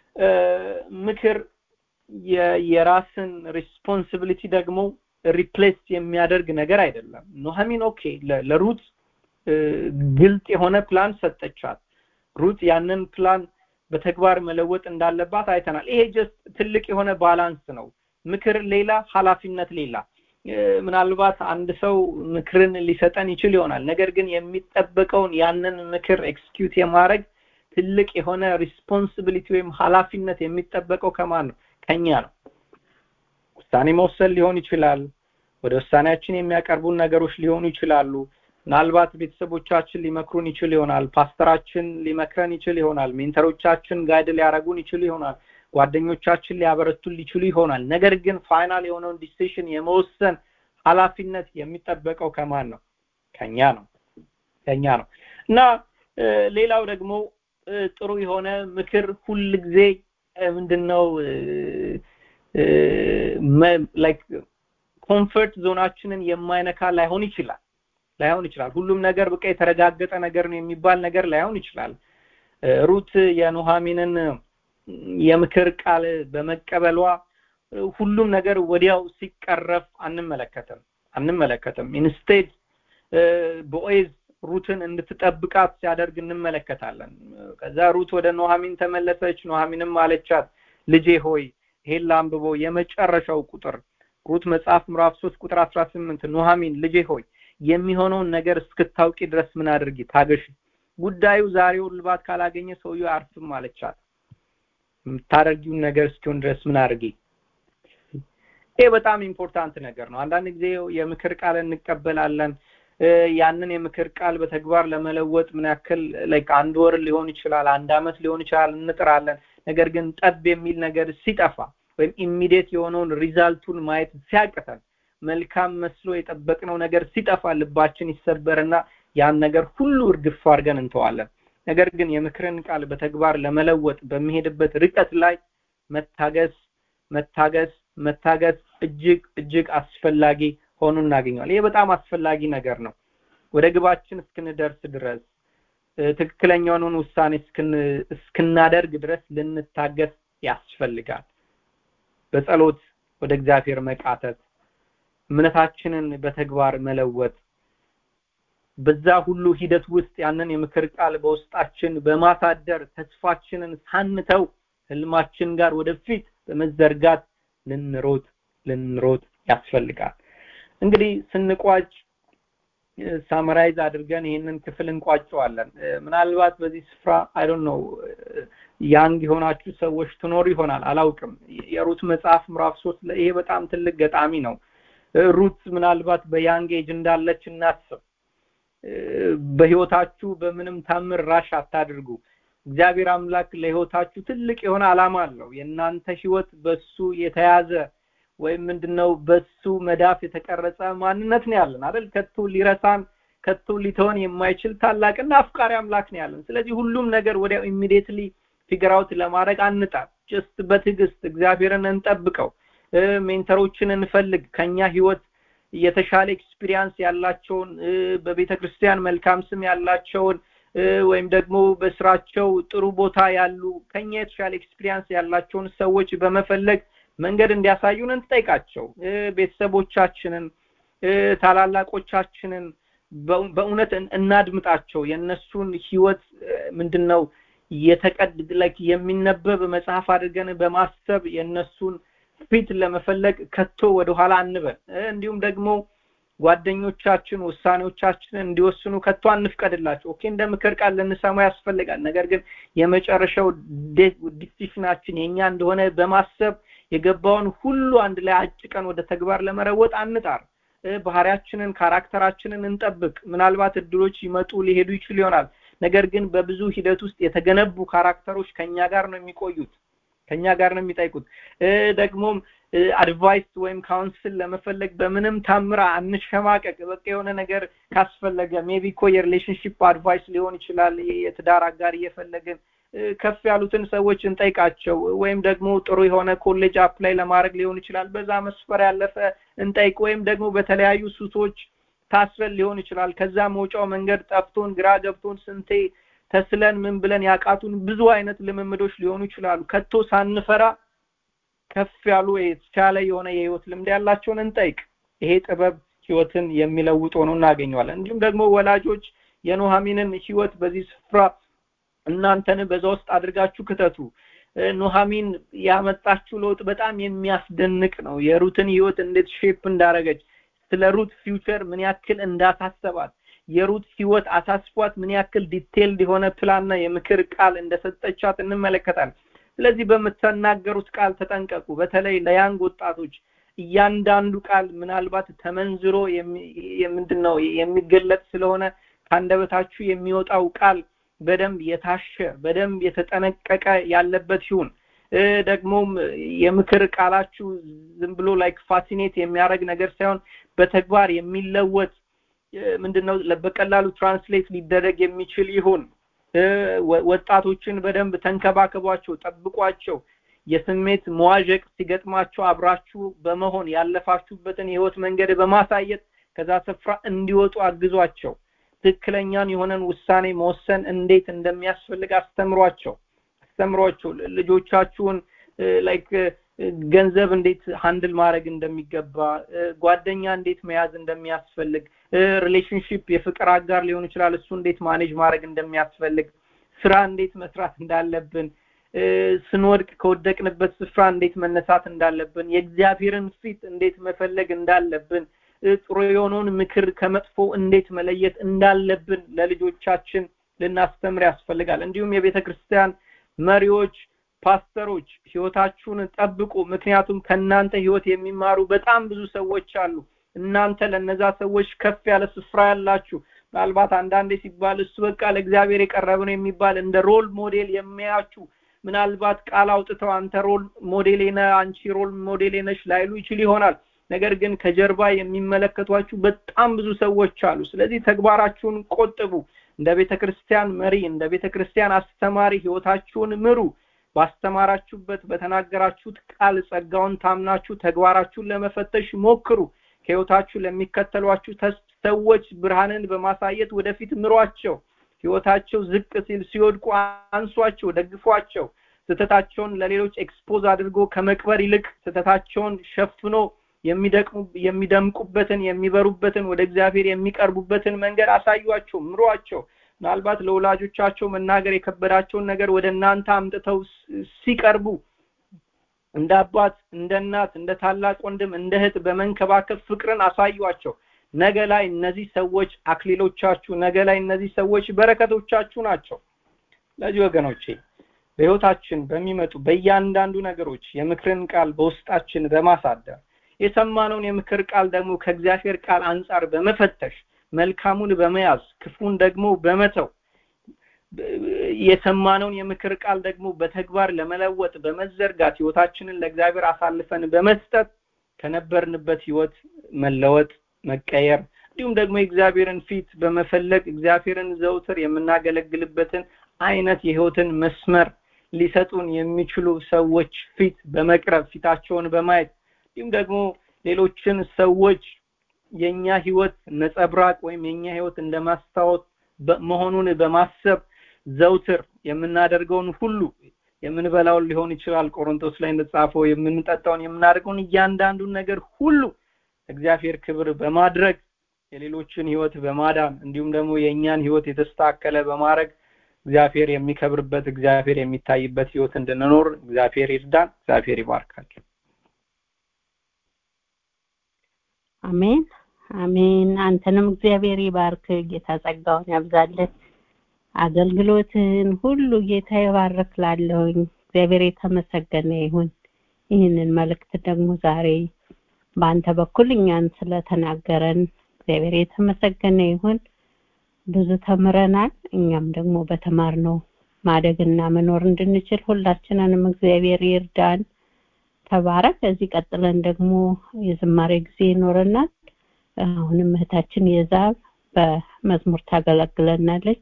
ምክር የራስን ሪስፖንሲቢሊቲ ደግሞ ሪፕሌስ የሚያደርግ ነገር አይደለም ኖሃሚን ኦኬ ለሩት ግልጥ የሆነ ፕላን ሰጠቻት ሩት ያንን ፕላን በተግባር መለወጥ እንዳለባት አይተናል ይሄ ጀስት ትልቅ የሆነ ባላንስ ነው ምክር ሌላ ኃላፊነት ሌላ ምናልባት አንድ ሰው ምክርን ሊሰጠን ይችል ይሆናል ነገር ግን የሚጠበቀውን ያንን ምክር ኤክስኪዩት የማድረግ ትልቅ የሆነ ሪስፖንሲቢሊቲ ወይም ኃላፊነት የሚጠበቀው ከማን ነው ከኛ ነው ውሳኔ መወሰን ሊሆን ይችላል ወደ ውሳኔያችን የሚያቀርቡን ነገሮች ሊሆኑ ይችላሉ ምናልባት ቤተሰቦቻችን ሊመክሩን ይችል ይሆናል ፓስተራችን ሊመክረን ይችል ይሆናል ሜንተሮቻችን ጋይድ ሊያደረጉን ይችል ይሆናል ጓደኞቻችን ሊያበረቱን ሊችሉ ይሆናል ነገር ግን ፋይናል የሆነውን ዲሲሽን የመወሰን ኃላፊነት የሚጠበቀው ከማን ነው ከኛ ነው ከኛ ነው እና ሌላው ደግሞ ጥሩ የሆነ ምክር ሁል ጊዜ ምንድነው ላይክ ኮምፈርት ዞናችንን የማይነካ ላይሆን ይችላል ላይሆን ይችላል ሁሉም ነገር በቃ የተረጋገጠ ነገር ነው የሚባል ነገር ላይሆን ይችላል ሩት የኑሃሚንን የምክር ቃል በመቀበሏ ሁሉም ነገር ወዲያው ሲቀረፍ አንመለከትም አንመለከትም ኢንስቴድ ቦኤዝ ሩትን እንድትጠብቃት ሲያደርግ እንመለከታለን ከዛ ሩት ወደ ኑሃሚን ተመለሰች ኑሃሚንም አለቻት ልጄ ሆይ ይሄን ላንብቦ የመጨረሻው ቁጥር ሩት መጽሐፍ ምዕራፍ 3 ቁጥር 18 ኑሃሚን ልጄ ሆይ የሚሆነውን ነገር እስክታውቂ ድረስ ምን አድርጊ ታገሽ ጉዳዩ ዛሬው ልባት ካላገኘ ሰውየው አርፍም አለቻት የምታደርጊውን ነገር እስኪሆን ድረስ ምን አድርጊ ይሄ በጣም ኢምፖርታንት ነገር ነው አንዳንድ ጊዜ የምክር ቃል እንቀበላለን ያንን የምክር ቃል በተግባር ለመለወጥ ምን ያክል ላይክ አንድ ወር ሊሆን ይችላል አንድ አመት ሊሆን ይችላል እንጥራለን ነገር ግን ጠብ የሚል ነገር ሲጠፋ ወይም ኢሚዲየት የሆነውን ሪዛልቱን ማየት ሲያቅተን መልካም መስሎ የጠበቅነው ነገር ሲጠፋ ልባችን ይሰበርና ያን ነገር ሁሉ እርግፍ አድርገን እንተዋለን ነገር ግን የምክርን ቃል በተግባር ለመለወጥ በሚሄድበት ርቀት ላይ መታገስ መታገስ መታገስ እጅግ እጅግ አስፈላጊ ሆኖ እናገኘዋል ይሄ በጣም አስፈላጊ ነገር ነው ወደ ግባችን እስክንደርስ ድረስ ትክክለኛውን ውሳኔ እስክናደርግ ድረስ ልንታገስ ያስፈልጋል በጸሎት ወደ እግዚአብሔር መቃተት እምነታችንን በተግባር መለወጥ በዛ ሁሉ ሂደት ውስጥ ያንን የምክር ቃል በውስጣችን በማሳደር ተስፋችንን ሳንተው ህልማችን ጋር ወደፊት በመዘርጋት ልንሮጥ ልንሮጥ ያስፈልጋል እንግዲህ ስንቋጭ ሳመራይዝ አድርገን ይህንን ክፍል እንቋጨዋለን ምናልባት በዚህ ስፍራ አይ ነው ያንግ የሆናችሁ ሰዎች ትኖሩ ይሆናል አላውቅም የሩት መጽሐፍ ምዕራፍ ሶስት ይሄ በጣም ትልቅ ገጣሚ ነው ሩት ምናልባት በያንግ ኤጅ እንዳለች እናስብ በህይወታችሁ በምንም ታምር ራሽ አታድርጉ እግዚአብሔር አምላክ ለህይወታችሁ ትልቅ የሆነ አላማ አለው የእናንተ ህይወት በሱ የተያዘ ወይም ምንድነው በሱ መዳፍ የተቀረጸ ማንነት ነው ያለን አይደል ከቶ ሊረሳን ከቶ ሊተወን የማይችል ታላቅና አፍቃሪ አምላክ ነው ያለን ስለዚህ ሁሉም ነገር ወዲያው ኢሚዲየትሊ ፊገር አውት ለማድረግ አንጣል ጀስት በትዕግስት እግዚአብሔርን እንጠብቀው ሜንተሮችን እንፈልግ ከኛ ህይወት የተሻለ ኤክስፒሪየንስ ያላቸውን በቤተ ክርስቲያን መልካም ስም ያላቸውን ወይም ደግሞ በስራቸው ጥሩ ቦታ ያሉ ከኛ የተሻለ ኤክስፒሪየንስ ያላቸውን ሰዎች በመፈለግ መንገድ እንዲያሳዩን እንጠይቃቸው ቤተሰቦቻችንን ታላላቆቻችንን በእውነት እናድምጣቸው የእነሱን ህይወት ምንድነው የተቀድ ላይክ የሚነበብ መጽሐፍ አድርገን በማሰብ የእነሱን ፊት ለመፈለግ ከቶ ወደኋላ አንበል እንዲሁም ደግሞ ጓደኞቻችን ውሳኔዎቻችንን እንዲወስኑ ከቶ አንፍቀድላቸው ኦኬ እንደ ምክር ቃል ልንሰማ ያስፈልጋል ነገር ግን የመጨረሻው ዲሲሽናችን የኛ እንደሆነ በማሰብ የገባውን ሁሉ አንድ ላይ አጭቀን ወደ ተግባር ለመረወጥ አንጣር ባህሪያችንን ካራክተራችንን እንጠብቅ ምናልባት እድሎች ይመጡ ሊሄዱ ይችል ይሆናል ነገር ግን በብዙ ሂደት ውስጥ የተገነቡ ካራክተሮች ከኛ ጋር ነው የሚቆዩት ከኛ ጋር ነው የሚጠይቁት ደግሞም አድቫይስ ወይም ካውንስል ለመፈለግ በምንም ታምራ አንሸማቀቅ በቃ የሆነ ነገር ካስፈለገ ሜቢ እኮ የሪሌሽንሽፕ አድቫይስ ሊሆን ይችላል የትዳር አጋር እየፈለግን ከፍ ያሉትን ሰዎች እንጠይቃቸው ወይም ደግሞ ጥሩ የሆነ ኮሌጅ አፕላይ ለማድረግ ሊሆን ይችላል በዛ መስፈር ያለፈ እንጠይቅ ወይም ደግሞ በተለያዩ ሱሶች ታስረን ሊሆን ይችላል ከዛ መውጫው መንገድ ጠፍቶን ግራ ገብቶን ስንቴ ተስለን ምን ብለን ያቃቱን ብዙ አይነት ልምምዶች ሊሆኑ ይችላሉ ከቶ ሳንፈራ ከፍ ያሉ የተቻለ የሆነ የህይወት ልምድ ያላቸውን እንጠይቅ ይሄ ጥበብ ህይወትን የሚለውጥ ሆኖ እናገኘዋለን እንዲሁም ደግሞ ወላጆች የኖሃሚንን ህይወት በዚህ ስፍራ እናንተን በዛ ውስጥ አድርጋችሁ ክተቱ ኖሃሚን ያመጣችው ለውጥ በጣም የሚያስደንቅ ነው የሩትን ህይወት እንዴት ሼፕ እንዳረገች ስለ ሩት ፊውቸር ምን ያክል እንዳሳሰባት የሩት ህይወት አሳስቧት ምን ያክል ዲቴልድ የሆነ ፕላንና የምክር ቃል እንደሰጠቻት እንመለከታለን ስለዚህ በምትናገሩት ቃል ተጠንቀቁ በተለይ ለያንግ ወጣቶች እያንዳንዱ ቃል ምናልባት ተመንዝሮ ምንድነው የሚገለጥ ስለሆነ ከአንደበታችሁ የሚወጣው ቃል በደንብ የታሸ በደንብ የተጠነቀቀ ያለበት ይሁን ደግሞም የምክር ቃላችሁ ዝም ብሎ ላይክ ፋሲኔት የሚያደርግ ነገር ሳይሆን በተግባር የሚለወጥ ምንድነው በቀላሉ ትራንስሌት ሊደረግ የሚችል ይሁን ወጣቶችን በደንብ ተንከባከቧቸው ጠብቋቸው የስሜት መዋዠቅ ሲገጥማቸው አብራችሁ በመሆን ያለፋችሁበትን የህይወት መንገድ በማሳየት ከዛ ስፍራ እንዲወጡ አግዟቸው ትክክለኛን የሆነን ውሳኔ መወሰን እንዴት እንደሚያስፈልግ አስተምሯቸው አስተምሯቸው ልጆቻችሁን ላይክ ገንዘብ እንዴት ሃንድል ማድረግ እንደሚገባ ጓደኛ እንዴት መያዝ እንደሚያስፈልግ ሪሌሽንሽፕ የፍቅር አጋር ሊሆን ይችላል እሱ እንዴት ማኔጅ ማድረግ እንደሚያስፈልግ ስራ እንዴት መስራት እንዳለብን ስንወድቅ ከወደቅንበት ስፍራ እንዴት መነሳት እንዳለብን የእግዚአብሔርን ፊት እንዴት መፈለግ እንዳለብን ጥሩ የሆነውን ምክር ከመጥፎ እንዴት መለየት እንዳለብን ለልጆቻችን ልናስተምር ያስፈልጋል እንዲሁም የቤተ ክርስቲያን መሪዎች ፓስተሮች ህይወታችሁን ጠብቁ ምክንያቱም ከእናንተ ህይወት የሚማሩ በጣም ብዙ ሰዎች አሉ እናንተ ለነዛ ሰዎች ከፍ ያለ ስፍራ ያላችሁ ምናልባት አንዳንዴ ሲባል እሱ በቃ ለእግዚአብሔር የቀረበ ነው የሚባል እንደ ሮል ሞዴል የሚያያችሁ ምናልባት ቃል አውጥተው አንተ ሮል ሞዴሌ ነህ አንቺ ሮል ሞዴሌ ነሽ ላይሉ ይችል ይሆናል ነገር ግን ከጀርባ የሚመለከቷችሁ በጣም ብዙ ሰዎች አሉ ስለዚህ ተግባራችሁን ቆጥቡ እንደ ቤተ ክርስቲያን መሪ እንደ ቤተ ክርስቲያን አስተማሪ ህይወታችሁን ምሩ ባስተማራችሁበት በተናገራችሁት ቃል ጸጋውን ታምናችሁ ተግባራችሁን ለመፈተሽ ሞክሩ ከህይወታችሁ ለሚከተሏችሁ ሰዎች ብርሃንን በማሳየት ወደፊት ምሯቸው ህይወታቸው ዝቅ ሲል ሲወድቁ አንሷቸው ደግፏቸው ስተታቸውን ለሌሎች ኤክስፖዝ አድርጎ ከመቅበር ይልቅ ስተታቸውን ሸፍኖ የሚደምቁበትን የሚበሩበትን ወደ እግዚአብሔር የሚቀርቡበትን መንገድ አሳዩአቸው ምሯቸው ምናልባት ለወላጆቻቸው መናገር የከበዳቸውን ነገር ወደ እናንተ አምጥተው ሲቀርቡ እንደ አባት እንደ እናት እንደ ታላቅ ወንድም እንደ እህት በመንከባከብ ፍቅርን አሳዩአቸው ነገ ላይ እነዚህ ሰዎች አክሊሎቻችሁ ነገ ላይ እነዚህ ሰዎች በረከቶቻችሁ ናቸው ለዚህ ወገኖቼ በህይወታችን በሚመጡ በእያንዳንዱ ነገሮች የምክርን ቃል በውስጣችን በማሳደር የሰማነውን የምክር ቃል ደግሞ ከእግዚአብሔር ቃል አንጻር በመፈተሽ መልካሙን በመያዝ ክፉን ደግሞ በመተው የሰማነውን የምክር ቃል ደግሞ በተግባር ለመለወጥ በመዘርጋት ህይወታችንን ለእግዚአብሔር አሳልፈን በመስጠት ከነበርንበት ህይወት መለወጥ መቀየር እንዲሁም ደግሞ የእግዚአብሔርን ፊት በመፈለግ እግዚአብሔርን ዘውትር የምናገለግልበትን አይነት የህይወትን መስመር ሊሰጡን የሚችሉ ሰዎች ፊት በመቅረብ ፊታቸውን በማየት እንዲሁም ደግሞ ሌሎችን ሰዎች የኛ ህይወት ነጸብራቅ ወይም የኛ ህይወት እንደ ማስታወት መሆኑን በማሰብ ዘውትር የምናደርገውን ሁሉ የምንበላውን ሊሆን ይችላል ቆሮንቶስ ላይ እንደተጻፈው የምንጠጣውን የምናደርገውን እያንዳንዱን ነገር ሁሉ እግዚአብሔር ክብር በማድረግ የሌሎችን ህይወት በማዳን እንዲሁም ደግሞ የእኛን ህይወት የተስተካከለ በማድረግ እግዚአብሔር የሚከብርበት እግዚአብሔር የሚታይበት ህይወት እንድንኖር እግዚአብሔር ይርዳን እግዚአብሔር ይባርካቸው አሜን አሜን አንተንም እግዚአብሔር ይባርክ ጌታ ጸጋውን ያብዛልህ አገልግሎትን ሁሉ ጌታ ይባርክ ላለሁኝ እግዚአብሔር የተመሰገነ ይሁን ይህንን መልእክት ደግሞ ዛሬ በአንተ በኩል እኛን ስለተናገረን እግዚአብሔር የተመሰገነ ይሁን ብዙ ተምረናል እኛም ደግሞ በተማርነው ማደግና መኖር እንድንችል ሁላችንንም እግዚአብሔር ይርዳን ተባረክ ከዚህ ቀጥለን ደግሞ የዝማሬ ጊዜ ይኖረናል አሁንም እህታችን የዛብ በመዝሙር ታገለግለናለች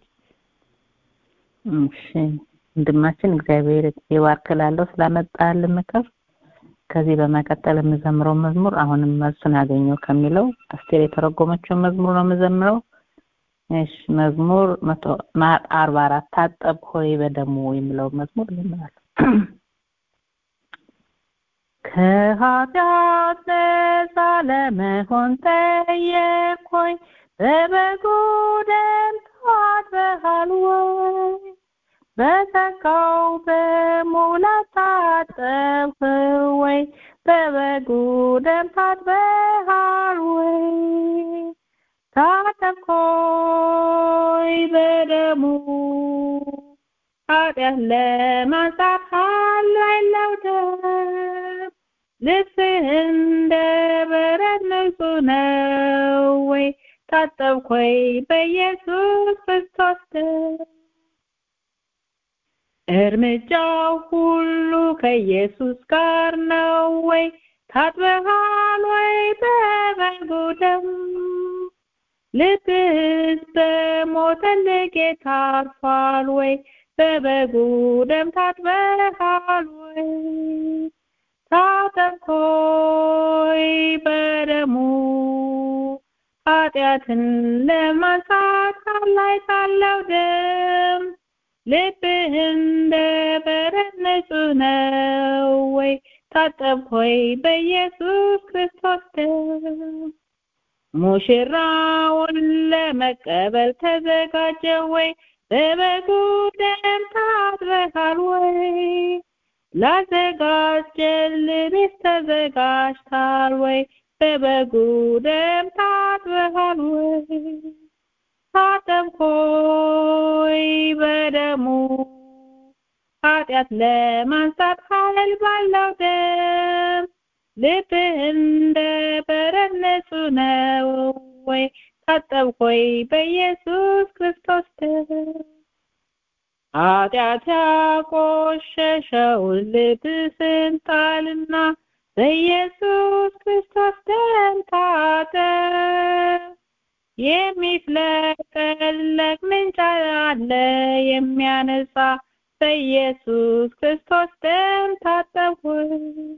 እሺ ወንድማችን እግዚአብሔር ይባርክላለሁ ስላመጣልን ምክር ከዚህ በመቀጠል የምዘምረው መዝሙር አሁንም መልሱን ያገኘው ከሚለው አስቴር የተረጎመችውን መዝሙር ነው የምዘምረው እሺ መዝሙር መቶ አርባ አራት ታጠብ ሆይ በደሙ የሚለው መዝሙር ይዘምራል ከኃጢአት ነፃ ለመሆን ጠየቅኩኝ በበጉ ደም ታጥበሃል ወይ በጸጋው በሙላት ታጠብህ ወይ በበጉ ደም ታጥበሃል ወይ ታጠብክ ሆይ በደሙ ኃጢአት ለማንጻት ኃይል ያለው ደም ልብስህ እንደ በረድ ንጹህ ነው ወይ ታጠብክ ወይ በኢየሱስ ክርስቶስ ደም እርምጃው ሁሉ ከኢየሱስ ጋር ነው ወይ ታጥበሃል ወይ በበጉ ደም ልብስ በሞተልህ ጌታ አርፏል ወይ በበጉ ደም ታጥበሃል ወይ ታጠብክ ሆይ በደሙ ኃጢአትን ለማንሳት ላይ ካለው ደም ልብህ እንደ በረድ ንጹህ ነው ወይ ታጠብክ ሆይ በኢየሱስ ክርስቶስ ደም ሙሽራውን ለመቀበል ተዘጋጀ ወይ በበጉ ደም ታጥበሃል ወይ ላዘጋጀልህ ቤት ተዘጋጅታል ወይ በበጉ ደም ታጥበሃል ወይ ታጠብክ ሆይ በደሙ ኃጢአት ለማንሳት ኃይል ባለው ደም ልብህ እንደ በረድ ንጹህ ነው ወይ ታጠብክ ወይ በኢየሱስ ክርስቶስ ደም ኃጢአት ያቆሸሸውን ልብስን ጣልና በኢየሱስ ክርስቶስ ደም ታጠብ የሚፍለቀለቅ ምንጭ አለ የሚያነጻ በኢየሱስ ክርስቶስ ደም ታጠብ ሆይ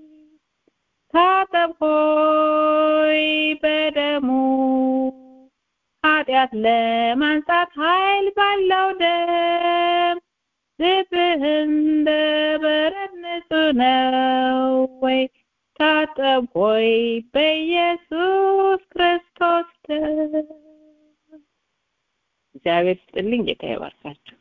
ታጠብ ሆይ በደሙ ኃጢአት ለማንጻት ኃይል ባለው ደም ልብህ እንደ በረድ ንጹህ ነው ወይ ታጠብ ሆይ በኢየሱስ ክርስቶስ ደም እግዚአብሔር ስጥልኝ ጌታ ይባርካችሁ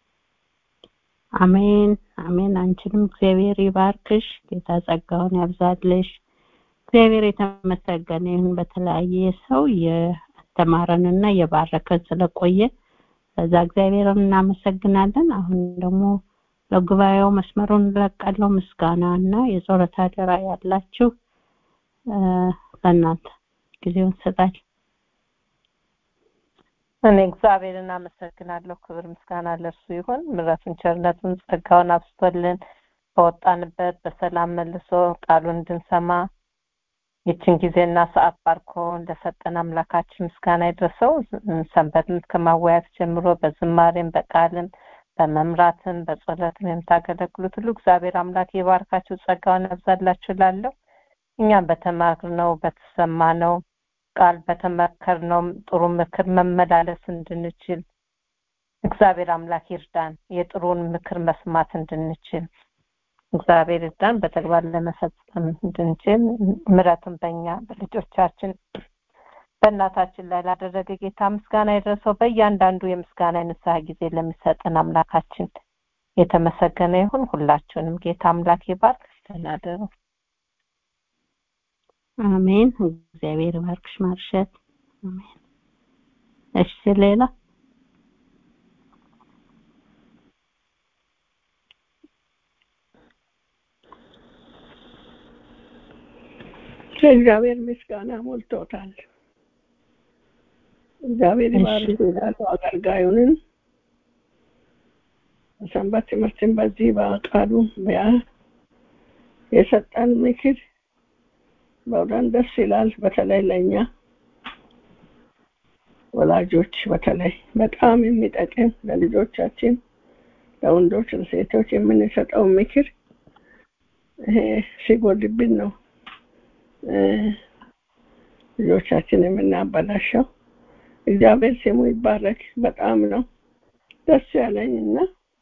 አሜን አሜን አንቺንም እግዚአብሔር ይባርክሽ ጌታ ጸጋውን ያብዛልሽ እግዚአብሔር የተመሰገነ ይሁን በተለያየ ሰው የአስተማረንና የባረከን ስለቆየ በዛ እግዚአብሔርን እናመሰግናለን አሁን ደግሞ ለጉባኤው መስመሩን እንለቃለው ምስጋና እና የጸሎት አደራ ያላችሁ ለእናንተ ጊዜውን ሰጣል እኔ እግዚአብሔርን አመሰግናለሁ ክብር ምስጋና ለእርሱ ይሁን ምረቱን ቸርነቱን ጸጋውን አብስቶልን ከወጣንበት በሰላም መልሶ ቃሉን እንድንሰማ ይችን ጊዜና ሰዓት ባርኮ እንደሰጠን አምላካችን ምስጋና ይድረሰው ሰንበትን ከማወያት ጀምሮ በዝማሬም በቃልም በመምራትም በጸሎትም የምታገለግሉት ሁሉ እግዚአብሔር አምላክ የባርካችሁ ጸጋውን ያብዛላችሁ እላለሁ። እኛም በተማርነው በተሰማነው ቃል በተመከርነው ጥሩ ምክር መመላለስ እንድንችል እግዚአብሔር አምላክ ይርዳን። የጥሩን ምክር መስማት እንድንችል እግዚአብሔር ይርዳን። በተግባር ለመፈጸም እንድንችል ምረቱን በእኛ በልጆቻችን በእናታችን ላይ ላደረገ ጌታ ምስጋና የደረሰው በእያንዳንዱ የምስጋና የንስሐ ጊዜ ለሚሰጠን አምላካችን የተመሰገነ ይሁን። ሁላችሁንም ጌታ አምላክ ይባርክ። ተናደሩ። አሜን። እግዚአብሔር ባርክሽ ማርሸት። አሜን። እሺ ሌላ ከእግዚአብሔር ምስጋና ሞልቶታል። እግዚአብሔር ይባርክ ይላሉ አገልጋዩንን ሰንበት ትምህርትን በዚህ በቃሉ ያ የሰጠን ምክር በእውነት ደስ ይላል። በተለይ ለእኛ ወላጆች በተለይ በጣም የሚጠቅም ለልጆቻችን ለወንዶች ለሴቶች የምንሰጠው ምክር ይሄ ሲጎልብን ነው ልጆቻችን የምናበላሸው። እግዚአብሔር ስሙ ይባረክ። በጣም ነው ደስ ያለኝ እና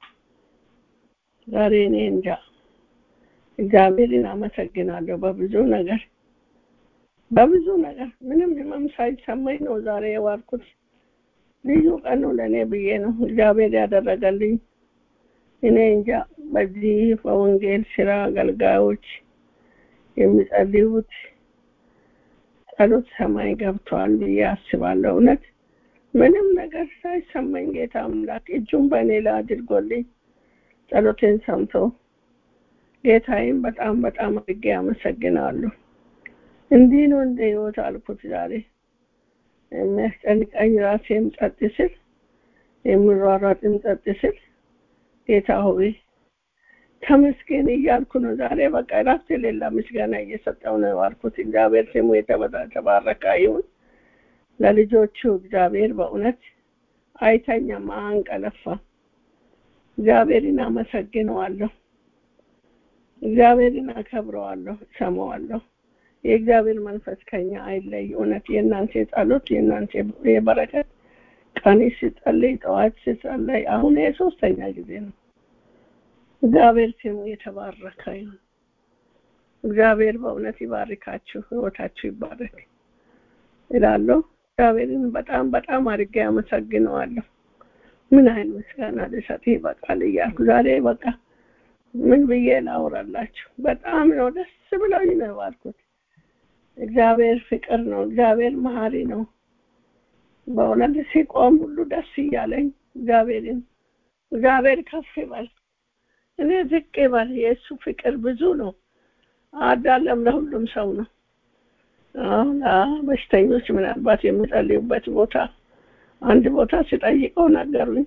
ዛሬ እኔ እንጃ እግዚአብሔርን አመሰግናለሁ በብዙ ነገር በብዙ ነገር ምንም ህመም ሳይሰማኝ ነው ዛሬ የዋልኩት። ልዩ ቀን ነው ለእኔ ብዬ ነው እግዚአብሔር ያደረገልኝ። እኔ እንጃ በዚህ በወንጌል ስራ አገልጋዮች የሚጸልዩት ጸሎት ሰማይ ገብቷል ብዬ አስባለሁ። እውነት ምንም ነገር ሳይሰማኝ ጌታ አምላክ እጁን በእኔ ላይ አድርጎልኝ ጸሎቴን ሰምቶ ጌታዬን በጣም በጣም አድርጌ አመሰግናለሁ። እንዲህ ነው እንደ ህይወት አልኩት ዛሬ የሚያስጨንቀኝ ራሴም ጸጥ ስል የምሯሯጥም ጸጥ ስል ጌታ ሆይ ተመስገን እያልኩ ነው ዛሬ በቃ እረፍት የሌላ ምስጋና እየሰጠው ነው ያልኩት። እግዚአብሔር ስሙ የተባረከ ይሁን። ለልጆቹ እግዚአብሔር በእውነት አይተኛም፣ አንቀለፋም። እግዚአብሔርን አመሰግነዋለሁ። እግዚአብሔርን አከብረዋለሁ፣ ሰማዋለሁ። የእግዚአብሔር መንፈስ ከኛ አይለይ። እውነት የእናንተ ጸሎት የእናንተ የበረከት ቀን ሲጸልይ፣ ጠዋት ሲጸልይ፣ አሁን የሶስተኛ ጊዜ ነው። እግዚአብሔር ስሙ የተባረከ ይሁን። እግዚአብሔር በእውነት ይባርካችሁ፣ ህይወታችሁ ይባረክ እላለሁ። እግዚአብሔርን በጣም በጣም አድርጌ አመሰግነዋለሁ። ምን አይነት ምስጋና ልሰጥ ይበቃል እያልኩ ዛሬ በቃ ምን ብዬ ላውራላችሁ? በጣም ነው ደስ ብሎኝ ነው የዋልኩት። እግዚአብሔር ፍቅር ነው። እግዚአብሔር መሀሪ ነው። በእውነት ሲቆም ሁሉ ደስ እያለኝ እግዚአብሔርን እግዚአብሔር ከፍ ይበል፣ እኔ ዝቅ ይበል። የእሱ ፍቅር ብዙ ነው። አዳለም ለሁሉም ሰው ነው። አሁን በሽተኞች ምናልባት የሚጸልዩበት ቦታ አንድ ቦታ ሲጠይቀው ነገሩኝ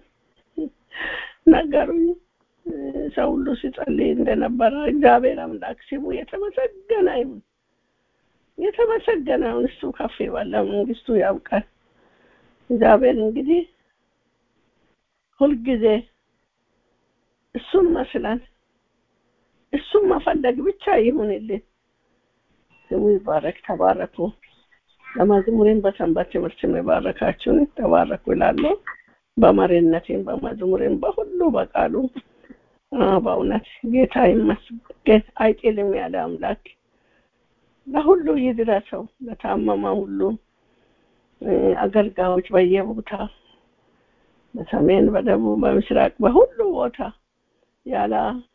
ነገሩኝ ሰው ሁሉ ሲጸልይ እንደነበረ እግዚአብሔር አምላክ ስሙ የተመሰገነ ይሁን። የተመሰገነውን እሱ ከፍ ይበል፣ ለመንግስቱ ያብቃል። እግዚአብሔር እንግዲህ ሁልጊዜ እሱን መስለን እሱን መፈለግ ብቻ ይሁንልን። ስሙ ይባረክ። ተባረኩ። በመዝሙሬን በሰንበት ትምህርት የባረካችሁን ተባረኩ እላለሁ። በመሪነቴም በመዝሙሬም በሁሉ በቃሉ በእውነት ጌታ ይመስገን። አይጥልም ያለ አምላክ ለሁሉ ይድረሰው። ለታመመ ሁሉ አገልጋዮች በየቦታ በሰሜን፣ በደቡብ፣ በምስራቅ በሁሉ ቦታ ያለ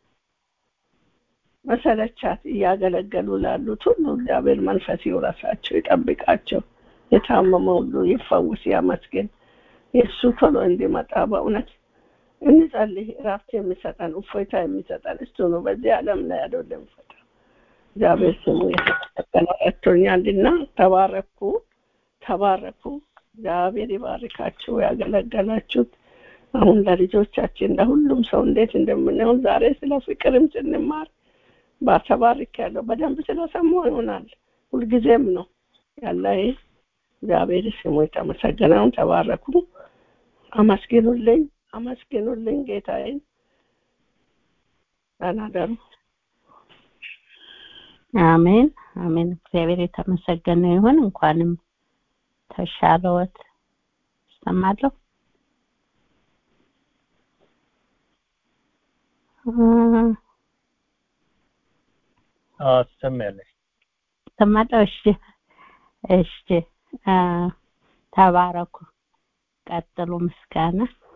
መሰለቻት እያገለገሉ ላሉት ሁሉ እግዚአብሔር መንፈስ ይውረሳቸው፣ ይጠብቃቸው። የታመመ ሁሉ ይፈውስ፣ ያመስግን። የእሱ ቶሎ እንዲመጣ በእውነት እንጸልይ። እረፍት የሚሰጠን እፎይታ የሚሰጠን እሱ ነው። በዚህ ዓለም ላይ አይደለም ፈታ እግዚአብሔር ስሙ የተመሰገነ ረድቶኛልና፣ ተባረኩ፣ ተባረኩ። እግዚአብሔር ይባርካችሁ። ያገለገላችሁት አሁን ለልጆቻችን ለሁሉም ሰው እንዴት እንደምንሆን ዛሬ ስለ ፍቅርም ስንማር ባተባርክ ያለው በደንብ ስለሰማሁ ይሆናል። ሁልጊዜም ነው ያለ እግዚአብሔር ስሙ የተመሰገነውን ተባረኩ፣ አመስግኑልኝ። አመስግኑልኝ ጌታዬን። ደህና ደሩ። አሜን አሜን። እግዚአብሔር የተመሰገነ ይሁን። እንኳንም ተሻለዎት። እሰማለሁ። አዎ ትሰማያለሽ። እሰማለሁ። እሺ እሺ። አ፣ ተባረኩ። ቀጥሉ። ምስጋና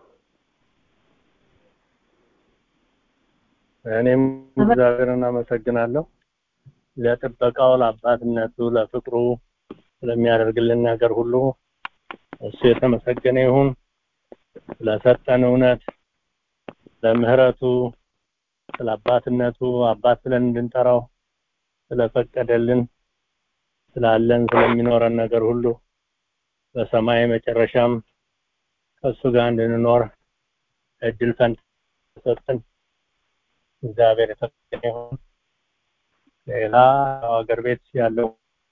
እኔም እግዚአብሔርን አመሰግናለሁ ለጥበቃው፣ ለአባትነቱ፣ ለፍቅሩ ስለሚያደርግልን ነገር ሁሉ እሱ የተመሰገነ ይሁን። ስለሰጠን እውነት፣ ለምህረቱ፣ ስለ አባትነቱ አባት ብለን እንድንጠራው ስለፈቀደልን ስላለን ስለሚኖረን ነገር ሁሉ በሰማይ መጨረሻም ከእሱ ጋር እንድንኖር እድል ፈንታ ሰጠን። እግዚአብሔር የተመሰገነ ይሁን። ሌላ ሀገር ቤት ያለው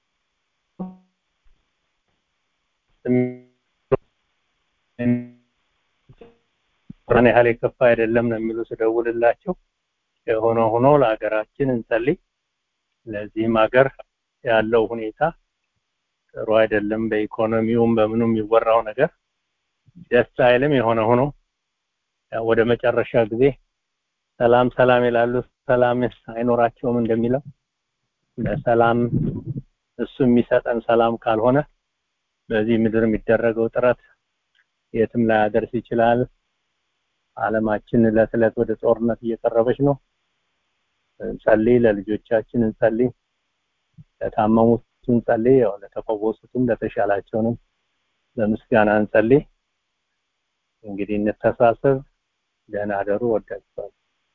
ቁርአን ያህል የከፋ አይደለም ነው የሚሉ ስደውልላቸው የሆነ ሆኖ ለሀገራችን እንጸልይ። ለዚህም ሀገር ያለው ሁኔታ ጥሩ አይደለም። በኢኮኖሚውም በምኑም የሚወራው ነገር ደስ አይልም። የሆነ ሆኖ ያው ወደ መጨረሻ ጊዜ ሰላም ሰላም ይላሉ፣ ሰላም አይኖራቸውም እንደሚለው ለሰላም እሱ የሚሰጠን ሰላም ካልሆነ በዚህ ምድር የሚደረገው ጥረት የትም ላያደርስ ይችላል። ዓለማችን ዕለት ዕለት ወደ ጦርነት እየቀረበች ነው። እንጸልይ፣ ለልጆቻችን እንጸልይ፣ ለታመሙት እንጸልይ፣ ያው ለተፈወሱትም ለተሻላቸውንም በምስጋና እንጸልይ። እንግዲህ እንተሳሰብ። ደህና አደሩ። ወዳችኋለሁ።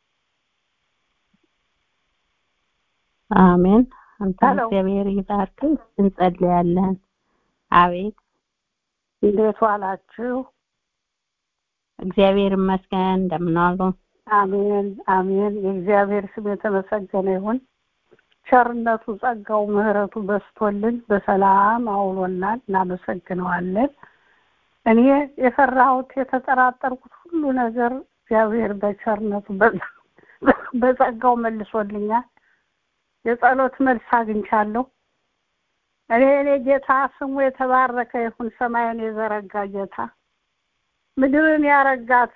አሜን። አንተ እግዚአብሔር ይባርክ። እንጸልያለን። አቤት እንዴት ዋላችሁ? እግዚአብሔር ይመስገን። እንደምን ዋሉ? አሜን አሜን። የእግዚአብሔር ስም የተመሰገነ ይሁን። ቸርነቱ፣ ጸጋው፣ ምሕረቱ በስቶልን በሰላም አውሎናል። እናመሰግነዋለን። እኔ የፈራሁት የተጠራጠርኩት ሁሉ ነገር እግዚአብሔር በቸርነቱ በጸጋው መልሶልኛል። የጸሎት መልስ አግኝቻለሁ። እኔ እኔ ጌታ ስሙ የተባረከ ይሁን። ሰማይን የዘረጋ ጌታ ምድርን ያረጋት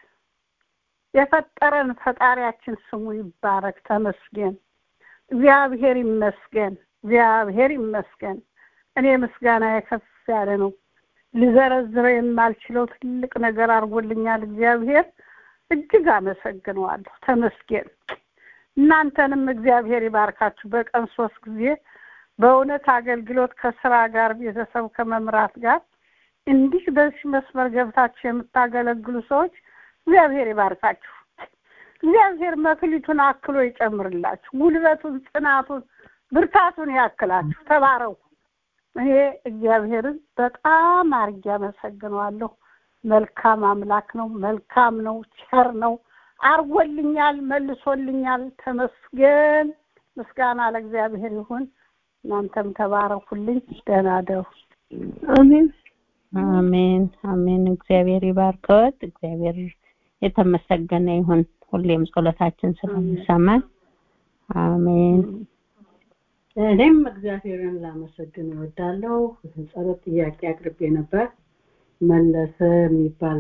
የፈጠረን ፈጣሪያችን ስሙ ይባረክ፣ ተመስገን። እግዚአብሔር ይመስገን፣ እግዚአብሔር ይመስገን። እኔ ምስጋና የከፍ ያለ ነው። ልዘረዝረው የማልችለው ትልቅ ነገር አድርጎልኛል እግዚአብሔር። እጅግ አመሰግነዋለሁ። ተመስገን። እናንተንም እግዚአብሔር ይባርካችሁ። በቀን ሶስት ጊዜ በእውነት አገልግሎት ከስራ ጋር ቤተሰብ ከመምራት ጋር እንዲህ በዚህ መስመር ገብታችሁ የምታገለግሉ ሰዎች እግዚአብሔር ይባርካችሁ። እግዚአብሔር መክሊቱን አክሎ ይጨምርላችሁ። ጉልበቱን፣ ጽናቱን፣ ብርታቱን ያክላችሁ። ተባረኩ። እኔ እግዚአብሔርን በጣም አርጌ አመሰግነዋለሁ። መልካም አምላክ ነው። መልካም ነው። ቸር ነው። አርጎልኛል፣ መልሶልኛል። ተመስገን። ምስጋና ለእግዚአብሔር ይሁን። እናንተም ተባረኩልኝ። ደህና ደሩ። አሜን አሜን አሜን። እግዚአብሔር ይባርከዎት። እግዚአብሔር የተመሰገነ ይሁን። ሁሌም ጸሎታችን ስለሚሰማን አሜን። እኔም እግዚአብሔርን ላመሰግን እወዳለሁ። ጸሎት ጥያቄ አቅርቤ ነበር። መለሰ የሚባል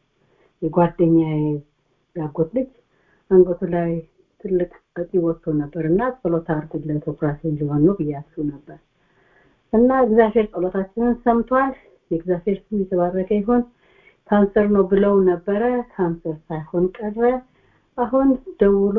የጓደኛዬ ያጎት ልጅ አንገቱ ላይ ትልቅ እጢ ወጥቶ ነበር እና ጸሎት አድርጉለት ኦፕራሲዮን ሊሆን ነው ብያችሁ ነበር እና እግዚአብሔር ጸሎታችንን ሰምቷል። የእግዚአብሔር ስም የተባረከ ይሁን። ካንሰር ነው ብለው ነበረ። ካንሰር ሳይሆን ቀረ። አሁን ደውሎ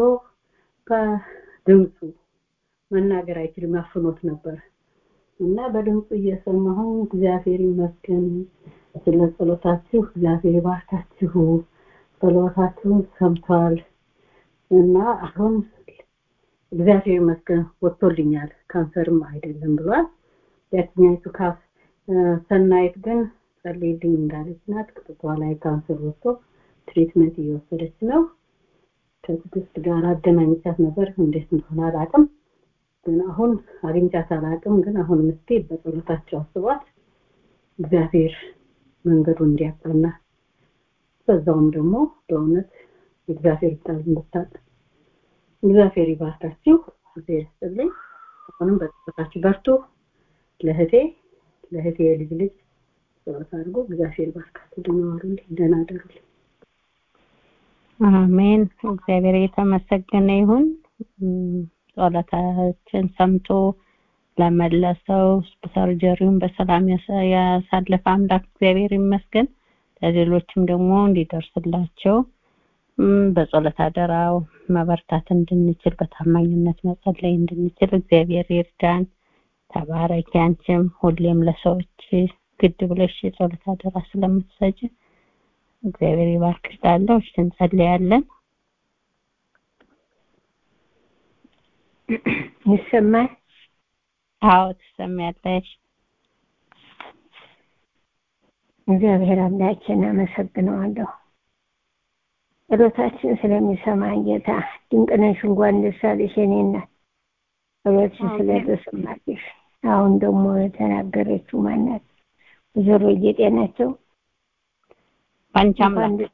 በድምፁ መናገር አይችልም፣ አፍኖት ነበር እና በድምፁ እየሰማሁ እግዚአብሔር ይመስገን ስለ ጸሎታችሁ፣ እግዚአብሔር ይባርካችሁ፣ ጸሎታችሁን ሰምቷል እና አሁን እግዚአብሔር ይመስገን ወጥቶልኛል፣ ካንሰርም አይደለም ብሏል። ያችኛይቱ ካፍ ሰናይት ግን ጸልይልኝ እንዳለች ናት። ቅጥቷ ላይ ካንሰር ወጥቶ ትሪትመንት እየወሰደች ነው። ከትዕግስት ጋር አገናኝቻት ነበር። እንዴት እንደሆነ አላውቅም፣ ግን አሁን አግኝቻት አላውቅም። ግን አሁን ምስቴ በጸሎታቸው አስቧት እግዚአብሔር መንገዱ እንዲያቀና በዛውም ደግሞ በእውነት እግዚአብሔር ቃል እንድታጥ እግዚአብሔር ይባርካችሁ። እግዚአብሔር ይስጥልኝ። አሁንም በጸሎታችሁ በርቱ። ለእህቴ ለእህቴ የልጅ ልጅ ጸሎት አድርጎ እግዚአብሔር ይባርካችሁ። ደህና ዋሉልኝ። ደህና አደሩልኝ። አሜን። እግዚአብሔር የተመሰገነ ይሁን። ጸሎታችን ሰምቶ ለመለሰው ሰርጀሪውን በሰላም ያሳለፈ አምላክ እግዚአብሔር ይመስገን። ለሌሎችም ደግሞ እንዲደርስላቸው በጸሎት አደራው መበርታት እንድንችል በታማኝነት መጸለይ እንድንችል እግዚአብሔር ይርዳን። ተባረኪ። አንቺም ሁሌም ለሰዎች ግድ ብለሽ የጸሎት አደራ ስለምትሰጭ እግዚአብሔር ይባርክሽ። ላለው እሺ እንጸልያለን። ይሰማል? አዎ ትሰሚያለሽ። እግዚአብሔር አምላኬን አመሰግነዋለሁ። ጸሎታችን ስለሚሰማ ጌታ ድንቅነሽ እንኳን ደስ አለሽ የኔ እናት። ጸሎትሽ ስለተሰማልሽ አሁን ደግሞ የተናገረችው ማናት? ወይዘሮ ጌጤ ናቸው። ባንቺ አምላክ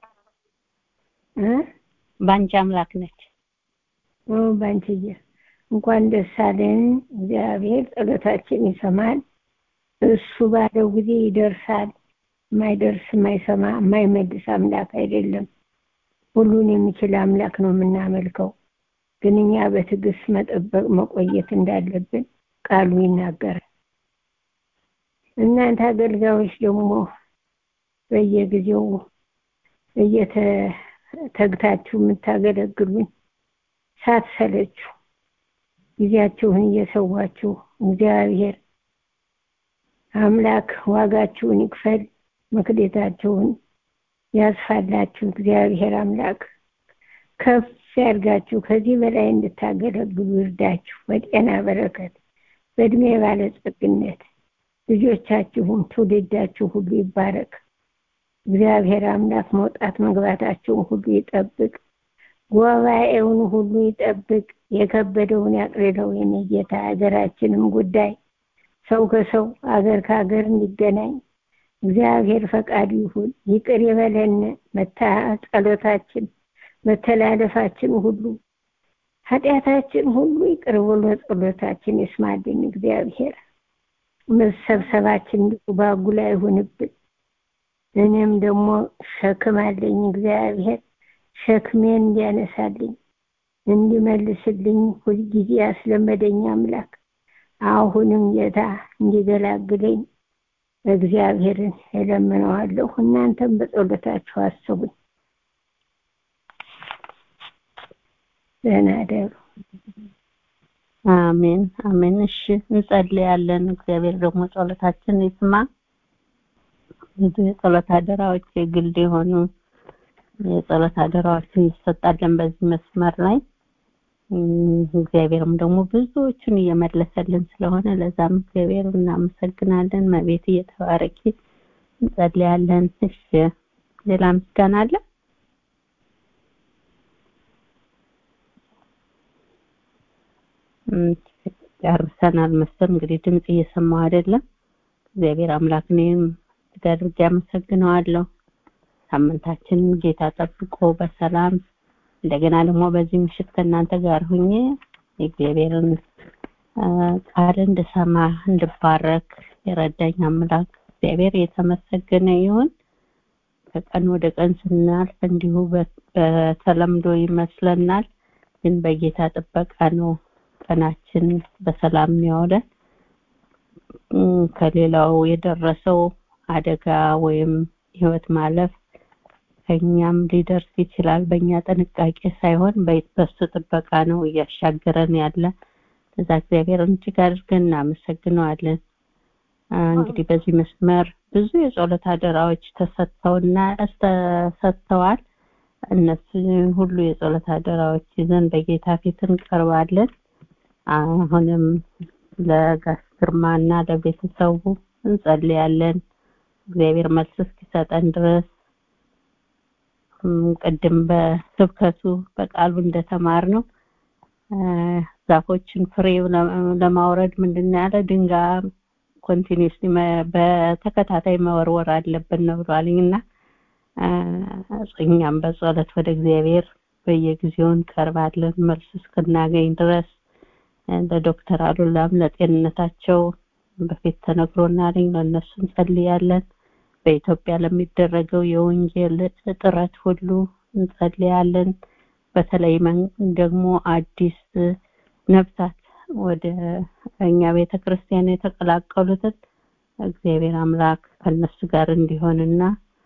ባንቺ አምላክ ነች። ባንቺዬ እንኳን ደስ አለን። እግዚአብሔር ጸሎታችን ይሰማል። እሱ ባለው ጊዜ ይደርሳል። የማይደርስ የማይሰማ የማይመልስ አምላክ አይደለም። ሁሉን የሚችል አምላክ ነው የምናመልከው። ግን እኛ በትዕግስት መጠበቅ መቆየት እንዳለብን ቃሉ ይናገራል። እናንተ አገልጋዮች ደግሞ በየጊዜው እየተግታችሁ የምታገለግሉኝ ሳትሰለችሁ ጊዜያችሁን እየሰዋችሁ እግዚአብሔር አምላክ ዋጋችሁን ይክፈል፣ መክሌታችሁን ያስፋላችሁ። እግዚአብሔር አምላክ ከፍ ያድርጋችሁ፣ ከዚህ በላይ እንድታገለግሉ ይርዳችሁ። በጤና በረከት፣ በእድሜ ባለጸግነት ልጆቻችሁም ትውልዳችሁ ሁሉ ይባረክ። እግዚአብሔር አምላክ መውጣት መግባታችሁን ሁሉ ይጠብቅ። ጉባኤውን ሁሉ ይጠብቅ። የከበደውን ያቅልለው። የኔ ጌታ ሀገራችንም ጉዳይ ሰው ከሰው አገር ከሀገር እንዲገናኝ እግዚአብሔር ፈቃዱ ይሁን። ይቅር ይበለን። መታ ጸሎታችን መተላለፋችን ሁሉ ኃጢአታችን ሁሉ ይቅር ብሎ ጸሎታችን ይስማልን። እግዚአብሔር መሰብሰባችን እንዲሁ ባጉላ ይሁንብን። እኔም ደግሞ ሸክም አለኝ። እግዚአብሔር ሸክሜን እንዲያነሳልኝ እንዲመልስልኝ ሁልጊዜ ያስለመደኝ አምላክ አሁንም ጌታ እንዲገላግለኝ እግዚአብሔርን እለምነዋለሁ። እናንተም በጸሎታችሁ አስቡኝ። ደህና ደሩ። አሜን አሜን። እሺ እንጸልያለን። እግዚአብሔር ደግሞ ጸሎታችን ይስማ። ብዙ የጸሎት አደራዎች የግል የሆኑ የጸሎት አደራዎችን ይሰጣለን በዚህ መስመር ላይ እግዚአብሔርም ደግሞ ብዙዎቹን እየመለሰልን ስለሆነ ለዛም እግዚአብሔር እናመሰግናለን። መቤት እየተባረኪ እንጸልያለን። እሺ ሌላ ምስጋና አለ? ጨርሰናል መሰል እንግዲህ ድምጽ እየሰማሁ አይደለም። እግዚአብሔር አምላክ እኔም እጅግ አድርጌ አመሰግነዋለሁ። ሳምንታችንን ጌታ ጠብቆ በሰላም እንደገና ደግሞ በዚህ ምሽት ከእናንተ ጋር ሁኜ የእግዚአብሔርን ቃል እንድሰማ እንድባረክ የረዳኝ አምላክ እግዚአብሔር የተመሰገነ ይሁን። ከቀን ወደ ቀን ስናልፍ እንዲሁ በተለምዶ ይመስለናል፣ ግን በጌታ ጥበቃ ነው ቀናችን በሰላም የሚያውለን። ከሌላው የደረሰው አደጋ ወይም ህይወት ማለፍ ከኛም ሊደርስ ይችላል። በእኛ ጥንቃቄ ሳይሆን በሱ ጥበቃ ነው እያሻገረን ያለ። ለዛ እግዚአብሔርን እጅግ አድርገን እናመሰግነዋለን። እንግዲህ በዚህ መስመር ብዙ የጸሎት አደራዎች ተሰጥተውና ተሰጥተዋል። እነሱ ሁሉ የጸሎት አደራዎች ይዘን በጌታ ፊት እንቀርባለን። አሁንም ለጋሽ ግርማና ለቤተሰቡ እንጸልያለን። እግዚአብሔር መልስ እስኪሰጠን ድረስ ቅድም በስብከቱ በቃሉ እንደተማር ነው ዛፎችን ፍሬ ለማውረድ ምንድን ያለ ድንጋይ ኮንቲኒስሊ በተከታታይ መወርወር አለብን ነው ብሏልኝ እና እኛም በጸሎት ወደ እግዚአብሔር በየጊዜው እንቀርባለን መልስ እስክናገኝ ድረስ ለዶክተር አሉላም ለጤንነታቸው በፊት ተነግሮናል ለእነሱ እንጸልያለን በኢትዮጵያ ለሚደረገው የወንጌል ጥረት ሁሉ እንጸልያለን በተለይ ደግሞ አዲስ ነፍሳት ወደ እኛ ቤተ ክርስቲያን የተቀላቀሉትን እግዚአብሔር አምላክ ከነሱ ጋር እንዲሆንና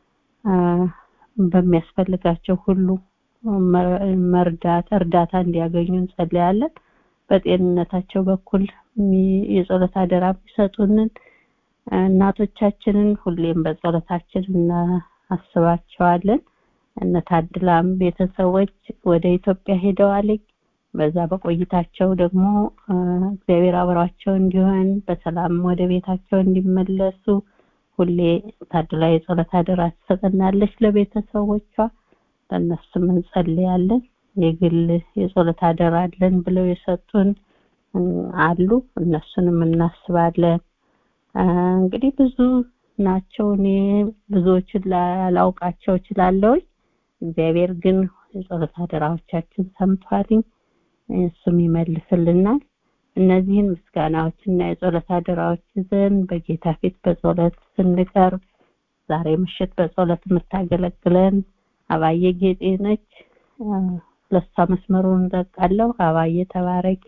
በሚያስፈልጋቸው ሁሉ መርዳት እርዳታ እንዲያገኙ እንጸልያለን በጤንነታቸው በኩል የጸሎት አደራ የሚሰጡንን እናቶቻችንን ሁሌም በጸሎታችን እናስባቸዋለን እነ ታድላም ቤተሰቦች ወደ ኢትዮጵያ ሄደዋል በዛ በቆይታቸው ደግሞ እግዚአብሔር አብሯቸው እንዲሆን በሰላም ወደ ቤታቸው እንዲመለሱ ሁሌ ታድላ የጸሎት አደራ ትሰጠናለች ለቤተሰቦቿ ለእነሱም እንጸልያለን የግል የጸሎት አደራ አለን ብለው የሰጡን አሉ እነሱንም እናስባለን እንግዲህ ብዙ ናቸው እኔ ብዙዎችን ላላውቃቸው እችላለሁ እግዚአብሔር ግን የጸሎት አደራዎቻችን ሰምቷልኝ እሱም ይመልስልናል እነዚህን ምስጋናዎችና የጸሎት አደራዎች ይዘን በጌታ ፊት በጸሎት ስንቀርብ ዛሬ ምሽት በጸሎት የምታገለግለን አባዬ ጌጤ ነች ለሷ መስመሩን እንለቃለሁ አባዬ ተባረኪ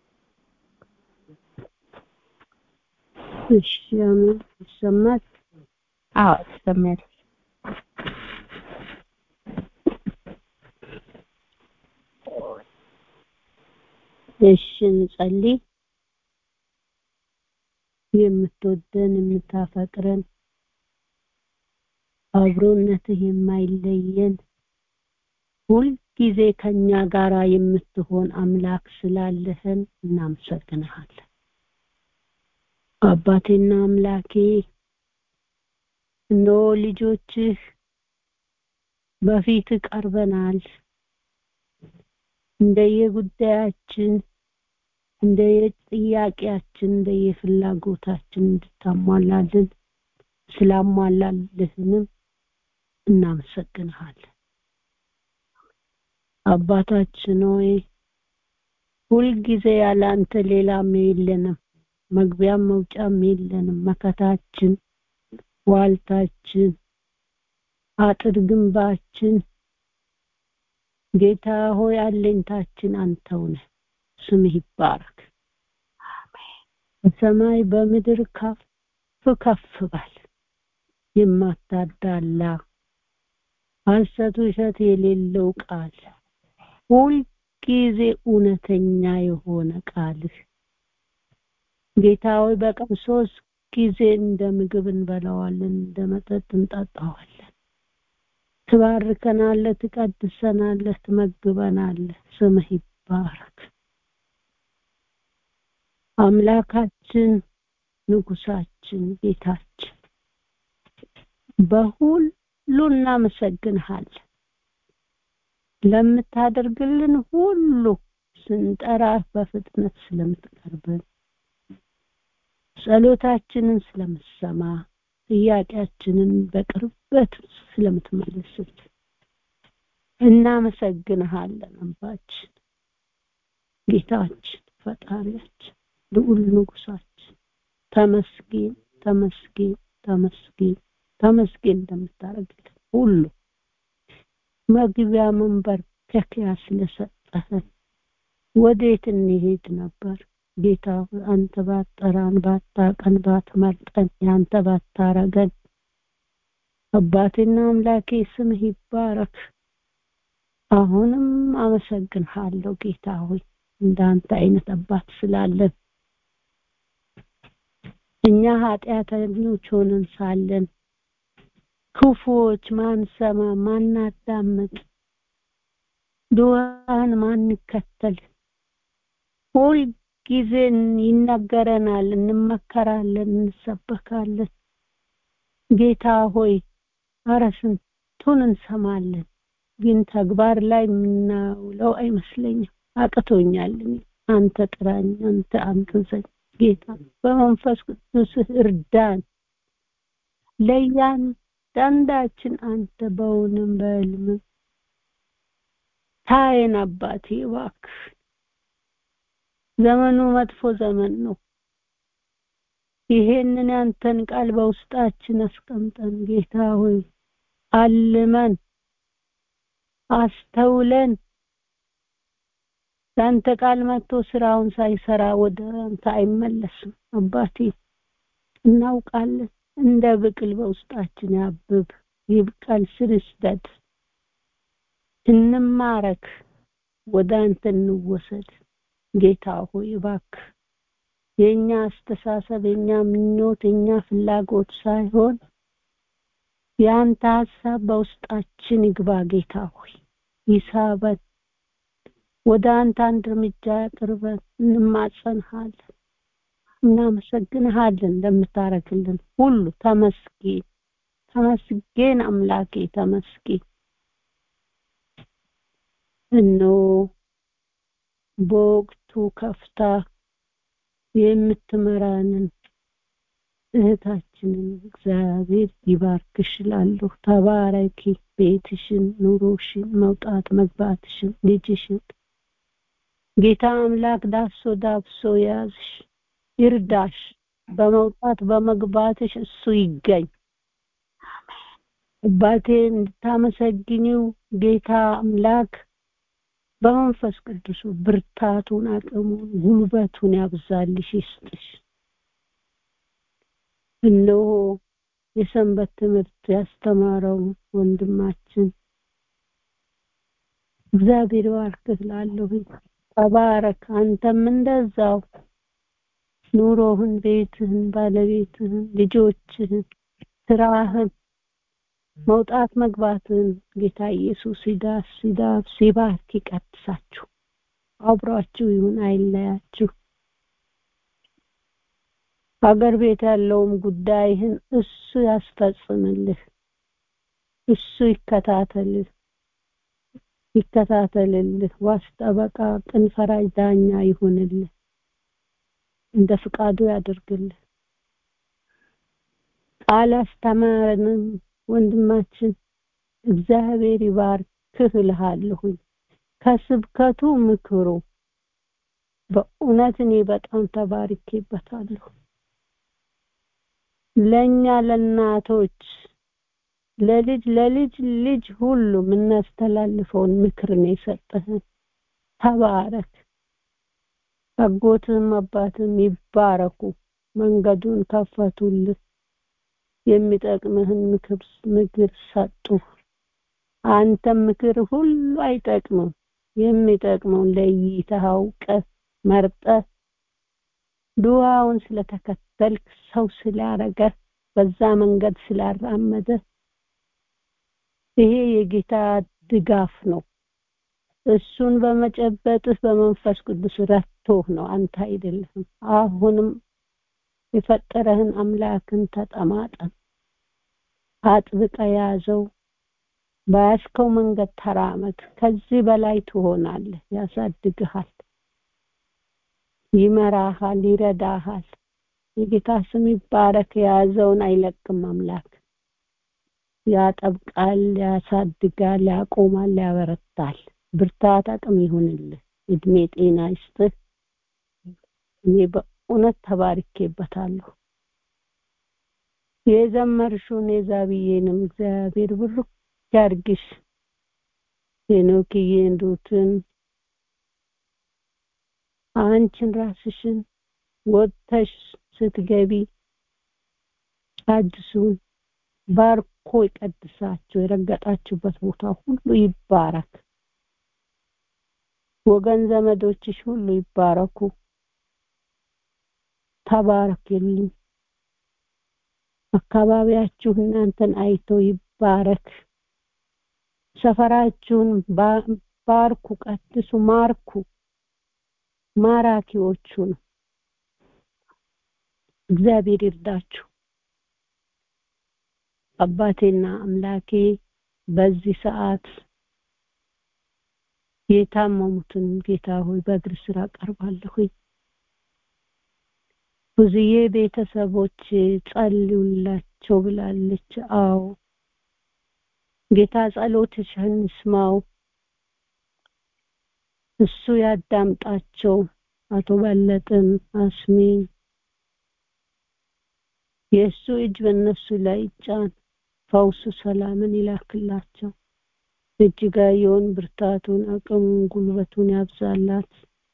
እሺ አሜን ይሰማል አዎ ይሰማል እሺ እንጸልይ የምትወደን የምታፈቅረን አብሮነትህ የማይለየን ሁልጊዜ ከኛ ጋራ የምትሆን አምላክ ስላለህን እናመሰግንሃለን አባቴና አምላኬ እነሆ ልጆችህ በፊት ቀርበናል እንደየጉዳያችን እንደየጥያቄያችን እንደየፍላጎታችን እንድታሟላልን ስላሟላልህንም እናመሰግንሃለን አባታችን ሆይ ሁልጊዜ ያለ አንተ ሌላም የለንም መግቢያም መውጫም የለንም መከታችን ዋልታችን አጥር ግንባችን ጌታ ሆይ አለኝታችን አንተው ነህ ስምህ ይባረክ በሰማይ በምድር ከፍ ከፍ በል የማታዳላ ሐሰት ውሸት የሌለው ቃል ሁልጊዜ እውነተኛ የሆነ ቃልህ ጌታ ሆይ በቀን ሶስት ጊዜ እንደ ምግብ እንበላዋለን እንደ መጠጥ እንጠጣዋለን ትባርከናለህ ትቀድሰናለህ ትመግበናለህ ስምህ ይባረክ አምላካችን ንጉሳችን ጌታችን በሁሉ እናመሰግንሃለን ለምታደርግልን ሁሉ ስንጠራ በፍጥነት ስለምትቀርበን ጸሎታችንን ስለምሰማ ጥያቄያችንን በቅርበት ስለምትመልስልን እናመሰግንሃለን አባችን ጌታችን ፈጣሪያችን ልዑል ንጉሳችን ተመስገን ተመስገን ተመስገን ተመስገን እንደምታደርግልን ሁሉ መግቢያ መንበርከኪያ ስለሰጠህን ወዴት እንሄድ ነበር ጌታ አንተ ባጠራን ባታቀን ባትመርጠን ያንተ ባታረገን አባቴና አምላኬ ስምህ ይባረክ አሁንም አመሰግንሃለሁ ጌታ ሆይ እንዳንተ አይነት አባት ስላለን እኛ ኃጢአተኞች ሆነን ሳለን ክፉዎች ማንሰማ ማናዳምጥ ዱዓን ማንከተል ሁል ጊዜ ይነገረናል እንመከራለን እንሰበካለን ጌታ ሆይ አረ ስንቱን እንሰማለን ግን ተግባር ላይ የምናውለው አይመስለኝም አቅቶኛል አንተ ጥራኝ አንተ አንተዘኝ ጌታ በመንፈስ ቅዱስ እርዳን እያንዳንዳችን አንተ በውንም በህልምም ታየን አባቴ እባክህ ዘመኑ መጥፎ ዘመን ነው ይሄንን ያንተን ቃል በውስጣችን አስቀምጠን ጌታ ሆይ አልመን አስተውለን ያንተ ቃል መጥቶ ስራውን ሳይሰራ ወደ አንተ አይመለስም አባቴ እናውቃለን እንደ ብቅል በውስጣችን ያብብ ይብቀል ስር ይስደድ እንማረክ ወደ አንተ እንወሰድ ጌታ ሆይ እባክህ የኛ አስተሳሰብ የኛ ምኞት የኛ ፍላጎት ሳይሆን የአንተ ሀሳብ በውስጣችን ይግባ ጌታ ሆይ ይሳበን ወደ አንተ አንድ እርምጃ ያቅርበን እንማጸንሃለን እናመሰግንሃለን እንደምታረግልን ሁሉ ተመስገን ተመስገን አምላኬ ተመስገን እነሆ በወቅቱ ከፍታ የምትመራንን እህታችንን እግዚአብሔር ይባርክሽ እላለሁ ተባረኪ ቤትሽን ኑሮሽን መውጣት መግባትሽን ልጅሽን ጌታ አምላክ ዳሶ ዳብሶ ያዝሽ ይርዳሽ በመውጣት በመግባትሽ እሱ ይገኝ አባቴ እንድታመሰግኒው ጌታ አምላክ በመንፈስ ቅዱሱ ብርታቱን አቅሙን ጉልበቱን ያብዛልሽ ይስጥሽ እነሆ የሰንበት ትምህርት ያስተማረው ወንድማችን እግዚአብሔር ባርክህ ላለሁ ተባረክ አንተም እንደዛው ኑሮህን ቤትህን ባለቤትህን ልጆችህን ስራህን መውጣት መግባትን ጌታ ኢየሱስ ሲዳስ ሲዳብ ሲባርክ ይቀድሳችሁ አብሯችሁ ይሁን አይለያችሁ ሀገር ቤት ያለውም ጉዳይህን እሱ ያስፈጽምልህ እሱ ይከታተልህ ይከታተልልህ ዋስ ጠበቃ ቅን ፈራጅ ዳኛ ይሁንልህ እንደ ፍቃዱ ያደርግልህ ቃል አስተማረንም ወንድማችን እግዚአብሔር ይባርክህ እልሃለሁኝ ከስብከቱ ምክሩ በእውነት እኔ በጣም ተባርኬበታለሁ ለኛ ለእናቶች ለልጅ ለልጅ ልጅ ሁሉ የምናስተላልፈውን ምክር ነው የሰጠህን ተባረክ አጎትም አባትም ይባረኩ መንገዱን ከፈቱልህ የሚጠቅምህን ምክር ምክር ሰጡ አንተም ምክር ሁሉ አይጠቅምም የሚጠቅመውን ለይተህ አውቀህ መርጠህ ዱዓውን ስለተከተልክ ሰው ስላረገ በዛ መንገድ ስላራመደ ይሄ የጌታ ድጋፍ ነው እሱን በመጨበጥህ በመንፈስ ቅዱስ ረቶህ ነው አንተ አይደለህም አሁንም የፈጠረህን አምላክን ተጠማጠን አጥብቀ ያዘው በያዝከው መንገድ ተራመድ ከዚህ በላይ ትሆናለህ ያሳድግሃል ይመራሃል ይረዳሃል የጌታ ስም ይባረክ የያዘውን አይለቅም አምላክ ያጠብቃል ያሳድጋል ያቆማል ያበረታል ብርታት አቅም ይሁንልህ እድሜ ጤና ይስጥህ እኔ በእውነት ተባርኬበታለሁ የዘመርሽውን የዛብዬንም እግዚአብሔር ብሩክ ያርግሽ ሄኖክዬን ሩትን አንቺን ራስሽን ወጥተሽ ስትገቢ አዲሱን ባርኮ ይቀድሳችሁ የረገጣችሁበት ቦታ ሁሉ ይባረክ ወገን ዘመዶችሽ ሁሉ ይባረኩ ተባረክልኝ አካባቢያችሁ እናንተን አይቶ ይባረክ ሰፈራችሁን ባርኩ ቀድሱ ማርኩ ማራኪዎቹ ነው እግዚአብሔር ይርዳችሁ አባቴና አምላኬ በዚህ ሰዓት የታመሙትን ጌታ ሆይ በእግር ስራ ቀርባለሁኝ ብዙዬ ቤተሰቦች ጸልዩላቸው ብላለች አዎ ጌታ ጸሎትሽን ይስማው እሱ ያዳምጣቸው አቶ በለጥን አስሚን የእሱ እጅ በእነሱ ላይ ይጫን ፈውሱ ሰላምን ይላክላቸው እጅጋየውን ብርታቱን አቅሙን ጉልበቱን ያብዛላት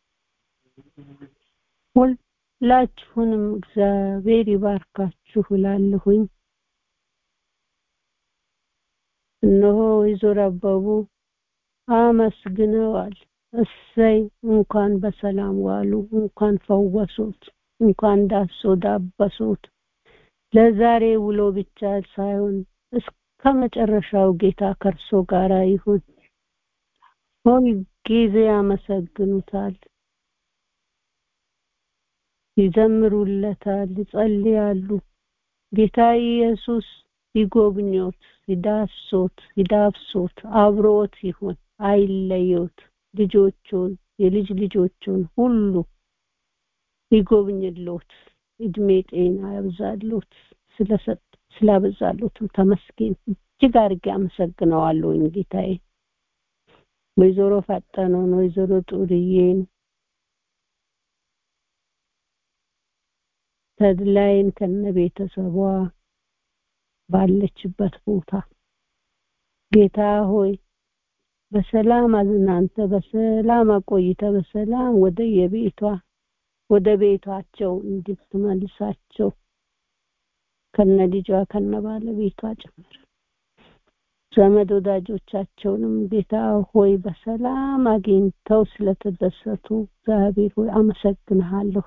ሁላችሁንም እግዚአብሔር ይባርካችሁ እላለሁኝ እነሆ ወይዘሮ አበቡ አመስግነዋል እሰይ እንኳን በሰላም ዋሉ እንኳን ፈወሱት እንኳን ዳሶ ዳበሱት ለዛሬ ውሎ ብቻ ሳይሆን እስከ መጨረሻው ጌታ ከርሶ ጋራ ይሁን ሁል ጊዜ ያመሰግኑታል ይዘምሩለታል ይጸልያሉ ጌታ ኢየሱስ ይጎብኞት ይዳሶት ይዳብሶት አብሮት ይሁን አይለዮት ልጆቹን የልጅ ልጆቹን ሁሉ ይጎብኝሎት እድሜ ጤና ያብዛሎት ስለሰጥ ስላበዛሎትም ተመስገን እጅግ አድርጌ አመሰግነዋለሁኝ ጌታዬ ወይዘሮ ፈጠነውን ወይዘሮ ጡርዬን ተድላይን ከነ ቤተሰቧ ባለችበት ቦታ ጌታ ሆይ በሰላም አዝናንተ በሰላም አቆይተ በሰላም ወደ የቤቷ ወደ ቤቷቸው እንድትመልሳቸው ከነ ልጇ ከነ ባለቤቷ ጭምር ዘመድ ወዳጆቻቸውንም ጌታ ሆይ በሰላም አግኝተው ስለተደሰቱ እግዚአብሔር ሆይ አመሰግንሃለሁ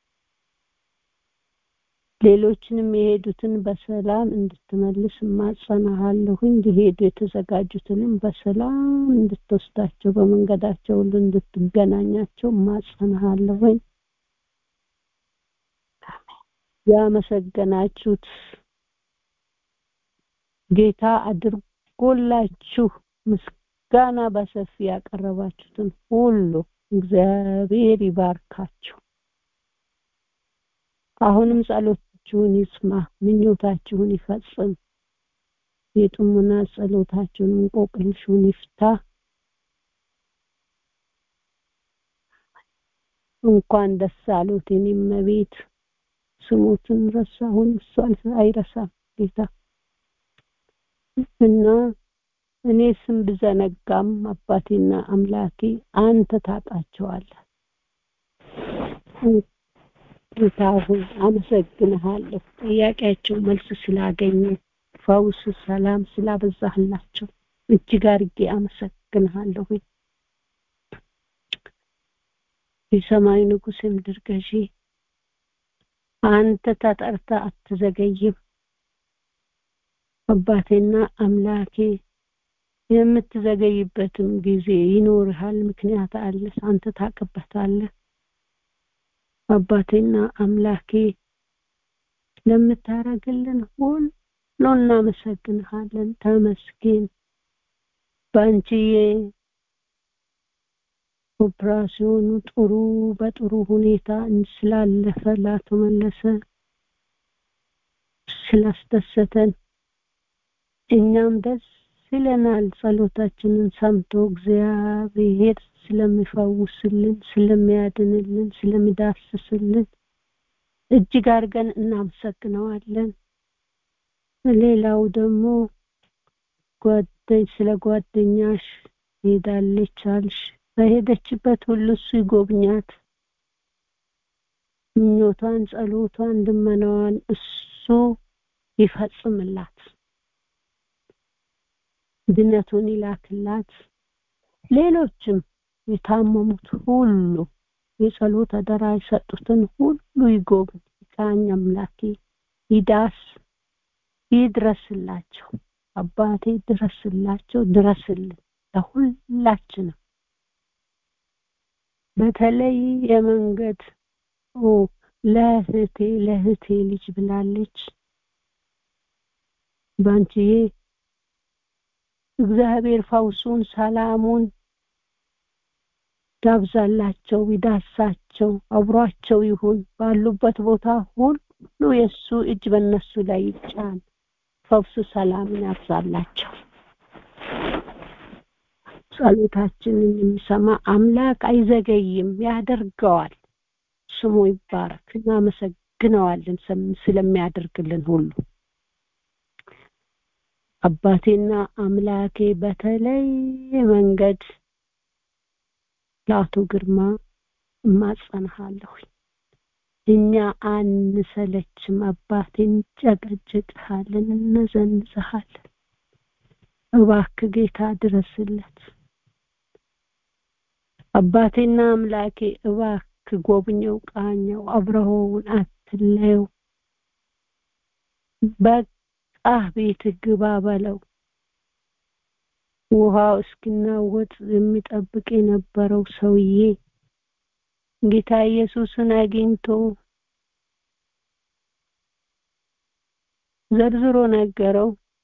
ሌሎችንም የሄዱትን በሰላም እንድትመልስ ማጸናሃለሁኝ ሊሄዱ የተዘጋጁትንም በሰላም እንድትወስዳቸው በመንገዳቸው ሁሉ እንድትገናኛቸው ማጸናሃለሁኝ ያመሰገናችሁት ጌታ አድርጎላችሁ ምስጋና በሰፊ ያቀረባችሁትን ሁሉ እግዚአብሔር ይባርካችሁ አሁንም ጸሎታችሁን ይስማ ምኞታችሁን ይፈጽም የጥሙና ጸሎታችሁን እንቆቅልሹን ይፍታ እንኳን ደስ አሉት የኔም ቤት ስሙትን ረሳሁን እሱ አይረሳም ጌታ እና እኔ ስም ብዘነጋም አባቴና አምላኬ አንተ ታጣቸዋለህ ጌታ ሆይ አመሰግንሃለሁ ጥያቄያቸው መልስ ስላገኘ ፈውስ ሰላም ስላበዛህላቸው እጅግ አርጌ አመሰግንሃለሁ የሰማይ ንጉስ የምድር ገዢ አንተ ተጠርተ አትዘገይም አባቴና አምላኬ የምትዘገይበትም ጊዜ ይኖርሃል ምክንያት አለ አንተ ታቅበታለህ አባቴና አምላኬ ለምታረግልን ሁሉ እናመሰግንሃለን ተመስገን ባንቺዬ ኦፕራሲዮኑ ጥሩ በጥሩ ሁኔታ ስላለፈ ላተመለሰ ስላስደሰተን እኛም ደስ ይለናል ጸሎታችንን ሰምቶ እግዚአብሔር ስለሚፈውስልን ስለሚያድንልን ስለሚዳስስልን እጅግ አድርገን እናመሰግነዋለን ሌላው ደግሞ ጓደኝ ስለ ጓደኛሽ ሄዳለች አልሽ በሄደችበት ሁሉ እሱ ይጎብኛት ምኞቷን ጸሎቷን ልመናዋን እሱ ይፈጽምላት ድነቱን ይላክላት ሌሎችም የታመሙት ሁሉ የጸሎት አደራ የሰጡትን ሁሉ ይጎብኝ ቃኝ አምላኬ ይዳስ ይድረስላቸው አባቴ ድረስላቸው ድረስልን ለሁላችንም በተለይ የመንገድ ለእህቴ ለእህቴ ልጅ ብላለች ባንቺዬ እግዚአብሔር ፈውሱን ሰላሙን ያብዛላቸው ይዳሳቸው አብሯቸው ይሁን ባሉበት ቦታ ሁሉ የእሱ እጅ በእነሱ ላይ ይጫን ፈውሱ ሰላምን ያብዛላቸው ጸሎታችንን የሚሰማ አምላክ አይዘገይም ያደርገዋል ስሙ ይባረክ እናመሰግነዋለን ስለሚያደርግልን ሁሉ አባቴና አምላኬ በተለይ መንገድ ለአቶ ግርማ እማጸንሃለሁ እኛ አንሰለችም አባቴ እንጨቀጭቅሃለን እነዘንዝሃለን እባክ ጌታ ድረስለት አባቴና አምላኬ እባክ ጎብኘው ቃኘው አብረኸውን አትለየው በቃ ቤት ግባ በለው ውሃው እስኪናወጥ የሚጠብቅ የነበረው ሰውዬ ጌታ ኢየሱስን አግኝቶ ዘርዝሮ ነገረው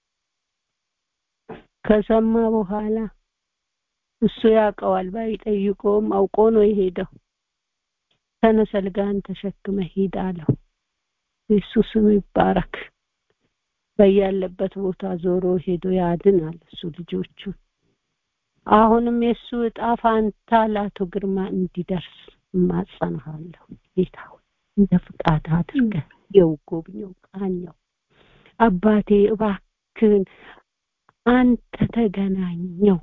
ከሰማ በኋላ እሱ ያውቀዋል ባይጠይቀውም አውቆ ነው የሄደው ተነሰልጋን ተሸክመ ሂድ አለው ኢየሱስም ይባረክ በያለበት ቦታ ዞሮ ሄዶ ያድናል እሱ ልጆቹን አሁንም የእሱ እጣ ፋንታ ለአቶ ግርማ እንዲደርስ እማጸንሃለሁ ጌታ ሆይ እንደ ፍቃድ አድርገህ የው ጎብኘው ቃኘው አባቴ እባክህን አንተ ተገናኘው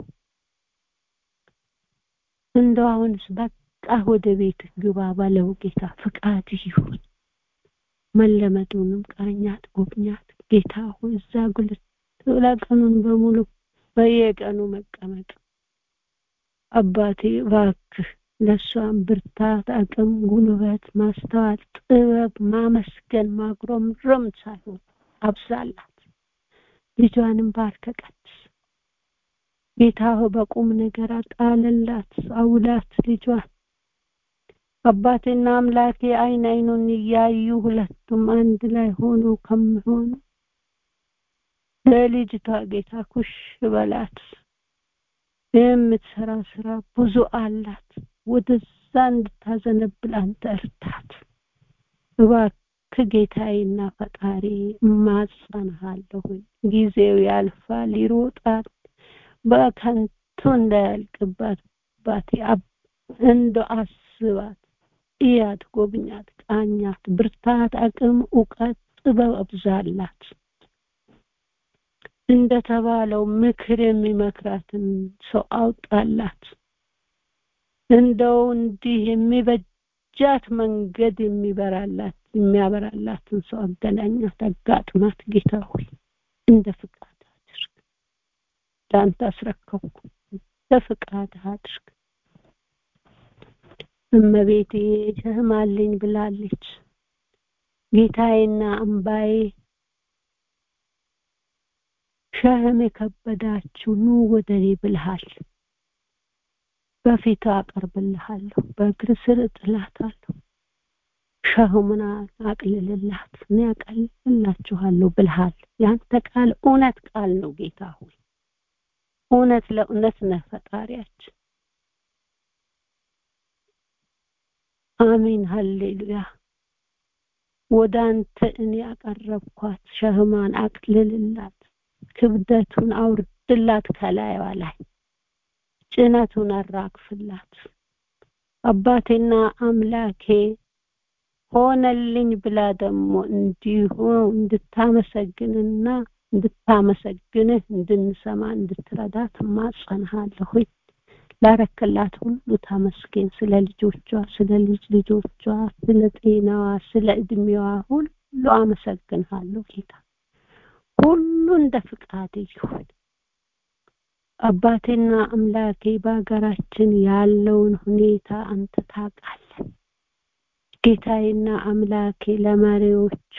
እንደው አሁንስ በቃ ወደ ቤት ግባ ባለው ጌታ ፍቃድ ይሁን መለመዱንም ቃኛት ጎብኛት ጌታ ሆይ እዛ ጉልት ቀኑን በሙሉ በየቀኑ መቀመጥ አባቴ እባክህ ለእሷም ብርታት አቅም ጉልበት ማስተዋል ጥበብ ማመስገን ማጉረምረም ሳይሆን አብዛላት ልጇንም ባርከ ቀድስ ጌታ ሆይ በቁም ነገር አጣለላት አውላት ልጇን አባቴና አምላኬ አይን አይኑን እያዩ ሁለቱም አንድ ላይ ሆኖ ከሚሆኑ ለልጅቷ ጌታ ኩሽ በላት የምትሰራ ስራ ብዙ አላት ወደዛ እንድታዘነብል አንተ እርታት እባክህ ጌታዬና ፈጣሪ እማጸንሃለሁ ጊዜው ያልፋል ይሮጣል በከንቱ እንዳያልቅባት ባቴ እንደ አስባት እያት ጎብኛት ቃኛት ብርታት አቅም እውቀት ጥበብ አብዛላት እንደተባለው ምክር የሚመክራትን ሰው አውጣላት እንደው እንዲህ የሚበጃት መንገድ የሚበራላት የሚያበራላትን ሰው አገናኛት አጋጥማት ጌታ ሆይ እንደ ፍቃድ አድርግ ለአንተ አስረከብኩ እንደ ፍቃድ አድርግ እመቤቴ ሸህማልኝ ብላለች ጌታዬና አምባዬ ሸህም የከበዳችሁ ኑ ወደ እኔ ብልሃል በፊቱ አቀርብልሃለሁ በእግር ስር እጥላታለሁ ሸህሙን አቅልልላት እኔ አቀልልላችኋለሁ ብልሃል ያንተ ቃል እውነት ቃል ነው ጌታ ሆይ እውነት ለእውነት ነህ ፈጣሪያችን አሜን ሀሌሉያ ወደ አንተ እኔ አቀረብኳት ሸህማን አቅልልላት ክብደቱን አውርድላት ከላይዋ ላይ ጭነቱን አራግፍላት አባቴና አምላኬ ሆነልኝ ብላ ደግሞ እንዲሁ እንድታመሰግንና እንድታመሰግንህ እንድንሰማ እንድትረዳት ማጸንሃለሁ ላረክላት ሁሉ ተመስገን ስለ ልጆቿ ስለ ልጅ ልጆቿ ስለ ጤናዋ ስለ እድሜዋ ሁሉ አመሰግንሃለሁ ጌታ ሁሉ እንደ ፍቃድ ይሁን አባቴና አምላኬ በሀገራችን ያለውን ሁኔታ አንተ ታውቃለህ ጌታዬና አምላኬ ለመሪዎቹ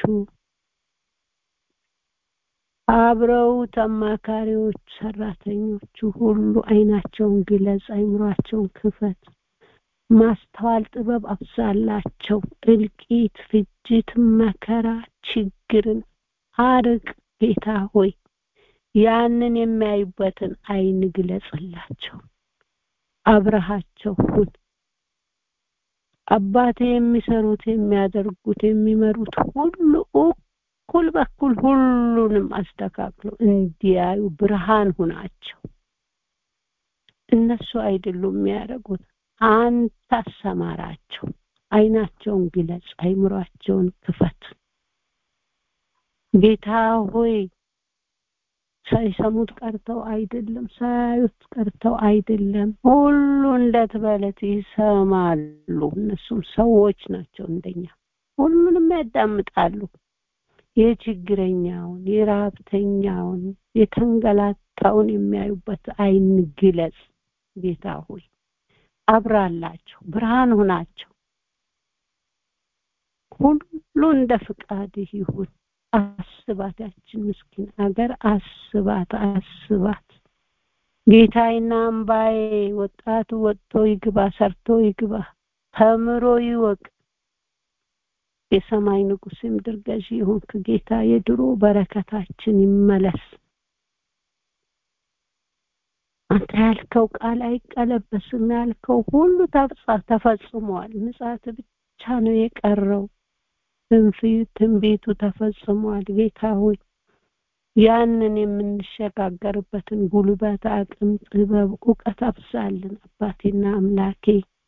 አብረውት አማካሪዎች ሰራተኞቹ ሁሉ አይናቸውን ግለጽ አይምሯቸውን ክፈት ማስተዋል ጥበብ አብዛላቸው እልቂት ፍጅት መከራ ችግርን አርቅ ጌታ ሆይ ያንን የሚያዩበትን አይን ግለጽላቸው አብረሃቸው ሁን አባቴ የሚሰሩት የሚያደርጉት የሚመሩት ሁሉ እኩል በኩል ሁሉንም አስተካክሎ እንዲያዩ ብርሃን ሁናቸው እነሱ አይደሉም የሚያደርጉት አንተ አሰማራቸው አይናቸውን ግለጽ አይምሯቸውን ክፈት ጌታ ሆይ ሳይሰሙት ቀርተው አይደለም ሳያዩት ቀርተው አይደለም ሁሉ እንደትበለት ይሰማሉ እነሱም ሰዎች ናቸው እንደኛ ሁሉንም ያዳምጣሉ የችግረኛውን የራብተኛውን የተንገላታውን የሚያዩበት አይን ግለጽ ጌታ ሆይ አብራላቸው ብርሃን ሁናቸው ሁሉ እንደ ፍቃድህ ይሁን አስባት ያችን ምስኪን አገር አስባት አስባት ጌታዬና አምባዬ ወጣቱ ወጥቶ ይግባ ሰርቶ ይግባ ተምሮ ይወቅ የሰማይ ንጉስ ምድር ገዢ ይሁንክ ጌታ የድሮ በረከታችን ይመለስ አንተ ያልከው ቃል አይቀለበስም ያልከው ሁሉ ተፈጽሟል ምጽአት ብቻ ነው የቀረው ትንቢቱ ተፈጽሟል ጌታ ሆይ ያንን የምንሸጋገርበትን ጉልበት አቅም ጥበብ እውቀት አብዛልን አባቴና አምላኬ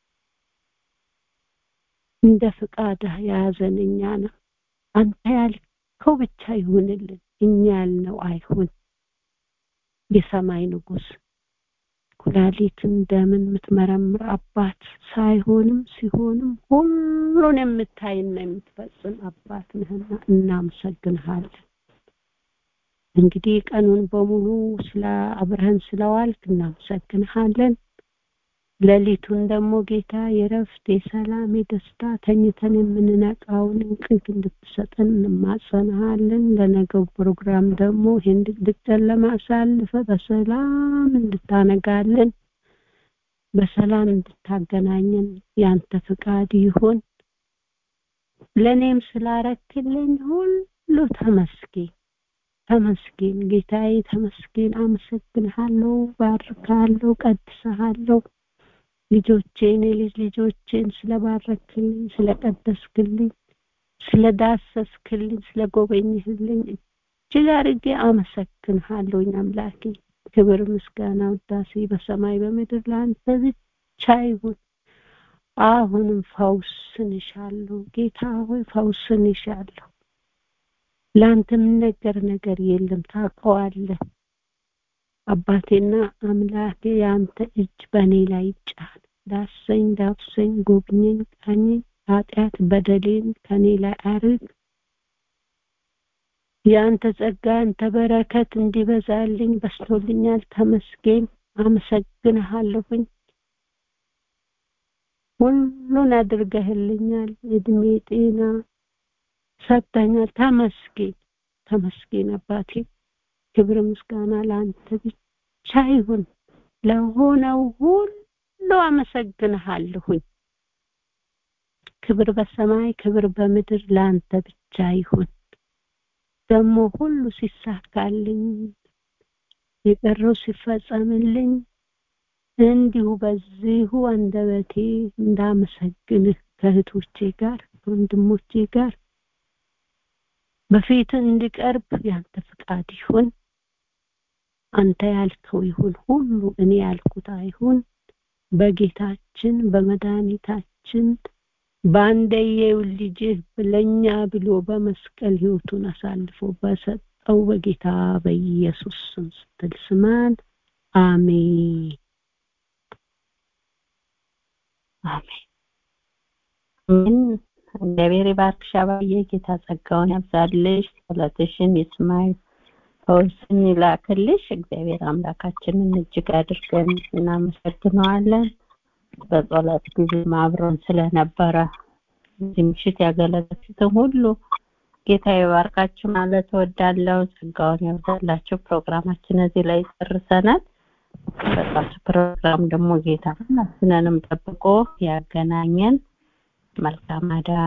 እንደ ፍቃድህ የያዘን እኛ ነው አንተ ያልከው ብቻ ይሁንልን እኛ ያልነው አይሁን የሰማይ ንጉስ ኩላሊትን ደምን የምትመረምር አባት ሳይሆንም ሲሆንም ሁሉን የምታይና የምትፈጽም አባት ነህና እናመሰግንሃለን እንግዲህ ቀኑን በሙሉ ስለ አብረህን ስለዋልክ እናመሰግንሃለን ሌሊቱን ደግሞ ጌታ የረፍት የሰላም የደስታ ተኝተን የምንነቃውን እንቅልፍ እንድትሰጠን እንማጸንሃለን ለነገው ፕሮግራም ደግሞ ይህን ድቅድቅ ጨለማ አሳልፈ በሰላም እንድታነጋለን በሰላም እንድታገናኘን ያንተ ፍቃድ ይሁን ለእኔም ስላረክልኝ ሁሉ ተመስገን ተመስገን ጌታዬ ተመስገን አመሰግንሃለሁ ባርካለሁ ቀድሰሃለሁ ልጆቼን የልጅ ልጆቼን ስለባረክልኝ ስለቀደስክልኝ ስለዳሰስክልኝ ስለጎበኝህልኝ እጅግ አድርጌ አመሰግንሃለሁኝ አምላኬ ክብር ምስጋና ውዳሴ በሰማይ በምድር ለአንተ ብቻ ይሁን አሁንም ፈውስን ይሻለሁ ጌታ ሆይ ፈውስን ይሻለሁ ለአንተ የምነገር ነገር የለም ታውቀዋለህ አባቴና አምላኬ የአንተ እጅ በእኔ ላይ ይጫን ዳሰኝ ዳብሰኝ ጎብኘኝ ቃኘኝ ኃጢአት በደሌን ከኔ ላይ አርግ የአንተ ጸጋ አንተ በረከት እንዲበዛልኝ በስቶልኛል ተመስገን አመሰግንሃለሁኝ ሁሉን አድርገህልኛል እድሜ ጤና ሰጥተኛል ተመስገን ተመስገን አባቴ ክብር ምስጋና ለአንተ ብቻ ይሁን ለሆነው ሁሉ አመሰግንሃለሁኝ ክብር በሰማይ ክብር በምድር ለአንተ ብቻ ይሁን ደግሞ ሁሉ ሲሳካልኝ የቀረው ሲፈጸምልኝ እንዲሁ በዚሁ አንደበቴ እንዳመሰግንህ ከእህቶቼ ጋር ከወንድሞቼ ጋር በፊት እንዲቀርብ ያንተ ፍቃድ ይሁን አንተ ያልከው ይሁን ሁሉ እኔ ያልኩት አይሁን በጌታችን በመድኃኒታችን በአንደየው ልጅህ ለኛ ብሎ በመስቀል ህይወቱን አሳልፎ በሰጠው በጌታ በኢየሱስ ስም ስትል ስማን አሜን አሜን እግዚአብሔር ይባርክሽ አባዬ ጌታ ጸጋውን ያብዛልሽ ጸሎትሽን ይስማይ ፈውስን ይላክልሽ እግዚአብሔር አምላካችንን እጅግ አድርገን እናመሰግነዋለን በጸሎት ጊዜ ማብረን ስለነበረ እዚህ ምሽት ያገለገሉትን ሁሉ ጌታ ይባርካችሁ ማለት እወዳለሁ ጸጋውን ያብዛላችሁ ፕሮግራማችን እዚህ ላይ ጨርሰናል በጣም ፕሮግራም ደግሞ ጌታ ሁላችንንም ጠብቆ ያገናኘን መልካም አዳ